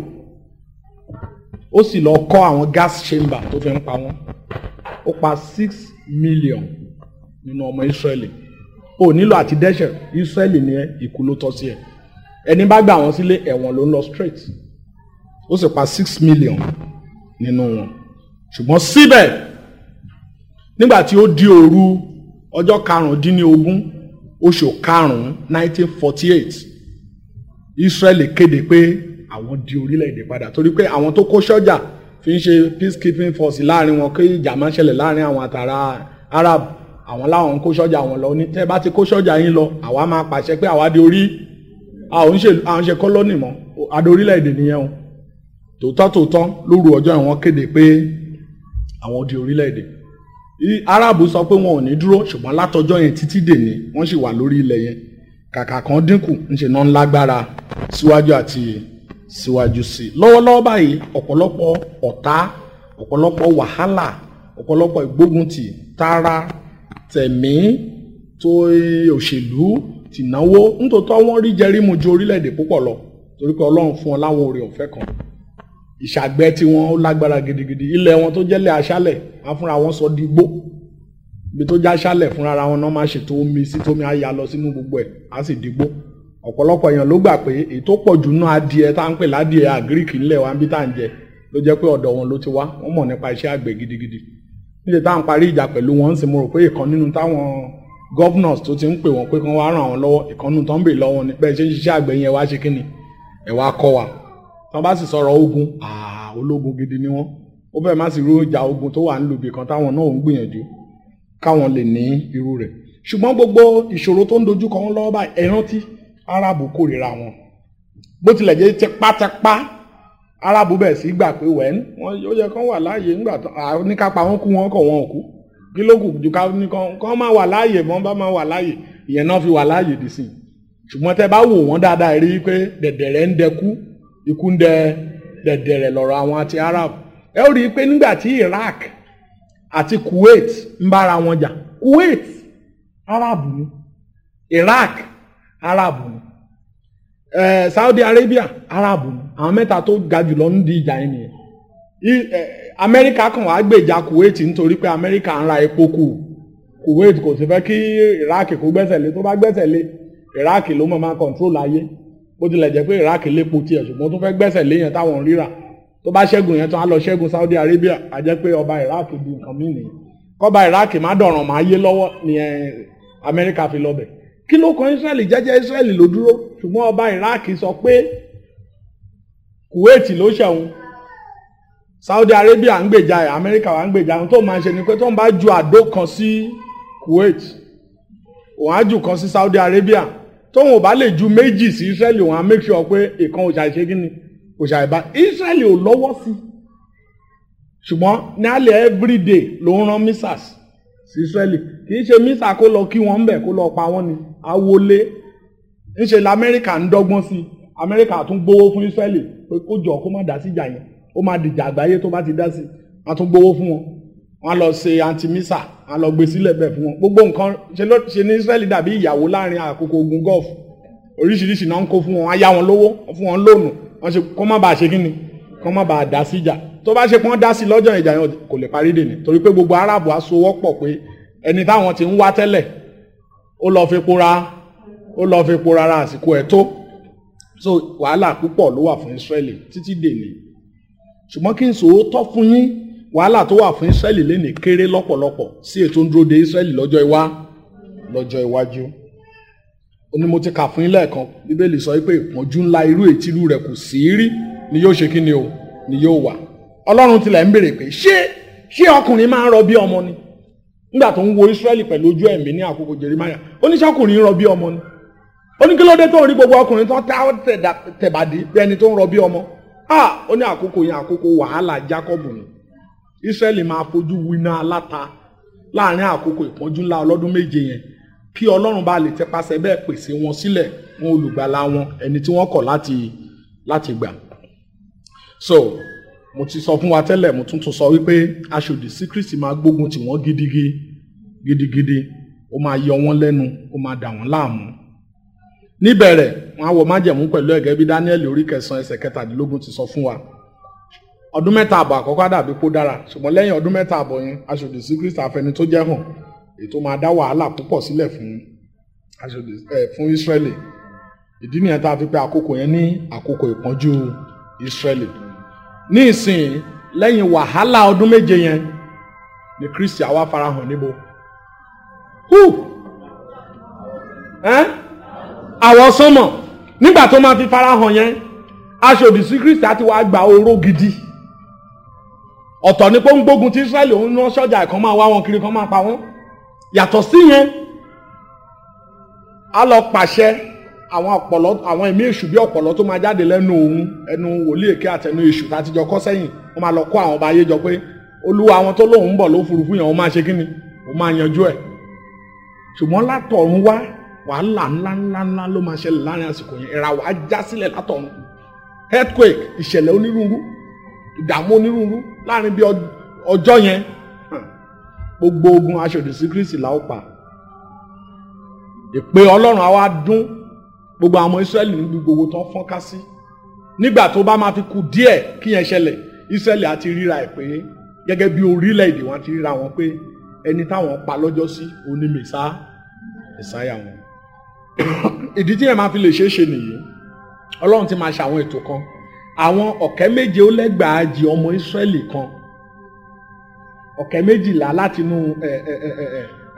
[SPEAKER 3] ó sì lọ kọ́ àwọn gas chamber tó fi ń pa wọ́n ó pa six million nínú ọmọ Israeli ó nílò àti dẹ́ṣẹ̀ Israeli ní ikú ló tọ́ sí ẹ̀ ẹni bá gbà wọ́n sílé ẹ̀wọ̀n ló ń lọ straight ó sì pa six million nínú wọn ṣùgbọ́n síbẹ̀ nígbà tí ó di òru ọjọ́ karùndínlógún oṣù karùn-ún nineteen forty eight Israeli kéde pé àwọn di orílẹ̀-èdè padà torí pé àwọn tó kó sọ́jà fi ń ṣe peacekeeping force láàrin wọn kí ìjà máa ṣẹlẹ̀ láàrin àwọn àtàrà Arab àwọn láwọn ń kó sọ́jà wọn lọ ní tẹ́ bá ti kó sọ́jà yín lọ àwa máa pàṣẹ pé àwa di orí àwọn ṣe àwọn ṣe kọ́lọ́nì mọ́ adé orílẹ̀-èdè nìyẹn o tòótọ́ tòótọ́ lóru ọjọ́ yẹn wọ́n kéde pé àwọn di orílẹ̀-èdè Arábù sọ pé wọn ò ní dúró ṣùgbọ́n látọjọ́ yẹn títí dèní wọ́n sì wà lórí ilẹ̀ yẹn kàkà kan dínkù ńṣe náà ń lágbára síwájú àti síwájú sí i lọ́wọ́lọ́wọ́ báyìí ọ̀pọ̀lọpọ̀ ọ̀tá ọ̀pọ̀lọpọ̀ wàhálà ọ̀pọ̀lọpọ̀ ìgbóguntì tara tẹ̀mí tó òṣèlú tìnáwó nítòótọ́ wọ́n rí jẹrímù ju orílẹ̀-èdè púpọ̀ lọ torí pé ọlọ́run fún wọn láwọn oore ọ̀fẹ́ kan ìṣàgbẹ́ tí wọ́n ó lágbára gidigidi ilẹ̀ wọn tó jẹ́lẹ̀ aṣálẹ̀ wọn fúnra wọn sọ di igbó ibi tó já aṣálẹ̀ fúnra wọn náà máa ṣètò omi sí tómi á ya lọ sínú gbogbo ẹ̀ á sì di igbó ọ̀pọ̀lọpọ̀ èèyàn ló gbà pé èyí tó pọ̀ jù náà adìẹ tá à ń pè ládìẹ àgíríkì ńlẹ̀ wa bí tá à ń jẹ ló jẹ́ pé ọ̀dọ̀ wọn ló ti wá wọ́n mọ̀ nípa iṣẹ́ àgbẹ̀ gidigidi níṣẹ́ táwọn parí ìjà pẹ̀lú wọn ń sì mo rò pé ìkan nínú táwọn governors tó ti ń pè wọ́n pé kán wá ràn wọ́n lọ́wọ́ ìkànnù tó ń bè lọ́wọ́ ni bẹ́ẹ̀ ṣe ń ṣiṣẹ́ àgbẹ̀ yẹn wá ṣe kí ni ẹ̀ wá kọ́ wa tí wọ́n bá sì sọ̀rọ̀ ogun àà ológun gidi ni wọ́n ó bẹ́ẹ̀ má sì rú ìjà ogun tó wà ń lùbì kan táwọn náà ń gbìyànjú káwọn lè ní irú rẹ̀ ṣùgbọ́n gbogbo ìṣòro tó ń dojú kọ wọn lọ́wọ́ báyìí ẹ rántí arábù kórìíra wọn bó tilẹ̀ jẹ́ tipátipá arábù bẹ̀ sí gbà pé wẹ́n wọ́n yóò yẹ kán wà láàyè ńgbà tó oníkápá wọn kú wọn kọ̀ wọn ò kú kí ló kù ju ká ní kán kán máa wà láàyè mọ́ bá máa wà láàyè ìyẹn náà fi wà láàyè dì sí ṣùgbọ́n tẹ́ bá wò wọ́n dáadáa rí i pé dẹ̀dẹ̀rẹ̀ ń dẹkú ikú ń dẹ dẹ̀dẹ̀rẹ̀ lọ́rọ̀ àwọn àti arab ẹ ó rí i pé nígbà tí Iraq àti Kuwait ń bára wọn jà Kuwait Arab ni Iraq Arab ni eh, Saudi Arabia Arab ni àwọn mẹ́ta tó ga jùlọ ń di ìjà yẹn nìyẹn I- eh, Amẹ́ríkà kàn wá gbèjà Kuwait nítorí pé Amẹ́ríkà ń ra epo kù Kuwait kò sì fẹ́ kí Iraq kó gbẹ́sẹ̀ lé tó bá gbẹ́sẹ̀ lé Iraq ló mọ̀ máa control ayé bó tilẹ̀ jẹ́ pé Iraq lépo tiẹ̀ ṣùgbọ́n tó fẹ́ gbẹ́sẹ̀ lé yẹn táwọn ń ríra tó bá ṣẹ́gun yẹn tó á lọ ṣẹ́gun Saudi Arabia á jẹ́ pé ọba Iraq di nǹkan mí nìyẹn kọ́ba Iraq má dọ̀ràn má yé lọ́wọ́ ni ẹ, Amẹ́ríkà fi lọ bẹ̀ kí ló kan Israẹli jẹ́jẹ́ Israẹli ló dúró ṣùgbọ́n ọba Iraq sọ pé Kuwait ló ṣẹ̀wọ̀n Saudi Arabia ń gbèjà ẹ̀ Amẹ́ríkà wà ń gbèjà ẹ̀ tó máa ń ṣe ni pé tó ń bá ju àdó kan sí Kuwait òun á jù kan sí Saudi Arabia tóun ò bá lè ju méjì sí Israẹli òun á make sure pé ìkan ò ṣàìṣe kí ni kò ṣàìbá Israẹli ò lọ́wọ́ sí ṣùgbọ́n ní alẹ́ everyday ló ń rán missiles sí Israẹli kì í ṣe missile kó lọ kí wọ́n ń bẹ̀ kó lọ pa wọ́n ni awolé ńṣe lamẹ́ríkà ń dọ́gbọ́n sí Amẹ́ríkà tún gbowó fún Israẹli pé kó jọ kó má dá sí ìjà yẹn ó máa dìjà àgbáyé tó bá ti dá sí wọ́n tún gbowó fún wọn wọ́n á lọ ṣe anti-missile wọ́n á lọ gbé sílẹ̀ bẹ́ẹ̀ fún wọn gbogbo nǹkan ṣe ló ṣe ní Israẹli dàbí ìyàwó láàrin àkókò ogun Gulf oríṣiríṣi náà ń kó fún wọn wọ́n á yá wọn lówó wọ́n fún wọn lóònù wọ́n ṣe kó má bàa ṣe kí ni kó má bàa dá sí ìjà tó bá ṣe pé wọ́n dá sí lọ́jọ́ ìjà yẹn kò lè parí dè ní torí pé gbogbo aráàbò á sowọ́pọ̀ pé ẹni táwọn ti ń wá tẹ́lẹ̀ ó lọ fi pora ó lọ fi pora ra àsìkò ẹ̀ tó so wàhálà púpọ̀ ló wà fún Israẹli títí dèní ṣùgbọ́n kí n sòótọ́ fún yín wàhálà tó wà fún Israẹli lénìí kéré lọ́pọ̀lọpọ̀ sí ètò ń dúró de Israẹli lọ́jọ́ iwá lọ́jọ́ iwájú ó ní mo ti kà fún yín lẹ́ẹ̀kan bíbélì sọ pé ìpọ́njú ńlá irú ètírú rẹ̀ kò sí rí ni yóò ṣe kí ni o ni yóò wà ọlọ́run tilẹ̀ ń béèrè pé ṣé ṣé ọkùnrin máa ń rọ bí ọmọ ni nígbà tó ń wo Ísírẹ́lì pẹ̀lú ojú ẹ̀mí ní àkókò Jeremáyà ó ní ṣọkùnrin ń rọ bí ọmọ ni ó ní kí ló dé tó ń rí gbogbo ọkùnrin tó tá tẹ̀bàdí bí ẹni tó ń rọ bí ọmọ ah ó ní àkókò yẹn àkókò wàhálà Jákọ́bù ni Ísírẹ́lì máa fojú winá aláta láàrin àkókò ìpọ́njú ńlá ọlọ́dún méje yẹn kí ọlọ́run bá lè tẹpasẹ̀ bẹ́ẹ̀ pèsè wọn sílẹ̀ wọn olùgbàlà wọn ẹni tí wọ́n kọ̀ láti láti gbà so mo ti sọ fún wa tẹ́lẹ̀ mo tún tún sọ wípé aṣòdì sí Kristi máa gbógun tì wọ́n gidigidi gidigidi ó máa yọ wọ́n lẹ́nu ó máa dà wọ́n láàmú níbẹ̀rẹ̀ wọn á wọ májẹ̀mú pẹ̀lú ẹ̀gẹ́ bí Dáníẹ́lì orí kẹsàn-án ẹsẹ̀ kẹtàdínlógún ti sọ fún wa ọdún mẹ́ta àbọ̀ àkọ́kọ́ dàbí kó dára ṣùgbọ́n lẹ́yìn ọdún mẹ́ta àbọ̀ yẹn aṣòdì sí Kristi àfẹni tó jẹ́ hàn èyí tó máa dá wàhálà púpọ̀ sílẹ̀ fún aṣòdì ẹ̀ fún Ísírẹ́lì ìdí nìyẹn tá a fi pè àkókò yẹn ní àkókò ìpọ́njú Ísírẹ́lì ní ìsìn lẹ́yìn wàhálà ọdún méje yẹn ni Kristi àwa farahàn níbo hù ẹ́ àwọ̀ sánmọ̀ nígbà tó máa fi farahàn yẹn aṣòdì sí Kristi àti wàá gba oró gidi ọ̀tọ̀ ni pé ó ń gbógun ti Ísírẹ́lì òun ná sọ́jà kan máa wá wọn kiri kan máa pa wọ́n yàtọ̀ sí yẹn a lọ pàṣẹ àwọn ọ̀pọ̀lọ́ àwọn ẹ̀mí èṣù bí ọ̀pọ̀lọ́ tó máa jáde lẹ́nu òun ẹnu wòlíì èké àtẹnu èṣù láti jọ kọ́ sẹ́yìn wọ́n máa lọ kó àwọn ọba ayé jọ pé olúwa àwọn tó lóun ń bọ̀ lófurufú yẹn wọ́n máa ṣe kíni wọ́n máa yanjú ẹ̀ ṣùgbọ́n látọ̀run wá wàhálà ńlá ńlá ńlá ló máa ṣẹlẹ̀ láàrin àsìkò yẹn ìràwọ̀ á já sílẹ̀ látọ̀run earthquake ìṣẹ̀lẹ̀ onírúurú ìdààmú onírúurú láàrin bí ọjọ́ yẹn gbogbo ogun aṣòdì sí Kristi la ó pa ìpè Ọlọ́run àwa dún gbogbo àwọn Ísírẹ́lì níbi gbogbo tó ń fọ́nká sí nígbà tó bá máa fi kù díẹ̀ kí yẹn ṣẹlẹ̀ Ísírẹ́lì àti ríra ẹ̀ pé gẹ́gẹ́ bí orílẹ̀-èdè wọn ti ríra wọn pé ẹni táwọn pa lọ́jọ́ sí òní mẹ́sà mẹ́sàáyà wọn. ìdí tí yẹn máa fi lè ṣeé ṣe nìyí Ọlọ́run ti máa ṣe àwọn ètò kan àwọn ọ̀kẹ́ méje ó lẹ́gbàájì ọmọ Ísírẹ́lì kan ọ̀kẹ́ méjìlá látinú ẹ ẹ ẹ ẹ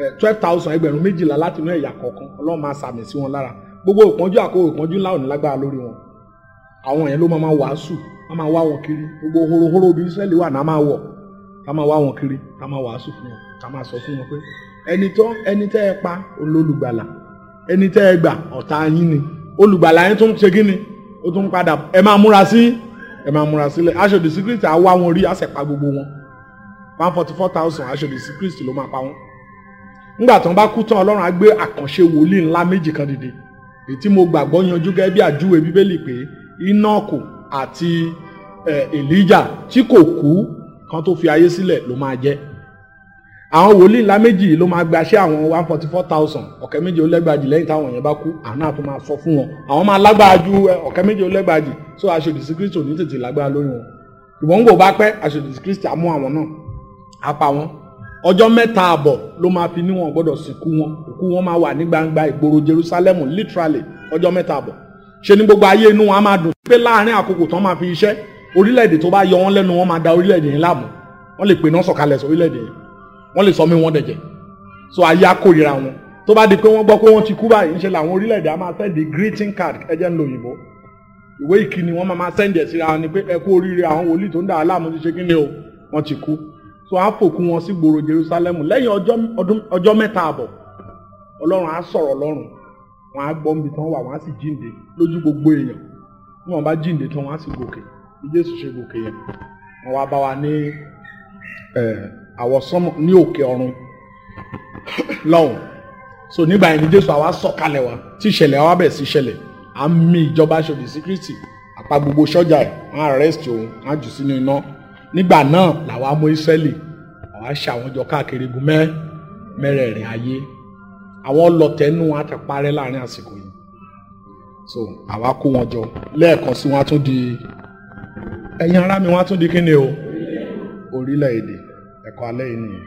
[SPEAKER 3] twelve thousand ẹgbẹ̀rún méjìlá láti inú ẹ̀yà kọ̀ọ̀kan ọlọ́run máa sàmì sí wọn lára gbogbo ìpọ́njú àkókò ìpọ́njú ńlá ò ní lágbára lórí wọn àwọn yẹn ló máa máa wàásù wọ́n máa wá wọn kiri gbogbo horohoro bí Ísírẹ́lì wà náà máa wọ̀ ká máa wá wọn kiri ká máa wàásù fún wọn ká máa sọ fún wọn pé ẹni tó ẹni tẹ́ ẹ pa olólùgbàlà ẹni tẹ́ ẹ gbà ọ̀tá yín ni olùgbàlà yín tún ṣe kí ni ó tún padà ẹ máa múra sí ẹ máa múra sílẹ̀ aṣòdì sí Kristi á wá wọn rí á sì pa gbogbo wọn one forty four thousand aṣòdì sí Kristi ló máa pa wọn nígbà tí wọ́n bá kú tán Ọlọ́run á gbé àkànṣe wòlíì ńlá méjì kan dìde èyí tí mo gbàgbọ́ yanjú gẹ́gẹ́ bí àjúwe bíbélì pé Ínákù àti Èlíjà tí kò kú kan tó fi ayé sílẹ̀ ló máa jẹ́ àwọn wòlíì ńlá méjì ló máa gbaṣẹ́ àwọn one forty four thousand ọ̀kẹ́ méjì ó lẹ́gbàjì lẹ́yìn táwọn yẹn bá kú àwọn náà tó máa sọ fún wọn àwọn máa lágbára ju ọ̀kẹ́ méjì ó lẹ́gbàjì so aṣòdì sí Kristi ò ní tètè lágbára lórí wọn ìwọ̀n ń gbò bá pẹ́ aṣòdì sí Kristi á mú àwọn náà á pa wọn ọjọ́ mẹ́ta àbọ̀ ló máa fi níwọ̀n gbọ́dọ̀ sìnkú wọn òkú wọn máa wà ní gbangba ìgboro Jerusalem literally ọjọ́ mẹ́ta àbọ̀ ṣe ni gbogbo ayé inú wọn á máa dùn pé láàrin àkókò tán máa fi iṣẹ́ orílẹ̀-èdè tó bá yọ wọn lẹ́nu wọn máa da orílẹ̀-èdè yẹn láàmú wọ́n lè pè náà sọ̀kalẹ̀ sí orílẹ̀-èdè yẹn wọ́n lè sọ mí wọ́n dẹ̀jẹ̀ so ayé akórira wọn tó bá di pé wọ́n gbọ́ pé wọ́n ti kú báyìí ńṣe làwọn orílẹ̀-èdè á máa send greeting card ẹjẹ́ ń lo òyìnbó ìwé ìkíni wọ́n máa máa send ẹ̀ síra wọn ni pé ẹ kú oríire àwọn wòlíì tó ń dà á láàmú ti ṣe kí ni o wọ́n ti kú so á fòkú wọn sí gbòòrò Jerusalem lẹ́yìn ọjọ́ mẹ́ta àbọ̀ Ọlọ́run á sọ̀rọ̀ lọ́rùn wọn á gbọ́ níbi tán wà wọn á sì jíǹde lójú gbogbo èèyàn bí wọn bá jíǹde tán wọn á sì gòkè bí Jésù ṣe gòkè yẹn wọn wá bá wa ní àwọsánmọ ní òkè ọ̀run lọ́hùn so nígbà yẹn ni Jésù àwa sọ̀kalẹ̀ wa tí ìṣẹ̀lẹ̀ àwa bẹ̀ sí ìṣẹ̀lẹ̀ à ń mì ìjọba aṣòdì sí Kristi àpá gbogbo sọ́jà ẹ̀ wọ́n arrest òun wọ́n á jù sínú iná nígbà náà làwa mú Ísírẹ́lì àwa ṣe àwọn jọ káàkiri igun mẹ́ mẹ́rẹ̀ẹ̀rin ayé àwọn ọlọ̀tẹ̀nu wọn á ti parẹ́ láàrin àsìkò yìí so àwa kó wọn jọ lẹ́ẹ̀kan sí wọn á tún di ẹ̀yin ará mi wọn á tún di kíni o orílẹ̀-èdè ẹ̀kọ́ alẹ́ yìí nìyẹn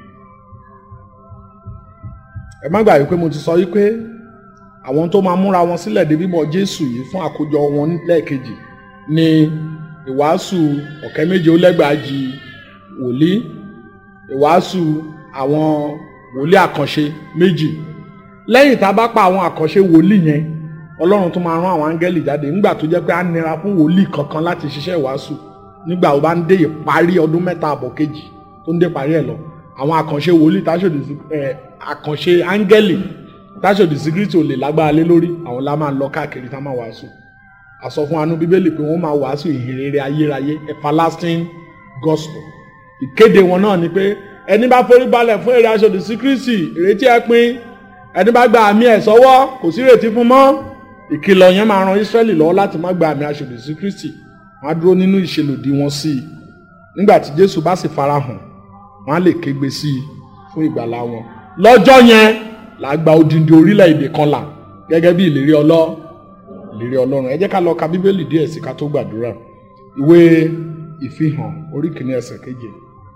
[SPEAKER 3] ẹ má gbàgbé pé mo ti sọ yìí pé àwọn tó máa múra wọn sílẹ̀ dé bímọ Jésù yìí fún àkójọ wọn lẹ́ẹ̀kejì ni ìwàásù ọ̀kẹ́ méje ó lẹ́gbàájì wòlíì ìwàásù àwọn wòlíì àkànṣe méjì lẹ́yìn tá a bá pa àwọn àkànṣe wòlíì yẹn ọlọ́run tó máa rán àwọn áńgẹ́lì jáde nígbà tó jẹ́ pé á nira fún wòlíì kankan láti ṣiṣẹ́ ìwàásù nígbà ó bá ń dé ìparí ọdún mẹ́ta àbọ̀ kejì tó ń dé parí ẹ̀ lọ àwọn àkànṣe wòlíì táṣòdì sí ẹ àkànṣe áńgẹ́lì táṣòdì sí kristo lè lágbára lé lórí àwọn la máa lọ káàkiri tá máa wàásù àsọ fún anú bíbélì pé wọ́n máa wàásù ìhìnrere ayérayé everlasting gospel ìkéde wọn náà ni pé ẹni bá forí balẹ̀ fún èrè aṣòdì sí kristi ìrètí ẹ pin ẹni bá gba àmì ẹ̀ sọ́wọ́ kò sí ìrètí fún mọ́ ìkìlọ̀ yẹn máa ran Ísírẹ́lì lọ́wọ́ láti má gba àmì aṣòdì sí Kristi wọ́n á dúró nínú ìṣelòdì wọn sí i nígbà tí Jésù bá sì farahàn wọ́n á lè kégbe sí i fún ìgbàlá wọn lọ́jọ́ yẹn là á gba odindi orílẹ̀-èdè kan là gẹ́gẹ́ bí ìlérí ọlọ́ ìlérí Ọlọ́run ẹ jẹ́ ká lọ ka Bíbélì díẹ̀ sí ká tó gbàdúrà ìwé ìfihàn orí kìíní ẹsẹ̀ keje.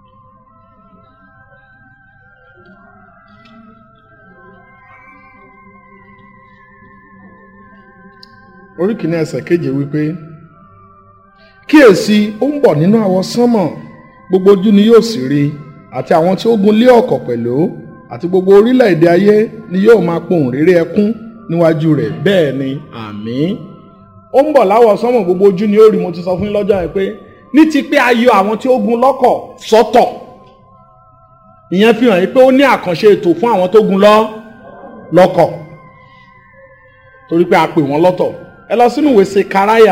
[SPEAKER 3] orí kìíní ẹsẹ̀ keje wípé kíyèsí ó ń bọ̀ nínú àwọ̀ sánmọ̀ gbogbo ojú ni yóò sì rí àti àwọn tí ó gun lé ọ̀kọ̀ pẹ̀lú àti gbogbo orílẹ̀-èdè ayé ni yóò máa pohùn réré ẹkún níwájú rẹ̀ bẹ́ẹ̀ ni àmín ó ń bọ̀ láwọ̀ sánmọ̀ gbogbo ojú ni ó rí mo ti sọ fún yín lọ́jọ́ yẹn pé ní ti pé a yọ àwọn tí ó gun lọ́kọ̀ sọ́tọ̀ ìyẹn fi hàn yín pé ó ní àkànṣe ètò fún àwọn tó gun lọ́ lọ́kọ̀ torí pé a pè wọ́n lọ́tọ̀ ẹ lọ sínú ìwé sekaraya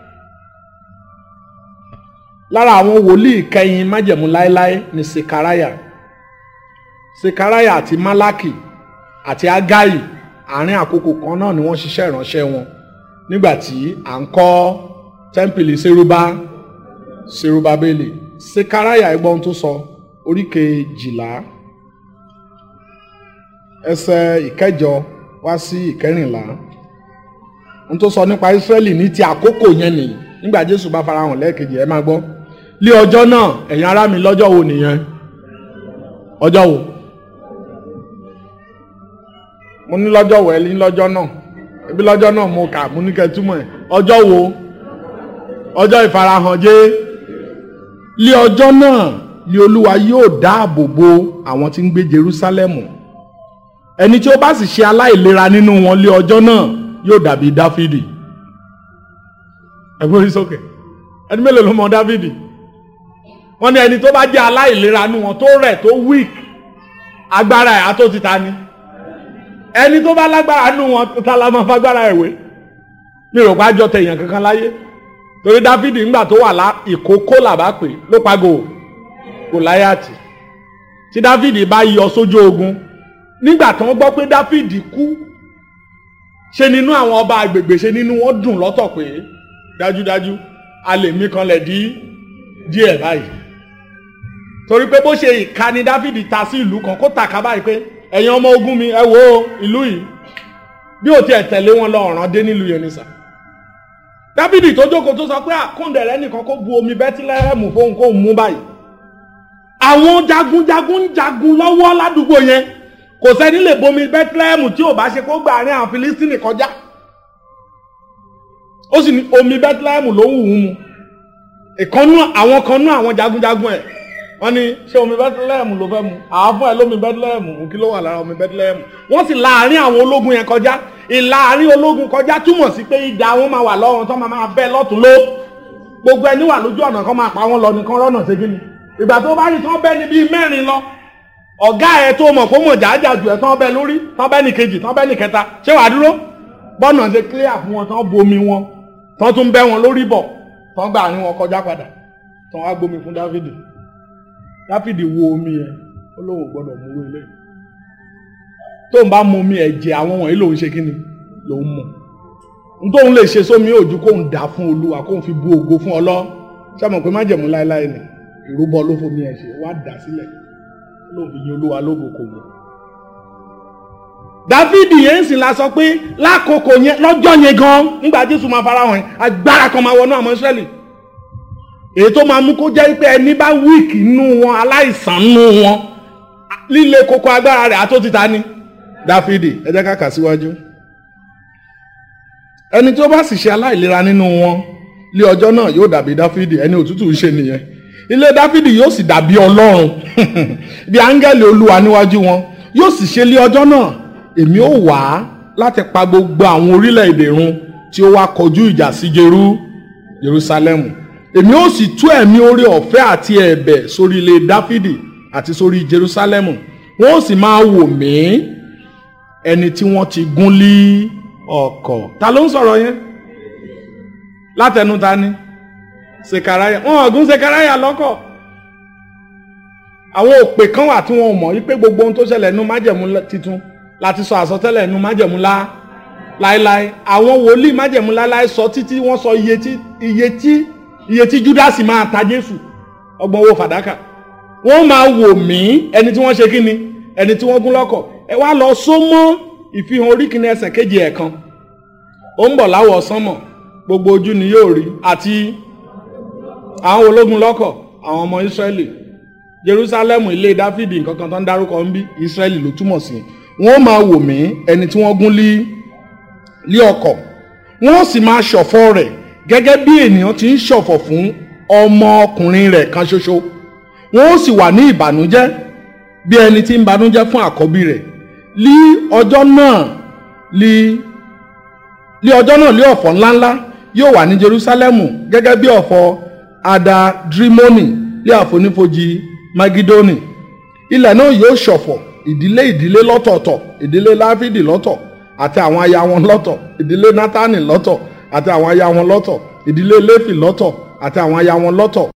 [SPEAKER 3] lára àwọn wòlíì kẹyìn májẹ̀mú láéláé ni sekaraya sekaraya àti malaki àti agayi àárín àkókò kan náà ni wọ́n ṣiṣẹ́ ìránṣẹ́ wọn nígbà tí à ń kọ́ tẹ́ḿpìlì seruba serubabeli sekaraya ẹgbọ́n ohun tó sọ orí kejìlá ẹsẹ̀ ìkẹjọ wá sí ìkẹrìnlá n tó sọ nípa Ísírẹ́lì ní ti àkókò yẹn nìyí nígbà Jésù bá farahàn lẹ́ẹ̀kejì ẹ máa gbọ́ lé ọjọ́ náà ẹ̀yin ará mi lọ́jọ́ wo nìyẹn ọjọ́ wo mo ní lọ́jọ́ wo ẹ ní lọ́jọ́ náà ebi lọ́jọ́ náà mo kà mo ní kẹ́ túmọ̀ ẹ̀ ọjọ́ wo ọjọ́ ìfarahàn jẹ́ lé ọjọ́ náà ni Olúwa yóò dáàbò bo àwọn tí ń gbé Jerúsálẹ́mù ẹni tí ó bá sì ṣe aláìlera nínú wọn lé ọjọ́ náà yóò dàbí dáfídì ẹgbẹ́ orí sókè ẹni mélòó ló mọ dáfídì wọ́n ní ẹni tó bá jẹ́ aláìlera nínú wọn tó rẹ̀ tó weak agbára ẹ̀ àtó ti ta ni ẹni tó bá lágbára nínú wọn ta la máa fagbára ẹ̀ wé mi rò pa jọ tẹ̀yàn kankan láyé torí dáfídì ńgbà tó wà lá ìkókó làbá pè ló pagò gòláyàtì tí dáfídì bá yọ sójú ogun nígbà tí wọ́n gbọ́ pé dáfídì kú ṣe nínú àwọn ọba àgbègbè ṣe nínú wọn dùn lọ́tọ̀ pé dájúdájú a lè mí kanlẹ̀ dí díẹ̀ báyìí torí pé bó ṣe ìka ni dáfídì ta sí ìlú kan kó tàka báyìí pé ẹ̀yin ọmọ ogun mi ẹ wo ìlú yìí bí ò tiẹ̀ tẹ̀lé wọn lọ ọ̀ràn dé nílùú yẹn nìsà dáfídì tó jókòó tó sọ pé àkóńdẹ̀rẹ́ nìkan kó bu omi bẹ́tílẹ́hẹ́mù fóun kó mú báyìí àwọn jagunjagun ń jagun lọ́wọ́ ládùúgbò yẹn kò sẹ́ni lè bomi bẹ́tílẹ́hẹ́mù tí ò bá ṣe kó gbà àárín àwọn filistini kọjá ó sì ní omi bẹ́tílẹ́hẹ́mù ló wù ú mu ìkànnú àwọn kan nú àwọn jagunjagun ẹ̀ wọ́n ní ṣé omi bẹ́tílẹ́hẹ́mù ló fẹ́ mu àáfọ̀ ẹ̀ lómi bẹ́tílẹ́hẹ́mù mú kí ló wà lára omi bẹ́tílẹ́hẹ́mù wọ́n sì láàárín àwọn ológun yẹn kọjá ìlàárín ológun kọjá túmọ̀ sí pé ìdá wọn máa wà lọ́wọ́ tó máa máa bẹ́ lọ́tún ló gbogbo ẹni wà lójú ọ̀nà kan máa pa wọn lọ nìkan rọ́nà ṣe kí ni ìgbà tó bá rí tán bẹ́ ni bíi mẹ́rin lọ ọ̀gá ẹ̀ tó mọ̀ kó mọ̀ jájà jù ẹ̀ tán bẹ́ lórí tán bẹ́ ní kejì tán bẹ́ ní kẹta ṣé wàá dúró bọ́nà ṣe clear fún wọn tán bomi wọn tán tún bẹ́ wọn lórí bọ̀ tán gbà àárín wọn kọjá padà tán wá gbomi fún dáfídì dáfídì wo omi yẹn ó lóun ò gbọ́dọ̀ mú ilé tó ń bá mu omi ẹ̀jẹ̀ àwọn wọ̀nyí lòun ṣe kí ni lòun mọ̀ n tóun lè ṣe sómi òjú kóun dà fún olúwa kóun fi bu ògo fún ọlọ́ sọ́mọ̀ pé má jẹ̀mú láéláé ni ìrúbọ ló fomi ẹ̀ ṣe wá dà sílẹ̀ lóun fi yin olúwa lógo kò wọ̀. dávidi yẹn sì la sọ pé lákòókò yẹn lọ́jọ́ yẹn gan nígbà jésù máa fara hàn agbára kan máa wọnú àwọn israẹli èyí tó máa mú kó jẹ́ pé ẹni bá wíìkì nù wọn aláìsàn nù wọn líle koko agbára rẹ̀ àtó títa ni dáfídì ẹ jẹ́ ká kà síwájú ẹni tí ó bá sì ṣe aláìlera nínú wọn lé ọjọ́ náà yóò dàbí dáfídì ẹni òtútù ń ṣe nìyẹn ilé dáfídì yóò sì dàbí ọlọ́run bí áńgẹ́lì olúwa níwájú wọn yóò sì ṣe lé ọjọ́ náà èmi ó wá láti pa gbogbo àwọn orílẹ̀-èdè run tí ó wá kọjú ìjà sí jerú jerúsálẹ́mù èmi ó sì tú ẹ̀mí oore ọ̀fẹ́ àti ẹ̀bẹ̀ sórí ilé dáfídì àti sórí jerúsálẹ́mù wọn ó sì máa wò mí ẹni tí wọ́n ti gún lé ọkọ̀ ta ló ń sọ̀rọ̀ yẹn látẹnu ta ni sekaraya wọn ọ̀gùn sekaraya lọ́kọ̀ àwọn òpè kan wà tí wọn ò mọ̀ wípé gbogbo ohun tó ṣẹlẹ̀ nínú májẹ̀mú titun láti sọ àsọtẹ́lẹ̀ nínú májẹ̀mú lá láéláé àwọn wòlíì májẹ̀mú láéláé sọ títí wọ́n sọ iye tí iye tí iye tí júdásì máa ta jésù ọgbọ̀n owó fàdákà wọ́n máa wò mí ẹni tí wọ́n ṣe kí ni ẹni tí wọ́n gún lọ́kọ̀ ẹ wá lọ só mọ́ ìfihàn orí kìíní ẹsẹ̀ kejì ẹ̀kan ó ń bọ̀ láwọ̀ sánmọ̀ gbogbo ojú ni yóò rí àti àwọn ológun lọ́kọ̀ àwọn ọmọ ìsírẹ́lì jerusalem ilé dáfídì nǹkan kan tó ń dárúkọ ń bí ìsírẹ́lì ló túmọ̀ sí wọ́n máa wò mí ẹni tí wọ́n gún lé lé ọkọ̀ wọ́n sì máa ṣọ̀fọ̀ rẹ̀ gẹ́gẹ́ bí ènìyàn ti ń ṣọ̀fọ̀ fún ọmọ ọkùnrin rẹ̀ kan ṣoṣo wọ́n sì wà ní ìbànújẹ́ bí ẹni tí ń banújẹ́ fún àkọ́bí rẹ̀ lí ọjọ́ náà lí lí ọjọ́ náà lé ọ̀fọ̀ ńláńlá yóò wà ní jerusalemu gẹ́gẹ́ bí ọ̀fọ̀ adadrimoni lé àfonífojì magidoni ilẹ̀ náà yóò ṣọ̀fọ̀ ìdílé ìdílé lọ́tọ̀ọ̀tọ̀ ìdílé láfídì lọ́tọ̀ àti àwọn aya wọn lọ́tọ̀ ìdílé nátánì lọ́tọ̀ àti àwọn aya wọn lọ́tọ̀ ìdílé léfì lọ́tọ̀ àti àwọn aya wọn lọ́tọ̀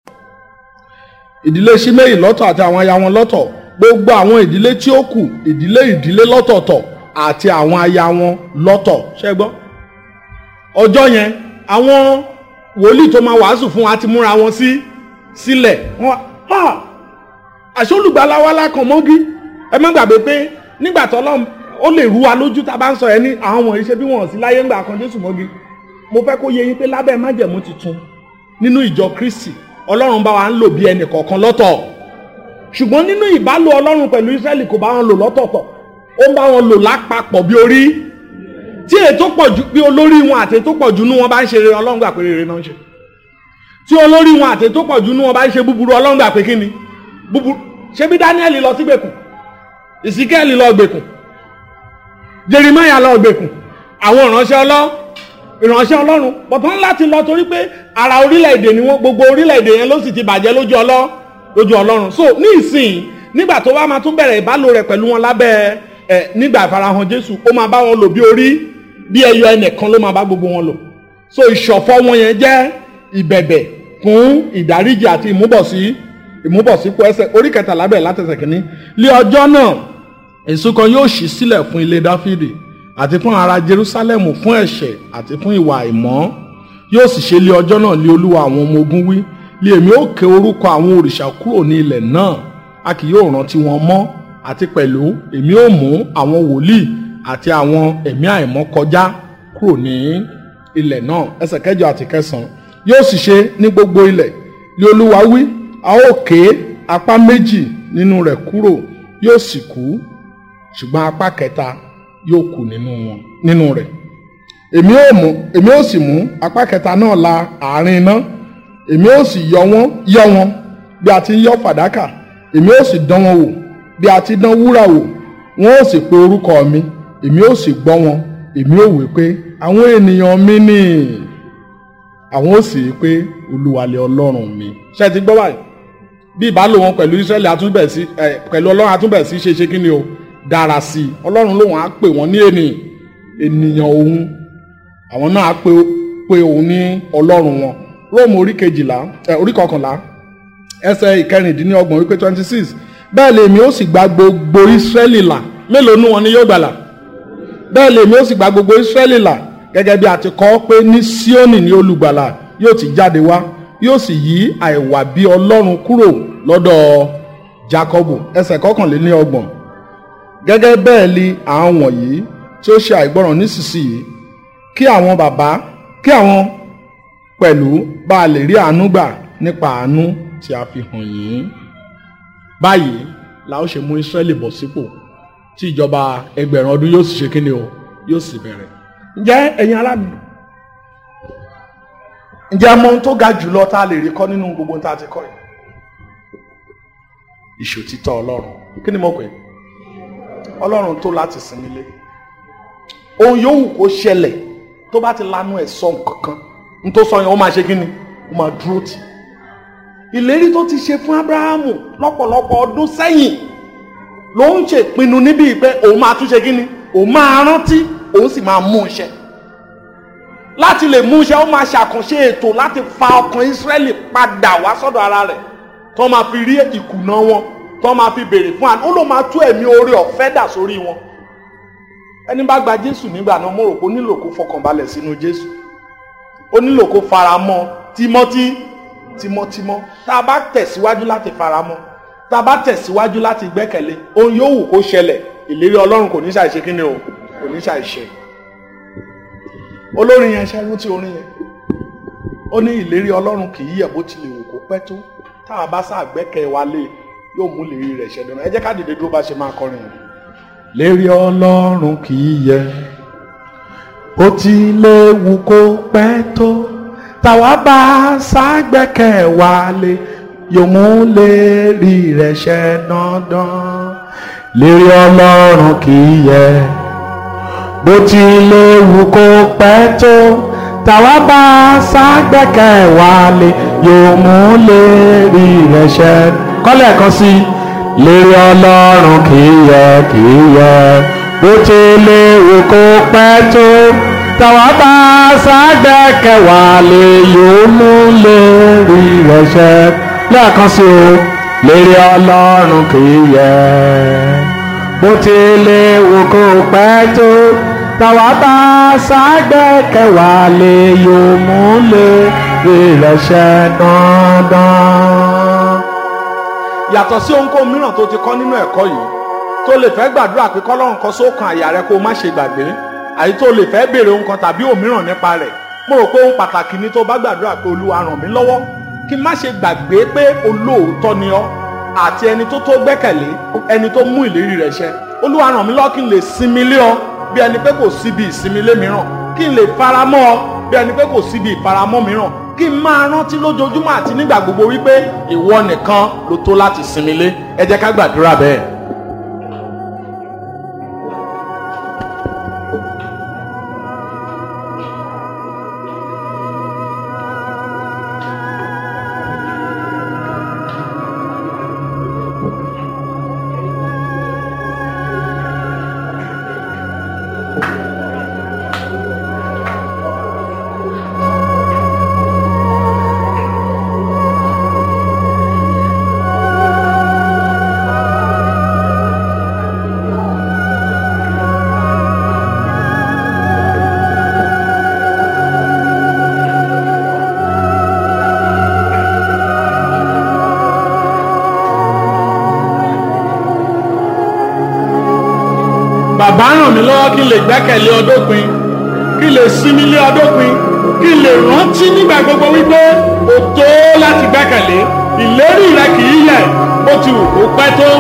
[SPEAKER 3] ìdílé ṣímẹ́yì lọ́tọ̀ àti àwọn aya wọn lọ́tọ̀ gbogbo àwọn ìdílé tí ó kù ìdílé ìdílé lọ́tọ̀ọ̀tọ̀ àti àwọn aya wọn lọ́tọ̀ ṣé gbọ́ ọjọ́ yẹn àwọn wòlíì tó máa wàásù fún wa ti múra wọn sí sílẹ̀ wọ́n wá àṣẹ olùgbàláwa lákan mọ́gí ẹ má gbàgbé pé nígbà tó lọ́n ó lè rú wa lójú tá a bá ń sọ ẹ ní àwọn wọ̀nyí ṣe bí wọ́n sí láyé ńgbà kan Jésù mọ́gí mo fẹ́ kó yé yín pé lábẹ́ májẹ̀mú tuntun nínú ìjọ Kristi Ọlọ́run bá wa ń lò bí ẹnì kọ̀ọ̀kan lọ́tọ̀ ṣùgbọ́n nínú ìbálò Ọlọ́run pẹ̀lú Ísírẹ́lì kò bá wọn lò lọ́tọ̀ọ̀tọ̀ ó ń bá wọn lò lápapọ̀ bí orí tí ètò pọ̀ jù bí olórí wọn àti ètò pọ̀ jù nú wọn bá ń ṣe rere Ọlọ́run gbà pé rere náà ń ṣe tí olórí wọn àti ètò pọ̀ jù nú wọn bá ń ṣe búburú Ọlọ́run gbà pé kí ni búburú ṣé bí Dáníẹ́lì lọ sí gbèkùn ìsíkẹ́ẹ̀lì lọ gbèkùn Jeremiah lọ gbèkùn àwọn ìránṣẹ́ ọlọ́ ìránṣẹ́ ọlọ́run bọ̀tán láti lọ torí pé ara orílẹ̀-èdè ni wọ́n gbogbo orílẹ̀-èdè yẹn ló sì ti bàjẹ́ lójú ọlọ́ lójú ọlọ́run so ní ìsìn nígbà tó bá máa tún bẹ̀rẹ̀ ìbálò rẹ̀ pẹ̀lú wọn lábẹ́ ẹ̀ nígbà ìfarahàn Jésù ó máa bá wọn lò bí orí bí ẹyọ ẹnìkan ló máa bá gbogbo wọn lò so ìṣọ̀fọ̀ wọn yẹn jẹ́ ìbẹ̀bẹ̀ fún ìdáríjì àti ìmúbọ̀sí ìmúbọ̀sípò ẹsẹ̀ orí kẹtàlá bẹ̀rẹ̀ látẹsẹ̀ kìíní lé ọjọ́ náà èso kan yóò ṣí sílẹ̀ fún ilé Dáfídì àti fún ará Jerúsálẹ́mù fún ẹ̀ṣẹ̀ àti fún ìwà àìmọ́ yóò sì ṣe lé ọjọ́ náà lé Olúwa àwọn ọmọ ogun wí lé èmi ó ké orúkọ àwọn òrìṣà kúrò ní ilẹ̀ náà a kì yóò rántí wọn mọ́ àti pẹ̀lú èmi ó mú àwọn wòlíì àti àwọn ẹ̀mí àìmọ́ kọjá kúrò ní ilẹ̀ náà ẹsẹ̀ kẹjọ àti kẹsàn-án yóò sì ṣe ní gbogbo ilẹ̀ lé Olúwa wí a ó ké apá méjì nínú rẹ̀ kúrò yóò sì kú ṣùgbọ́n apá kẹta yóò kù nínú wọn nínú rẹ̀ èmi ó mú èmi ó sì mú apá kẹta náà la àárín iná èmi ó sì yọ wọn yọ wọn bí a ti ń yọ fàdákà èmi ó sì dán wọn wò bí a ti dán wúrà wò wọn ó sì pe orúkọ mi èmi ó sì gbọ́ wọn èmi ó wí pé àwọn ènìyàn mi ni àwọn ó sì rí pé Olúwa lé Ọlọ́run mi ṣé ti gbọ́ báyìí bí ìbálò wọn pẹ̀lú Ísírẹ́lì àtúbẹ̀ sí ẹ pẹ̀lú Ọlọ́run àtúbẹ̀ sí ṣe ṣe kí ni o dára sí i Ọlọ́run lòun á pè wọ́n ní ènìyàn ènìyàn òun àwọn náà á pe pe òun ní Ọlọ́run wọn Róòmù orí kejìlá ẹ orí kọkànlá ẹsẹ̀ ìkẹrìndínlọ́gbọ̀n wípé twenty six bẹ́ẹ̀ lèmi ó sì gba gbogbo Ísírẹ́lì là mélòó nú wọn ni yóò gbàlà bẹ́ẹ̀ lèmi ó sì gba gbogbo Ísírẹ́lì là gẹ́gẹ́ bí a ti kọ pé ní Síónì ní olùgbàlà yóò ti jáde wá yóò sì yí àìwà bí Ọlọ́run kúrò lọ́dọ̀ Jákọ́bù ẹsẹ̀ kọkànléní ọgbọ̀n gẹ́gẹ́ bẹ́ẹ̀ li àwọn wọ̀nyí tí ó ṣe àìgbọràn nísinsìnyí kí àwọn bàbá kí àwọn pẹ̀lú bá a lè rí àánú gbà nípa àánú tí a fi hàn yín báyìí la ó ṣe mú Ísírẹ́lì bọ̀ sípò tí ìjọba ẹgbẹ̀rún ọdún yóò sì ṣe kíni o yóò sì bẹ̀rẹ̀ ǹjẹ́ ẹ̀yin arábì ǹjẹ́ mọ ohun tó ga jùlọ tá a lè rí kọ́ nínú gbogbo ohun tá a ti kọ́ yìí ìṣòtítọ́ Ọlọ́run kí ni mo pè é Ọlọ́run tó láti sinmi lé ohun yòówù kó ṣẹlẹ̀ tó bá ti lanu ẹ̀ sọ nǹkan kan n tó sọ yẹn ó máa ṣe kí ni ó máa dúró tì ìlérí tó ti ṣe fún Ábúráhámù lọ́pọ̀lọpọ̀ ọdún sẹ́yìn ló ń ṣèpinnu níbi pé òun máa tún ṣe kí ni òun máa rántí òun sì máa mú iṣẹ́ láti lè mú iṣẹ́ ó máa ṣàkànṣe ètò láti fa ọkàn Ísírẹ́lì padà wá sọ́dọ̀ ara rẹ̀ tó máa fi rí ìkùnà wọn tó máa fi béèrè fún àná ó ló máa tú ẹ̀mí oore ọ̀fẹ́ dà sórí wọn ẹni bá gba Jésù nígbà náà mo rò pé ó nílò kó fọkànbalẹ̀ sínú Jésù ó nílò kó faramọ́ tímọ́tí tímọ́tímọ́ tá a bá tẹ̀síwájú láti faramọ́ tá a bá tẹ̀síwájú láti gbẹ́kẹ̀lé ohun yóò wù kó ṣẹlẹ̀ ìlérí Ọlọ́run kò ní ṣàìṣe kí ni o kò ní ṣàìṣe olórin yẹn ṣe rántí orin yẹn ó ní ìlérí Ọlọ́run kì í yẹ̀ bó tilẹ̀ wù kó pẹ́ tó tá a bá sáà gbẹ́kẹ̀ wa lé yóò mú ìlérí rẹ̀ ṣẹ dandan ẹ jẹ́ ká dìde dúró bá ṣe máa kọrin yẹn. lérí Ọlọ́run kì í yẹ̀ bó tilẹ̀ wù kó pẹ́ tó táwa bá ságbẹ́kẹ̀ wa lé yóò mú lérí rẹ̀ ṣẹ dandan lérí Ọlọ́run kì í yẹ̀ bó tilẹ̀ wù kó pẹ́ tó tàwa bá ságbẹ́kẹ̀ wá lé yóò mú lérí rẹ̀ ṣẹ. kọ́lẹ̀ kan sí lérí ọlọ́run kì í yẹ kì í yẹ bó tilẹ̀ wù kó pẹ́ tó tàwa bá ságbẹ́kẹ̀ wá lé yóò mú lérí rẹ̀ ṣẹ. lẹ́ẹ̀kan sí o lérí ọlọ́run kì í yẹ bó tilẹ̀ wù kó pẹ́ tó tàwa bá ságbẹ́kẹ̀wá lè yóò mú lè ìrẹsẹ̀ dandan. yàtọ̀ sí ohunkóhun mìíràn tó ti kọ́ nínú ẹ̀kọ́ yìí tó lè fẹ́ gbàdúrà pé kọ́lọ́run kan sókan àyà rẹ kó o má ṣe gbàgbé àyí tó lè fẹ́ béèrè ohun kan tàbí òmíràn nípa rẹ̀ mo rò pé ohun pàtàkì ni tó bá gbàdúrà pé olúwa ràn mí lọ́wọ́ kí n má ṣe gbàgbé pé olóòótọ́ ni ọ́ àti ẹni tó tó gbẹ́kẹ̀lé ẹni tó mú ìlérí rẹ̀ ṣẹ olúwa ràn mí lọ́wọ́ kí n lè sinmi lé ọ bí ẹni pé kò síbi ìsinmi lé mìíràn kí n lè faramọ́ ọ bí ẹni pé kò síbi ìfaramọ́ mìíràn kí n máa rántí lójoojúmọ́ àti nígbà gbogbo wípé ìwọ nìkan ló tó láti sinmi lé ẹ jẹ́ ká gbàdúrà bẹ́ẹ̀. bàbá ràn mí lọ́wọ́ kí n lè gbẹ́kẹ̀lé ọdọ́pin kí n lè sinmi lé ọdọ́pin kí n lè rántí nígbà gbogbo wípé o tó láti gbẹ́kẹ̀lé ìlérí rẹ kì í yẹ̀ bó ti wù kó pẹ́ tó.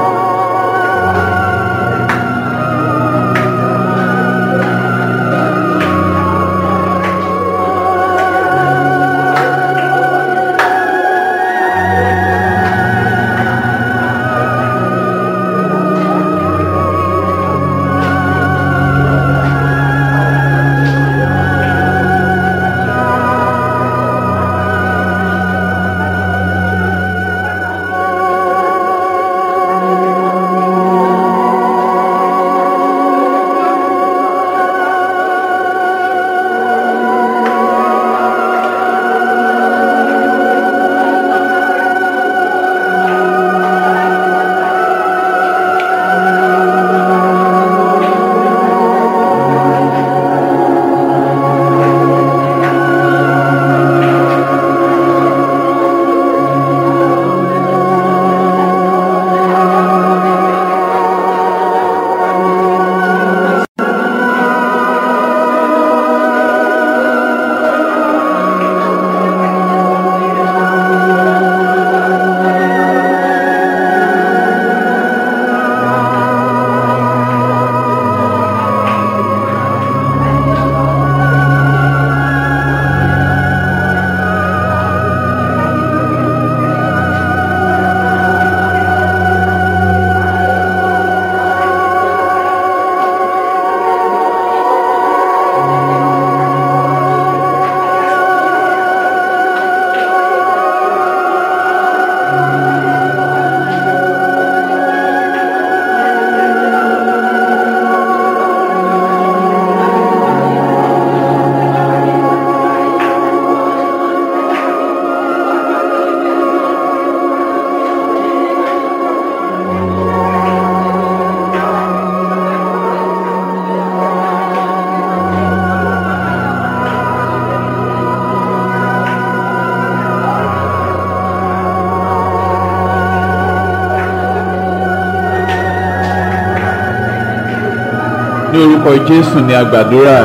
[SPEAKER 6] ní orúkọ jésù ni a gbàdúrà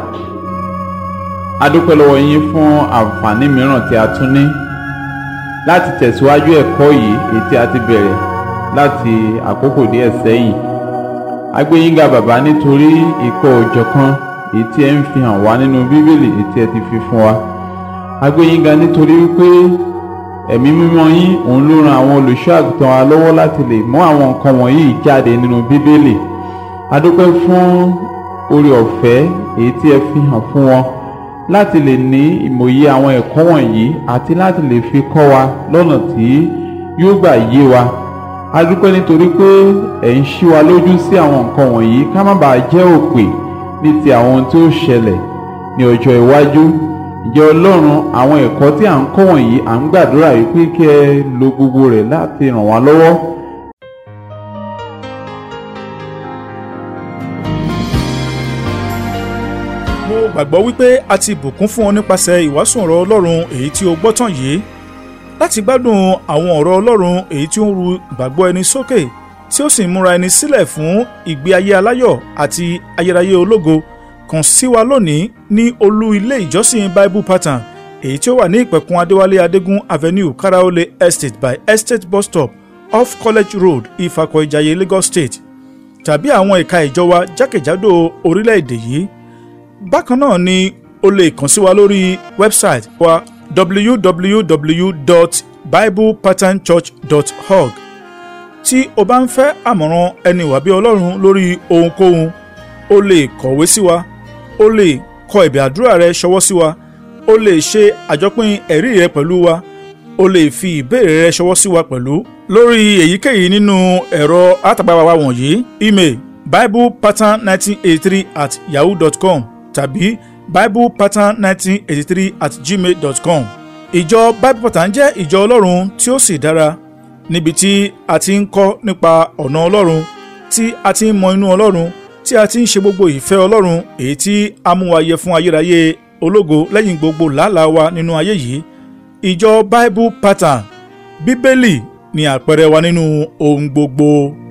[SPEAKER 6] a dúpẹ́ lọ́wọ́ yín fún àǹfààní mìíràn tí a tún ní láti tẹ̀síwájú ẹ̀kọ́ yìí èyí tí a ti bẹ̀rẹ̀ láti àkókò díẹ̀ sẹ́yìn a gbé yín ga bàbá nítorí ìkọ̀ òjọ̀kan èyí tí ẹ ń fi hàn wá nínú bíbélì èyí tí ẹ ti fi fún wa a gbé yín ga nítorí wípé ẹ̀mí mímọ́ yín òun ló ran àwọn olùṣọ́ àgùntàn wa lọ́wọ́ láti lè mú àwọn nǹkan wọ̀nyí jáde nínú bíbélì a dúpẹ́ fún oore ọ̀fẹ́ èyí tí ẹ fi hàn fún wọn láti lè ní ìmòye àwọn ẹ̀kọ́ wọ̀nyí àti láti lè fi kọ́ wa lọ́nà tí yóò gbà yé wa a dúpẹ́ nítorí pé ẹ̀ ń ṣí wa lójú sí àwọn nǹkan wọ̀nyí ká má bàa jẹ́ òpè ní ti àwọn ohun tí ó ṣẹlẹ̀ ní ọjọ́ iwájú ìjẹ́ ọlọ́run àwọn ẹ̀kọ́ tí à ń kọ́ wọ̀nyí à ń gbàdúrà yìí pé kí ẹ lo gbogbo rẹ̀ láti ràn wá lọ́wọ́
[SPEAKER 7] mo gbàgbọ́ wípé a ti bùkún fún ọ nípasẹ̀ ìwàásù ọ̀rọ̀ ọlọ́run èyí tí o gbọ́ tán yìí láti gbádùn àwọn ọ̀rọ̀ ọlọ́run èyí tí ó ń ru ìgbàgbọ́ ẹni sókè tí ó sì ń múra ẹni sílẹ̀ fún ìgbé ayé aláyọ̀ àti ayérayé ológo kàn sí wa lónìí ní olú ilé ìjọsìn bible pattern èyí tí ó wà ní ìpẹ̀kun adéwálé adégún avenue karaole estate by estate bus stop off college road ifakọ ìjayé lagos state tàbí àwọn ẹ̀ka ìjọ wa jákèjádò orílẹ̀-èdè yìí bákan náà ni o lè kàn sí wa lórí wẹ́bsáìtì wa www.biblepatternchurch.org tí o bá ń fẹ́ àmọ̀ràn ẹni wàbí ọlọ́run lórí ohunkóhun o lè kọ̀wé sí wa o lè kọ ẹ̀bẹ̀ àdúrà rẹ ṣọwọ́ sí wa o lè ṣe àjọpín ẹ̀rí rẹ pẹ̀lú wa o lè fi ìbéèrè rẹ ṣọwọ́ sí wa pẹ̀lú lórí èyíkéyìí nínú ẹ̀rọ àtàgbàwà wa wọ̀nyí email biblepattern1983 at yahoo dot com tàbí biblepattern1983 at gmail dot com. ìjọ bible pattern jẹ́ ìjọ ọlọ́run tí ó sì dára níbi tí a ti ń kọ́ nípa ọ̀nà ọlọ́run tí a ti ń mọ inú ọlọ́run tí a ti ń ṣe gbogbo ìfẹ́ ọlọ́run èyí tí a mú wa yẹ fún ayérayé ológo lẹ́yìn gbogbo làálàá wa nínú ayé yìí ìjọ bible pattern bíbélì ni àpẹẹrẹ wa nínú ohun gbogbo.